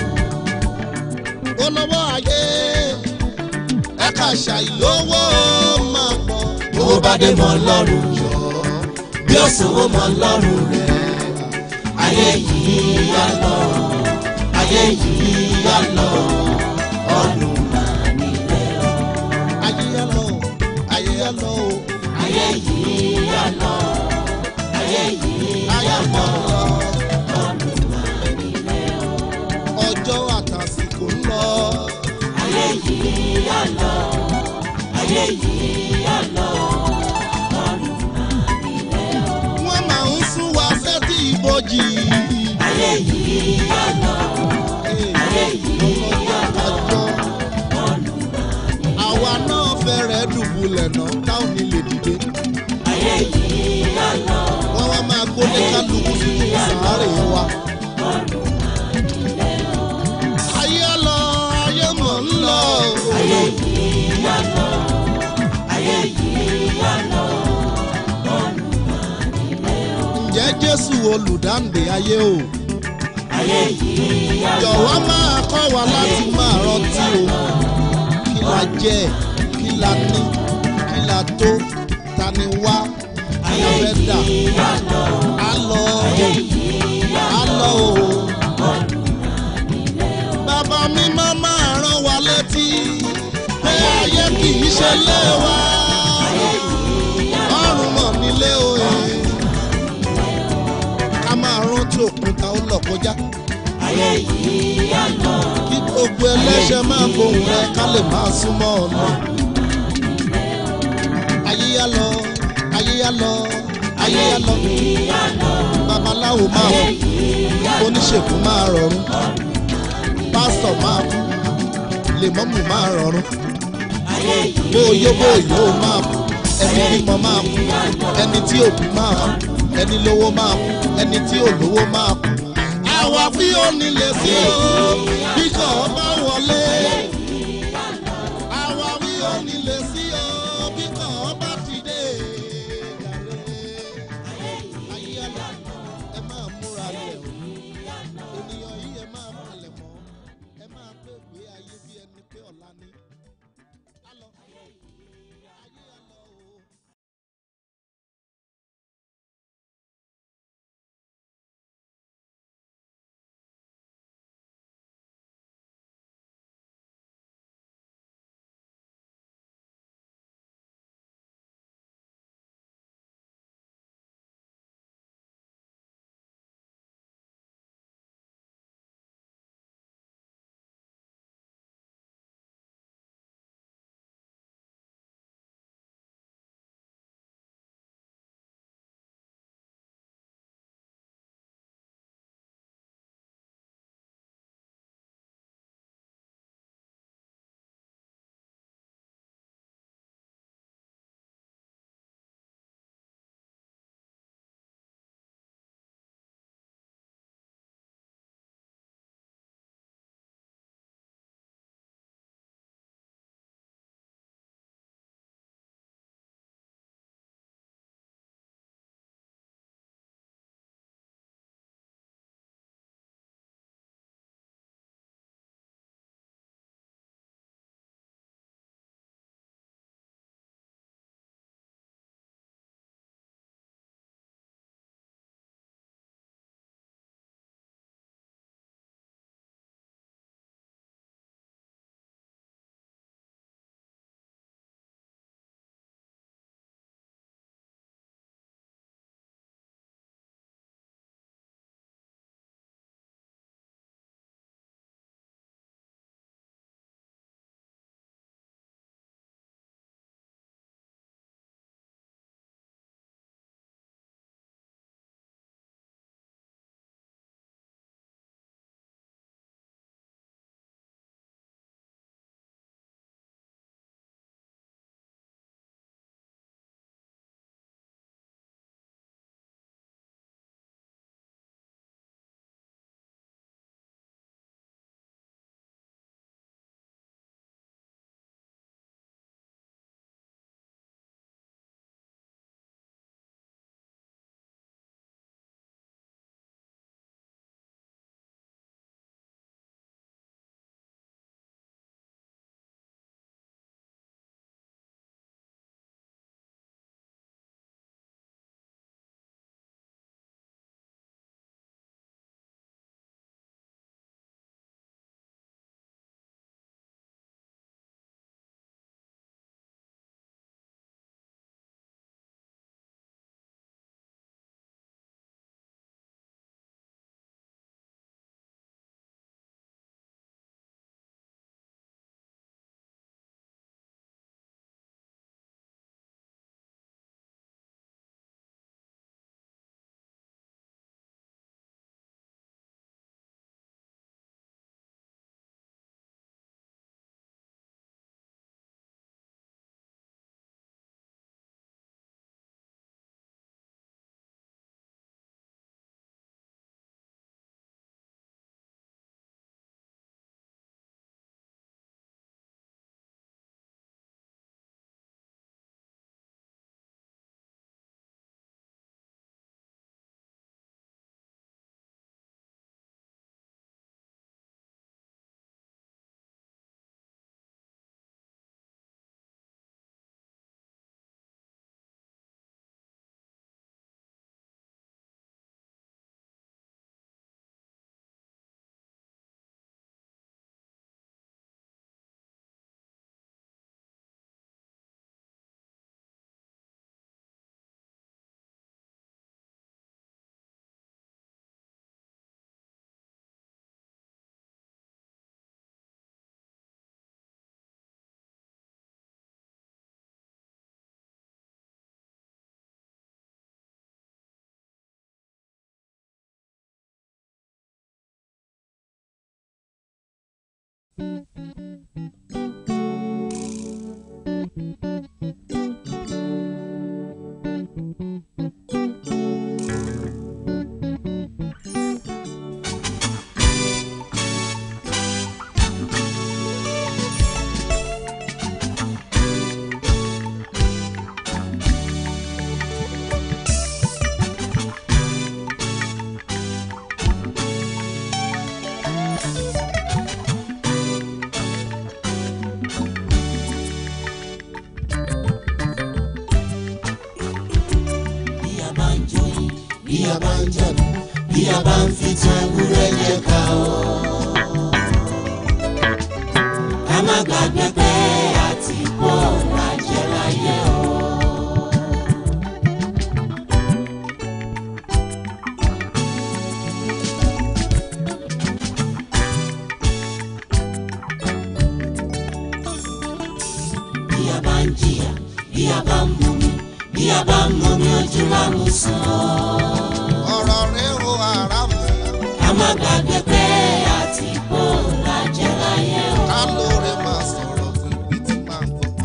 olówó ayé ẹ̀ka ṣàìlówó máa pọ̀.
owó bá dé mọ́ lọ́rùn yọ bí ó sòwò mọ́ lọ́rùn rẹ̀ ayé yìí yá lọ ayé yìí yá lọ ọdún máa nílẹ̀ o.
ayé yá lọ ayé yá lọ o.
ayé yìí yá lọ ayé yìí yá lọ ọdún máa nílẹ̀ o.
ọjọ́ àtàsìkò ń lọ.
ayé yìí yá lọ ayé yìí yá lọ ọdún máa nílẹ̀ o.
wọ́n máa ń sún wa sẹ́tì ìbòjì.
ayé yìí yá lọ ayé yìí yá lọ ọdún máa nílẹ̀ o.
àwa náà fẹ́rẹ̀ dùbúlẹ̀ náà táwọn ní lè dìde.
ayé yìí yá lọ
wọ́n wá máa gbólé kálukú sínú sàárè wa.
ọdún máa nílẹ̀ o.
ayé lọ ayé mọ̀ ń lọ.
ayé yìí yá lọ ayé yìí yá lọ ọdún máa nílẹ̀ o.
ǹjẹ́ jésù olùdáǹdè ayé o.
ayé yìí yá lọ
jọ̀wọ́ máa kọ́ wa láti máa rántí o. kí la jẹ́ kí la ní kí la tó ta ni wá
ayé
fẹ́ dà
yìí yá lọ
á lọ
ayé yìí yá
á
lọ
lọ o.
ọdún máa nílẹ̀ o.
bàbá mi máa máa rán wa létí pé ayé kì í ṣe lé wa
ayé yìí yá lọ
ọrùn mọ̀ nílé o ẹ̀ ká máa rántí òkúta ó lọ kọjá
ayé yìí yá lọ
kí gbogbo ẹlẹ́ṣẹ̀ máa gbóhùn rẹ ká lè máa súnmọ́ ọ̀nà ayé yá lọ ayé yá lọ ayé yá lọ
yìí yá lọ
babaláwo máa
ayé
kú
yìí yá lọ
oníṣègùn máa rọrùn pásítọ̀ máa kú lèmọ́mù máa rọrùn
ayé yìí
bóyó bóyó máa kú ẹni bímọ máa kú ẹni tí òbí máa kú ẹni lówó máa kú ẹni tí ò lówó máa kú. àwa fi ó nílé sí o bí kò bá wọlé.
bí a bá ń joyin bí a bá ń jẹ̀bú bí a bá ń fi tan ewúrẹ́ jẹ ká o. ká má gbàgbé pé àti kó lajẹ láyé o. bí a bá ń jìyà bí a bá ń mumi bí a bá ń mumi ojú lámùsàn.
ọ̀rọ̀ rẹ̀ o ara mu.
ká má gbàgbé pé àti kó lajẹ láyé o.
ká lóore máa sọ̀rọ̀ fún ibi tí máa ń bọ̀.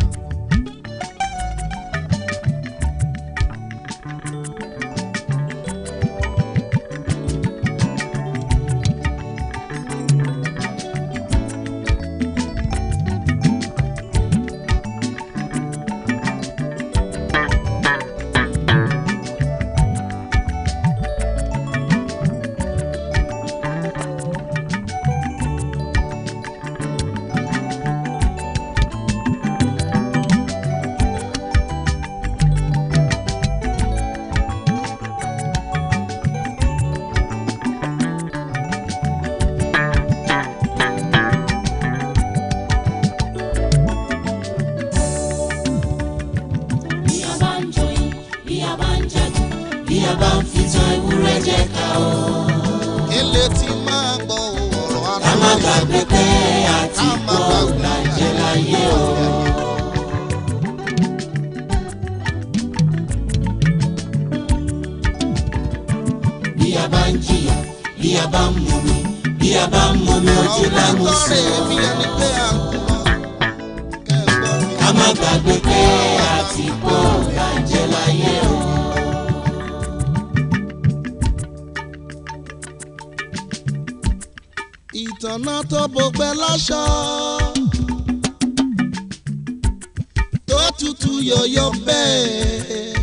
bí a bá ń joyin bí a bá ń jẹ̀bú bí a bá ń fi tan ewúrẹ́ jẹ ká o.
ilé tí máa gbọ́ ọ̀rọ̀ ara
ká má gbàgbé pé àti kó lajẹ láyé o. bí a bá ń jìyà bí a bá ń mumi bí a bá ń mumi ojú lámùsàn.
bí ẹni pé à ń kú lọ.
ká má gbàgbé pé àti kó lajẹ láyé o.
ìtànà tó bọgbẹ láṣọ tó tutù yọ̀yọ̀ bẹ́ẹ̀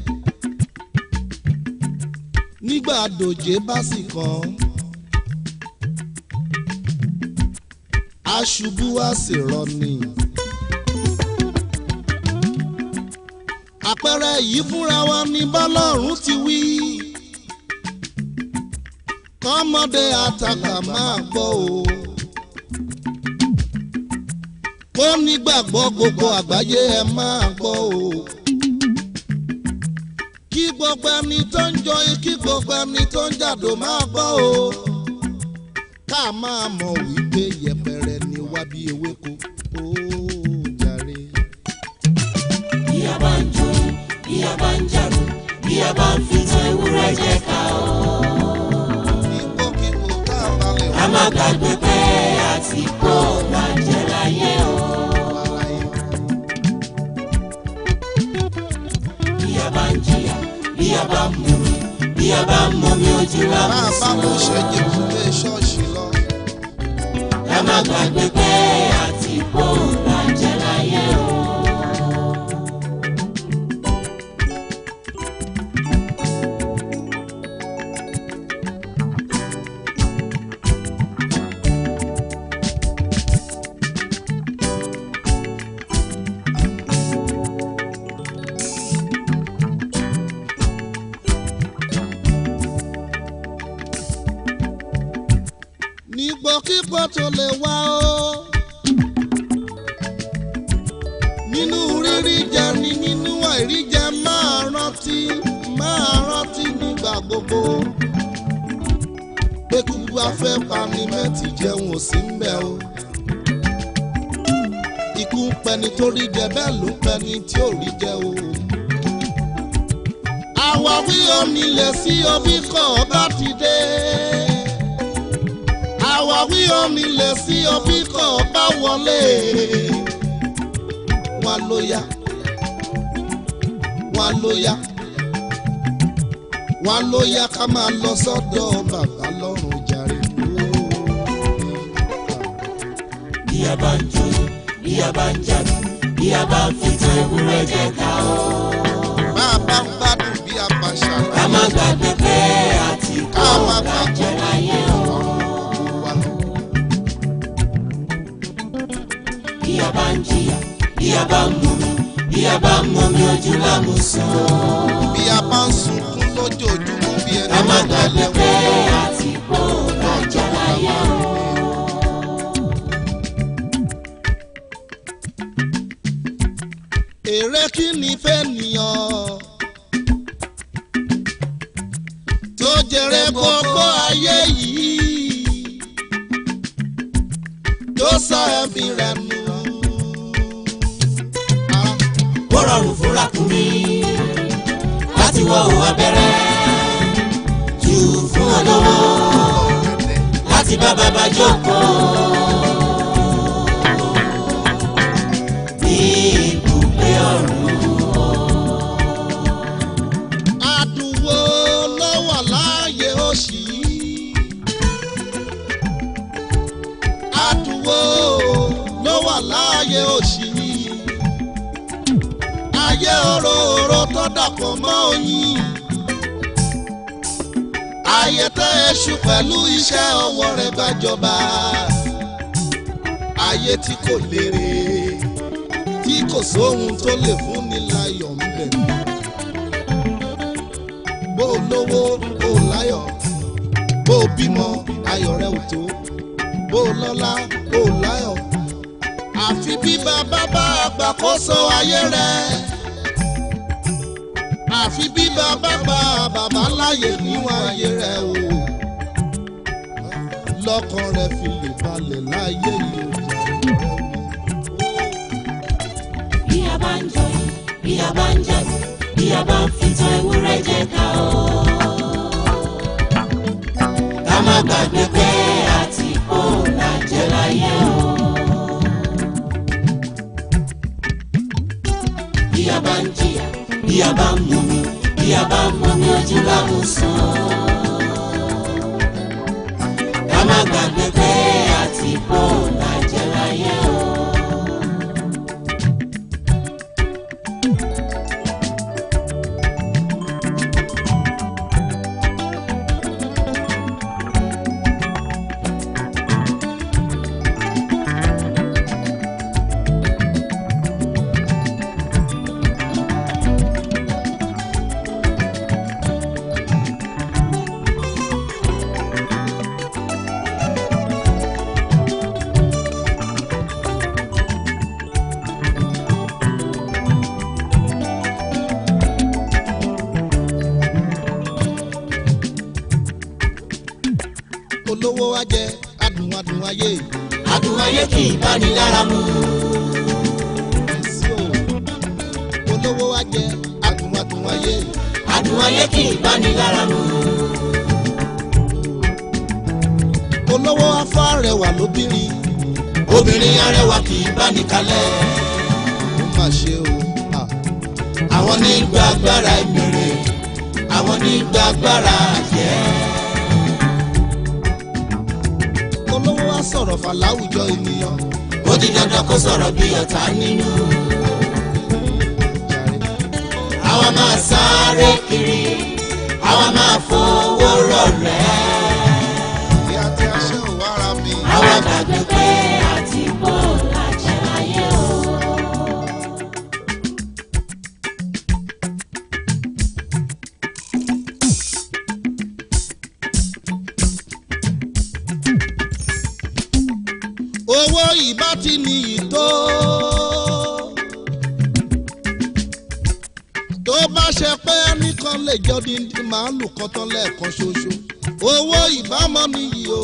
nígbà dòjé bá sì kàn aṣubú á sì rọni. àpẹẹrẹ yìí fúnra wa ní bọ́lọ́run ti wí kọ́mọdé àtàkà máa gbọ́ o. kó nígbàgbọ́ gbogbo àgbáyé ẹ máa gbọ́ o. kí gbogbo ẹni tó ń jọ kí gbogbo ẹni tó ń jàdó máa gbọ́ o. ká máa mọ̀ wípé yẹpẹrẹ ni wá bí ewéko ó jàre.
bí a bá ń joyin bí a bá ń jàdó bí a bá ń fi tan ewúrẹ́ jẹ ká o. ká má gbàgbé pé àti kó lajẹ láyé o. bí a bá ń jìyà bí a bá ń mumi bí a bá ń mumi ojú
bá a bá
lámùsàn.
mú ṣẹ́jẹ̀ kúlé ṣọ́ọ̀ṣì lọ.
ká má gbàgbé pé àti kó lajẹ láyé o.
nígbòkígbò tó lè wá o. nínú rírí jẹ ni nínú àìrí jẹ máa rántí máa rántí nígbà gbogbo. pé kúkú afẹ́ pani mẹ́tì jẹun ò sí ń bẹ̀ o. ikú ń pẹni tó rí jẹ bẹ́ẹ̀ ló ń pẹni tí ò rí jẹ o. àwáwí onílẹ̀ sí omi kọ̀ ọ́ bá ti dé àwáwí rán mi lè sí ọbí kan bá wọlé wọn ló yá wọn ló yá wọn ló yá ká máa lọ sọ́dọ̀ bàbá lọ́rùn jàre.
bí a bá ń jó bí a bá ń jáde bí a bá ń fi tan ewúrẹ́ jẹ ká o.
bá a bá ń gbádùn bí a bá ṣàlàyé.
ká má gbàgbé pé àti kó ọ̀gá jẹ láyé o. bí a bá ń jìyà bí a bá ń mumi bí a bá ń mumi ojú lámùsàn.
bí a bá ń sunkún lójoojúmọ́ bí ẹni
ká má
máa
gbàgbé pé àti kó ọ̀gá jẹ láyé o.
èrè kí ni fẹ́ nìyàn tó jèrè gbogbo ayé yìí tó sọ ẹ̀mí rẹ̀ nù.
ó rọrùn fún ràkúnmí láti wọ òun abẹ́rẹ́ jù fún olówó láti bá bàbá jókòó. ní ibùgbé ọ̀run.
àdùnwó ló wà láàyè òṣì yìí. àdùnwó ló wà láàyè òṣì yìí. ayé òróró tó dàpọ̀ mọ́ oyin. ayé tẹ́ èṣù pẹ̀lú iṣẹ́ ọwọ́ rẹ̀ gbàjọba. ayé tí kò lérè tí kò sóhun tó lè fún ni láyọ̀ ń bẹ̀. bó o lówó bó o láyọ̀ bó o bímọ ayọ̀ rẹ ò tó bó o lọ́lá bó o láyọ̀. àfi bí bàbá bá àgbàkóso ayé rẹ àfi bí bàbá bá bàbá láyè níwọ̀n ayé rẹ o lọ́kàn rẹ fi lè balẹ̀ láyé yìí o.
bí a bá ń jọyìn bí a bá ń jáde bí a bá ń fi tan ewúrẹ́ jẹ ká o. ká má gbàgbé pé àti kó la jẹ láyé o. bí a bá ń jìyà bí a bá ń mumi bí a bá ń mumi ojú lámùsàn. ká má gbàgbé pé àti kó la jẹ láyé o.
olówó wa jẹ adùn adùn ayé.
adùn ayé kì í bá ní lára mu.
olówó wa jẹ adùn adùn ayé.
adùn ayé kì í bá ní lára mu.
olówó afọ arẹwà lóbìnrin.
obìnrin arẹwà kì í bá ní kalẹ̀.
ó mà ṣe o.
àwọn ní gba agbára ìmìrè àwọn ní gba agbára àjẹ́.
olówó wa sọ̀rọ̀ fà láwùjọ ènìyàn.
ó di dandan kó sọ̀rọ̀ bí ọ̀tá nínú. àwa máa sáré kiri àwa máa fowó rọ̀rẹ́.
ìyá tí a ṣe ò wára mi.
àwa gbàgbé pé àti bó làjẹ́ láyé o.
owó ìbá ti níyì tó. tó bá ṣe pé ẹnìkan lè jọ dídí màálù kan tán lẹ́ẹ̀kan ṣoṣo owó ìbámọ́ níyì o.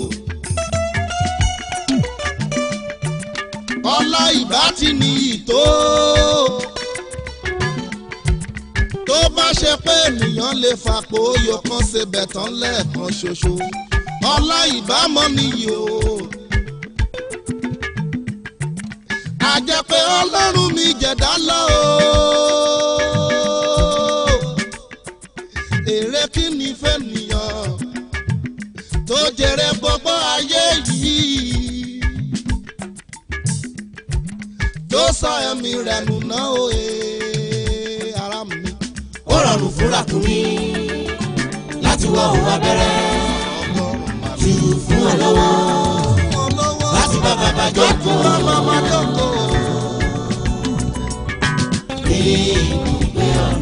ọlá ìbá ti níyì tó. tó bá ṣe pé ènìyàn lè fàpò oyò kan ṣe bẹ̀tán lẹ́ẹ̀kan ṣoṣo ọlá ìbámọ́ níyì o àjẹpẹ́ ọlọ́run mi jẹ̀dá lọ o. èrè kí ni fẹ́ nìyàn tó jèrè gbogbo ayé yìí tó sọ ẹ̀mí rẹ̀ nù náà o ee ara mi.
ó rọrùn fúnra kùn mí láti wọ òun abẹ́rẹ́ jù fún ọ lọ́wọ́ láti bá bàbá jókòó.
bàbá jókòó.
ní ibùgbé ọ̀run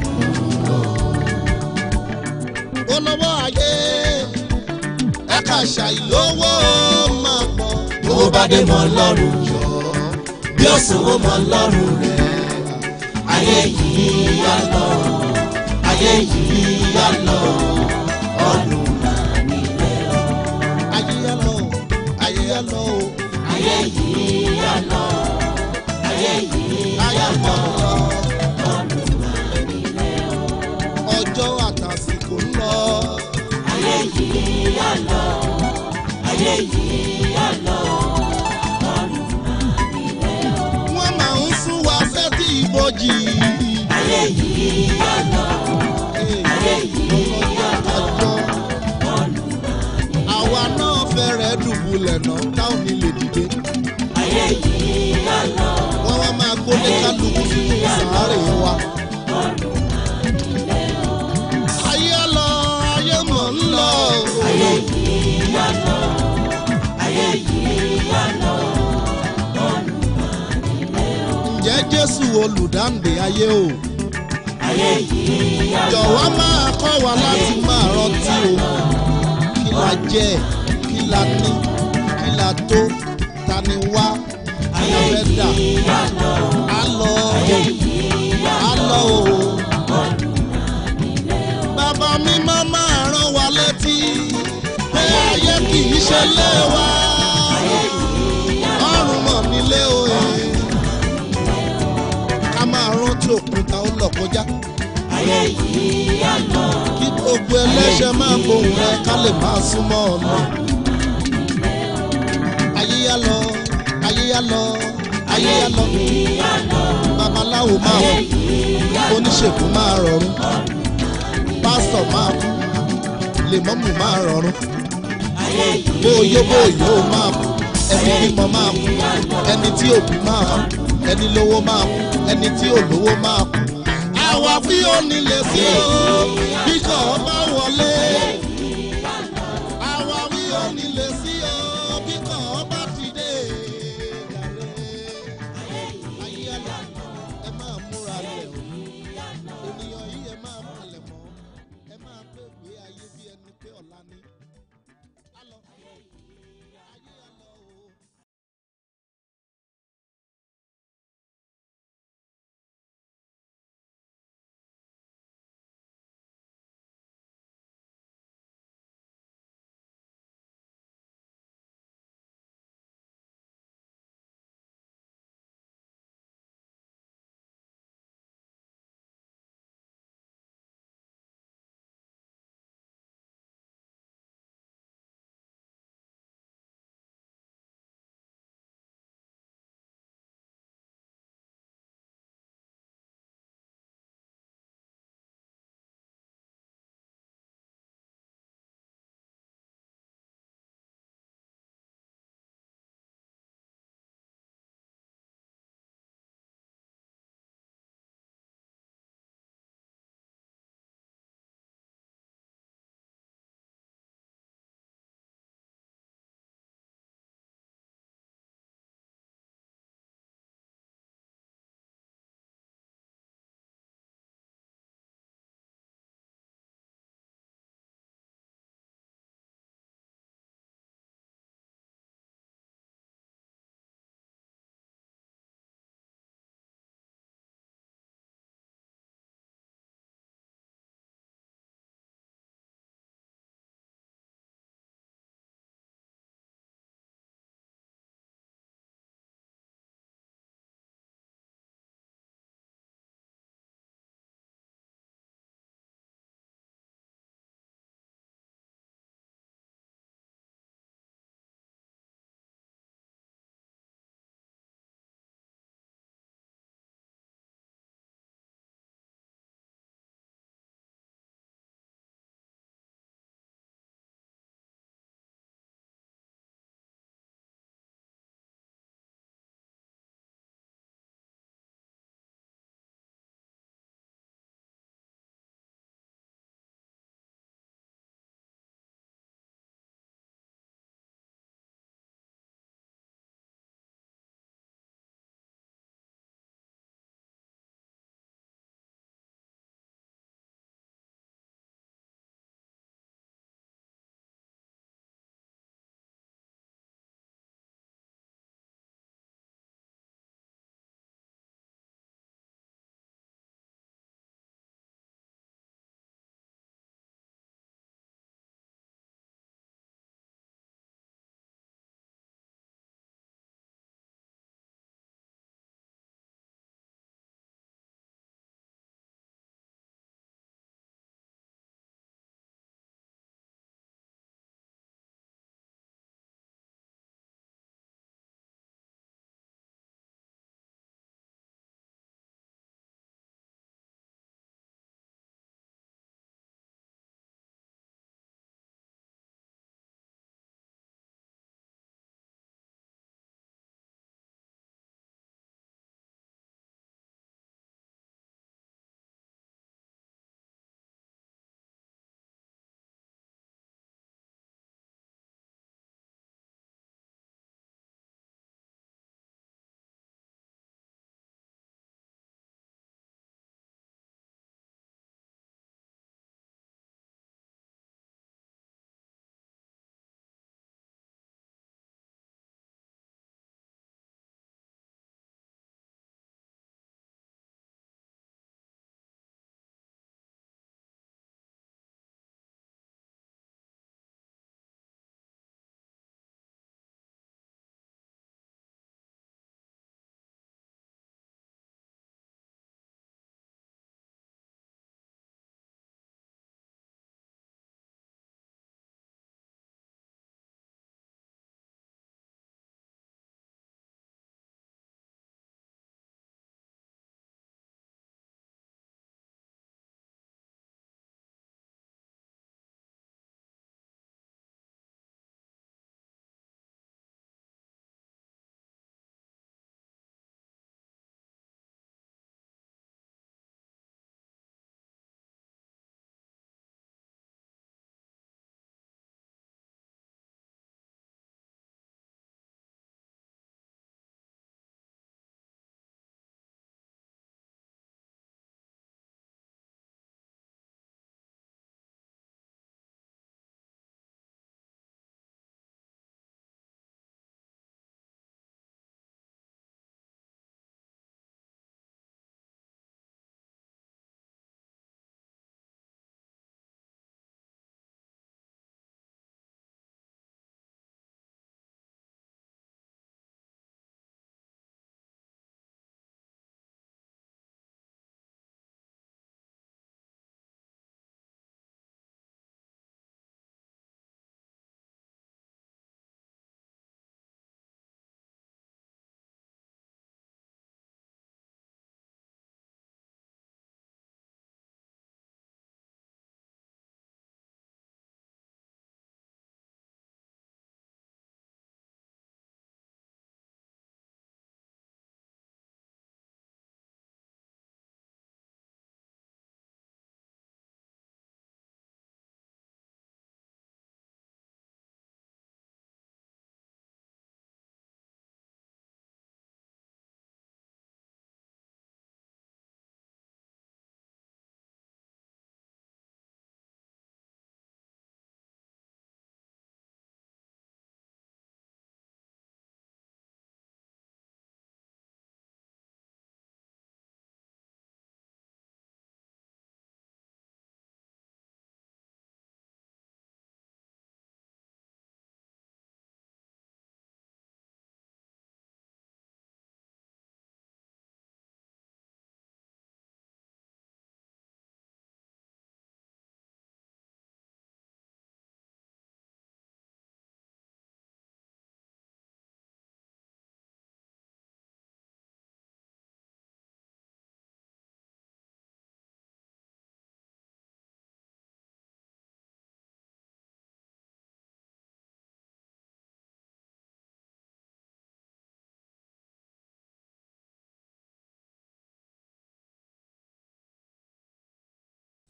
olówó ayé ẹ̀ka ṣàìlówó máa pọ̀.
owó bá dé mọ́ lọ́rùn yọ bí ó sanwó mọ́ lọ́rùn rẹ̀ ayé yìí yá lọ ayé yìí yá lọ ọdún máa nílẹ̀ o.
ayé yá lọ ayé yá lọ o.
ayé yìí yá lọ ayé yìí yá lọ ọdún máa nílẹ̀ o.
ọjọ́ àtàsìkò ń lọ.
ayé yìí yá lọ ayé yìí yá lọ ọdún máa nílẹ̀ o.
wọ́n máa ń sún wa sẹ́tì ìbòjì.
ayé yìí yá lọ ayé yìí yá lọ ọdún máa nílẹ̀ o.
àwa náà fẹ́rẹ̀ dùbúlẹ̀ náà táwọn ní lè dìde.
ayé yìí yá lọ
wọ́n wá máa gbólé kálukú sínú sàárè wa.
ọdún máa nílẹ̀ o.
ayé lọ ayé mọ̀ ń lọ.
ayé yìí yá lọ ayé yìí yá lọ ọdún máa nílẹ̀ o.
ǹjẹ́ jésù olùdáǹdè ayé o.
ayé yìí yá lọ
jọ̀wọ́ máa kọ́ wa láti máa rántí o. kí la jẹ́ kí la ní kí la tó ta ni wá kí la fẹ́ dà.
yá lọ
á lọ
ayé yìí yá
á lọ o.
ọdún máa nílẹ̀ o.
bàbá mi máa máa rán wa létí pé ayé kì í ṣe lé wa. ọrùn mọ̀ nílé o. ká máa rántí òkúta ó lọ kọjá.
ayé yìí yá lọ
kí gbogbo ẹlẹ́ṣẹ̀ máa gbóhùn rẹ ká lè máa súnmọ́ ọ̀nà. ayé yá lọ ayé yá lọ ayé yá lọ
yá lọ
babaláwo máa kú oníṣègùn máa rọrùn pásítọ̀ máa kú lèmọ́mù máa rọrùn
ayé yìí
bóyó bóyó máa kú ẹni bímọ máa kú ẹni tí òbí máa kú ẹni lówó máa kú ẹni tí ò lówó máa kú. àwa fi ó nílé sí o bí kò bá wọlé.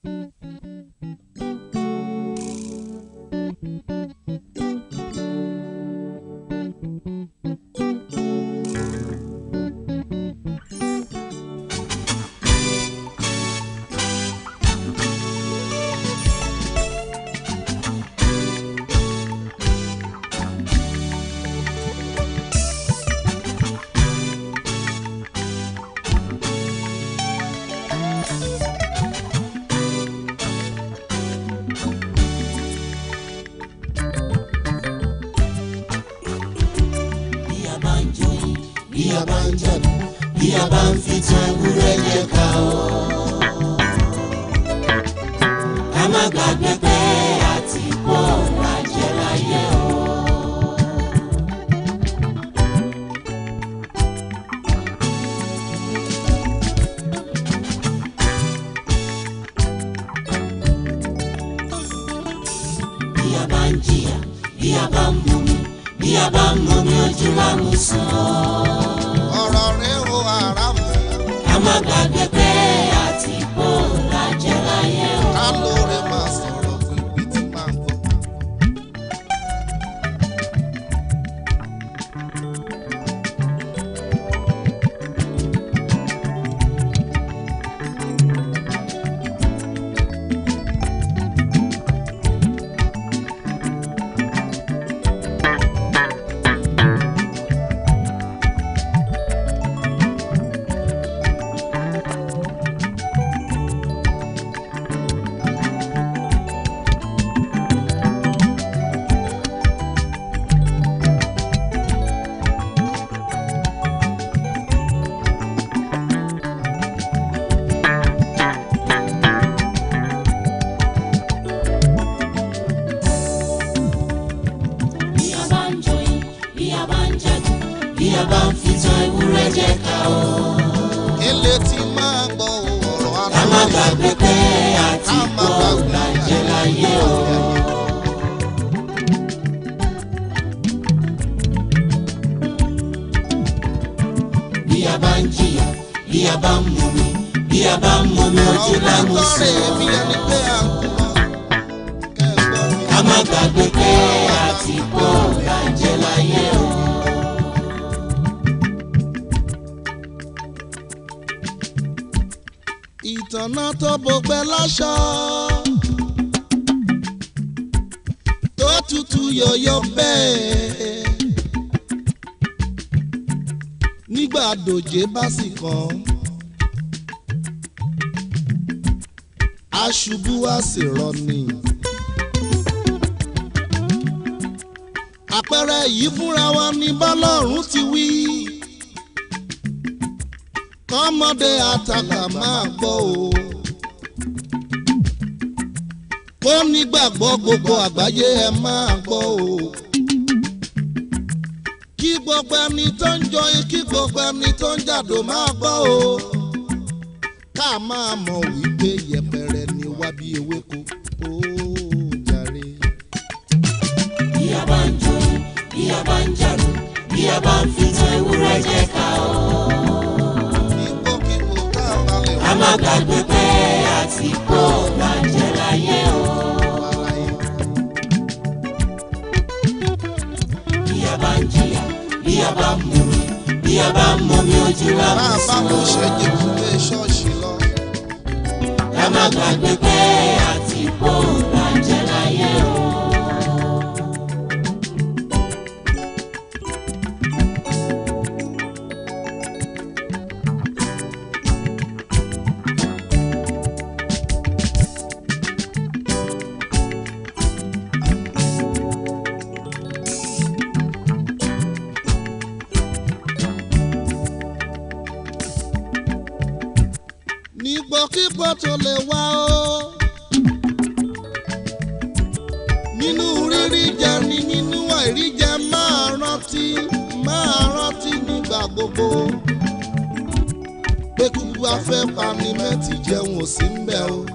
bí a bá ń joyin bí a bá ń jẹ̀bú bí a bá ń fi tan ewúrẹ́ jẹ ká o. ká má gbàgbé pé àti kó lajẹ láyé o. bí a bá ń jìyà bí a bá ń mumi bí a bá ń mumi ojú lámú sàn
ọ̀rọ̀ rẹ̀ o ara mu.
ká má gbàgbé pé àti kó lajẹ láyé o.
ká lóore máa sọ̀rọ̀ fún ibi tí máa ń gbọ́.
bí a bá ń joyin bí a bá ń jẹ̀bú bí a bá ń fi tan ewúrẹ́ jẹ ká o.
ilé tí máa gbọ́ ọ̀rọ̀ ara
ká má gbàgbé pé àti kó lajẹ láyé o. bí a bá ń jìyà bí a bá ń mumi bí a bá ń mumi ojú lámú sàn. ká má gbàgbé pé àti kó lajẹ láyé o.
ìtànà tó bọgbẹ́ láṣọ. tó tutù yọ̀yọ̀ bẹ́ẹ̀. nígbà dòjé bá sì kàn. aṣubú á sì rọni. àpẹẹrẹ yìí fúnra wa ní bọ́lọ́run ti wí kọ́mọdé àtàkà máa gbọ́ o. kó nígbàgbọ́ gbogbo àgbáyé ẹ máa gbọ́ o. kí gbogbo ẹni tó ń jọyìn kí gbogbo ẹni tó ń jàdó máa gbọ́ o. ká máa mọ̀ wípé yẹpẹrẹ ni wá bí ewéko ó jàre.
bí a bá ń joyin bí a bá ń jàdù bí a bá ń fi tan ewúrẹ́ jẹ ká o. ká má gbàgbé pé àti kó lajẹ láyé o. bí a bá ń jìyà bí a bá ń mumi bí a bá ń mumi ojú lámú
bá a bá
sàn.
mo ṣẹ́jẹ̀ kúlé ṣọ́ọ̀ṣì lọ.
ká má gbàgbé pé àti kó lajẹ láyé o.
nígbòkígbò tó lè wá o. nínú rírí jẹ ni nínú àìrí jẹ máa rántí máa rántí nígbà gbogbo. pé kúkú afẹ́ pani mẹ́tì jẹun ò sí ń bẹ̀ o.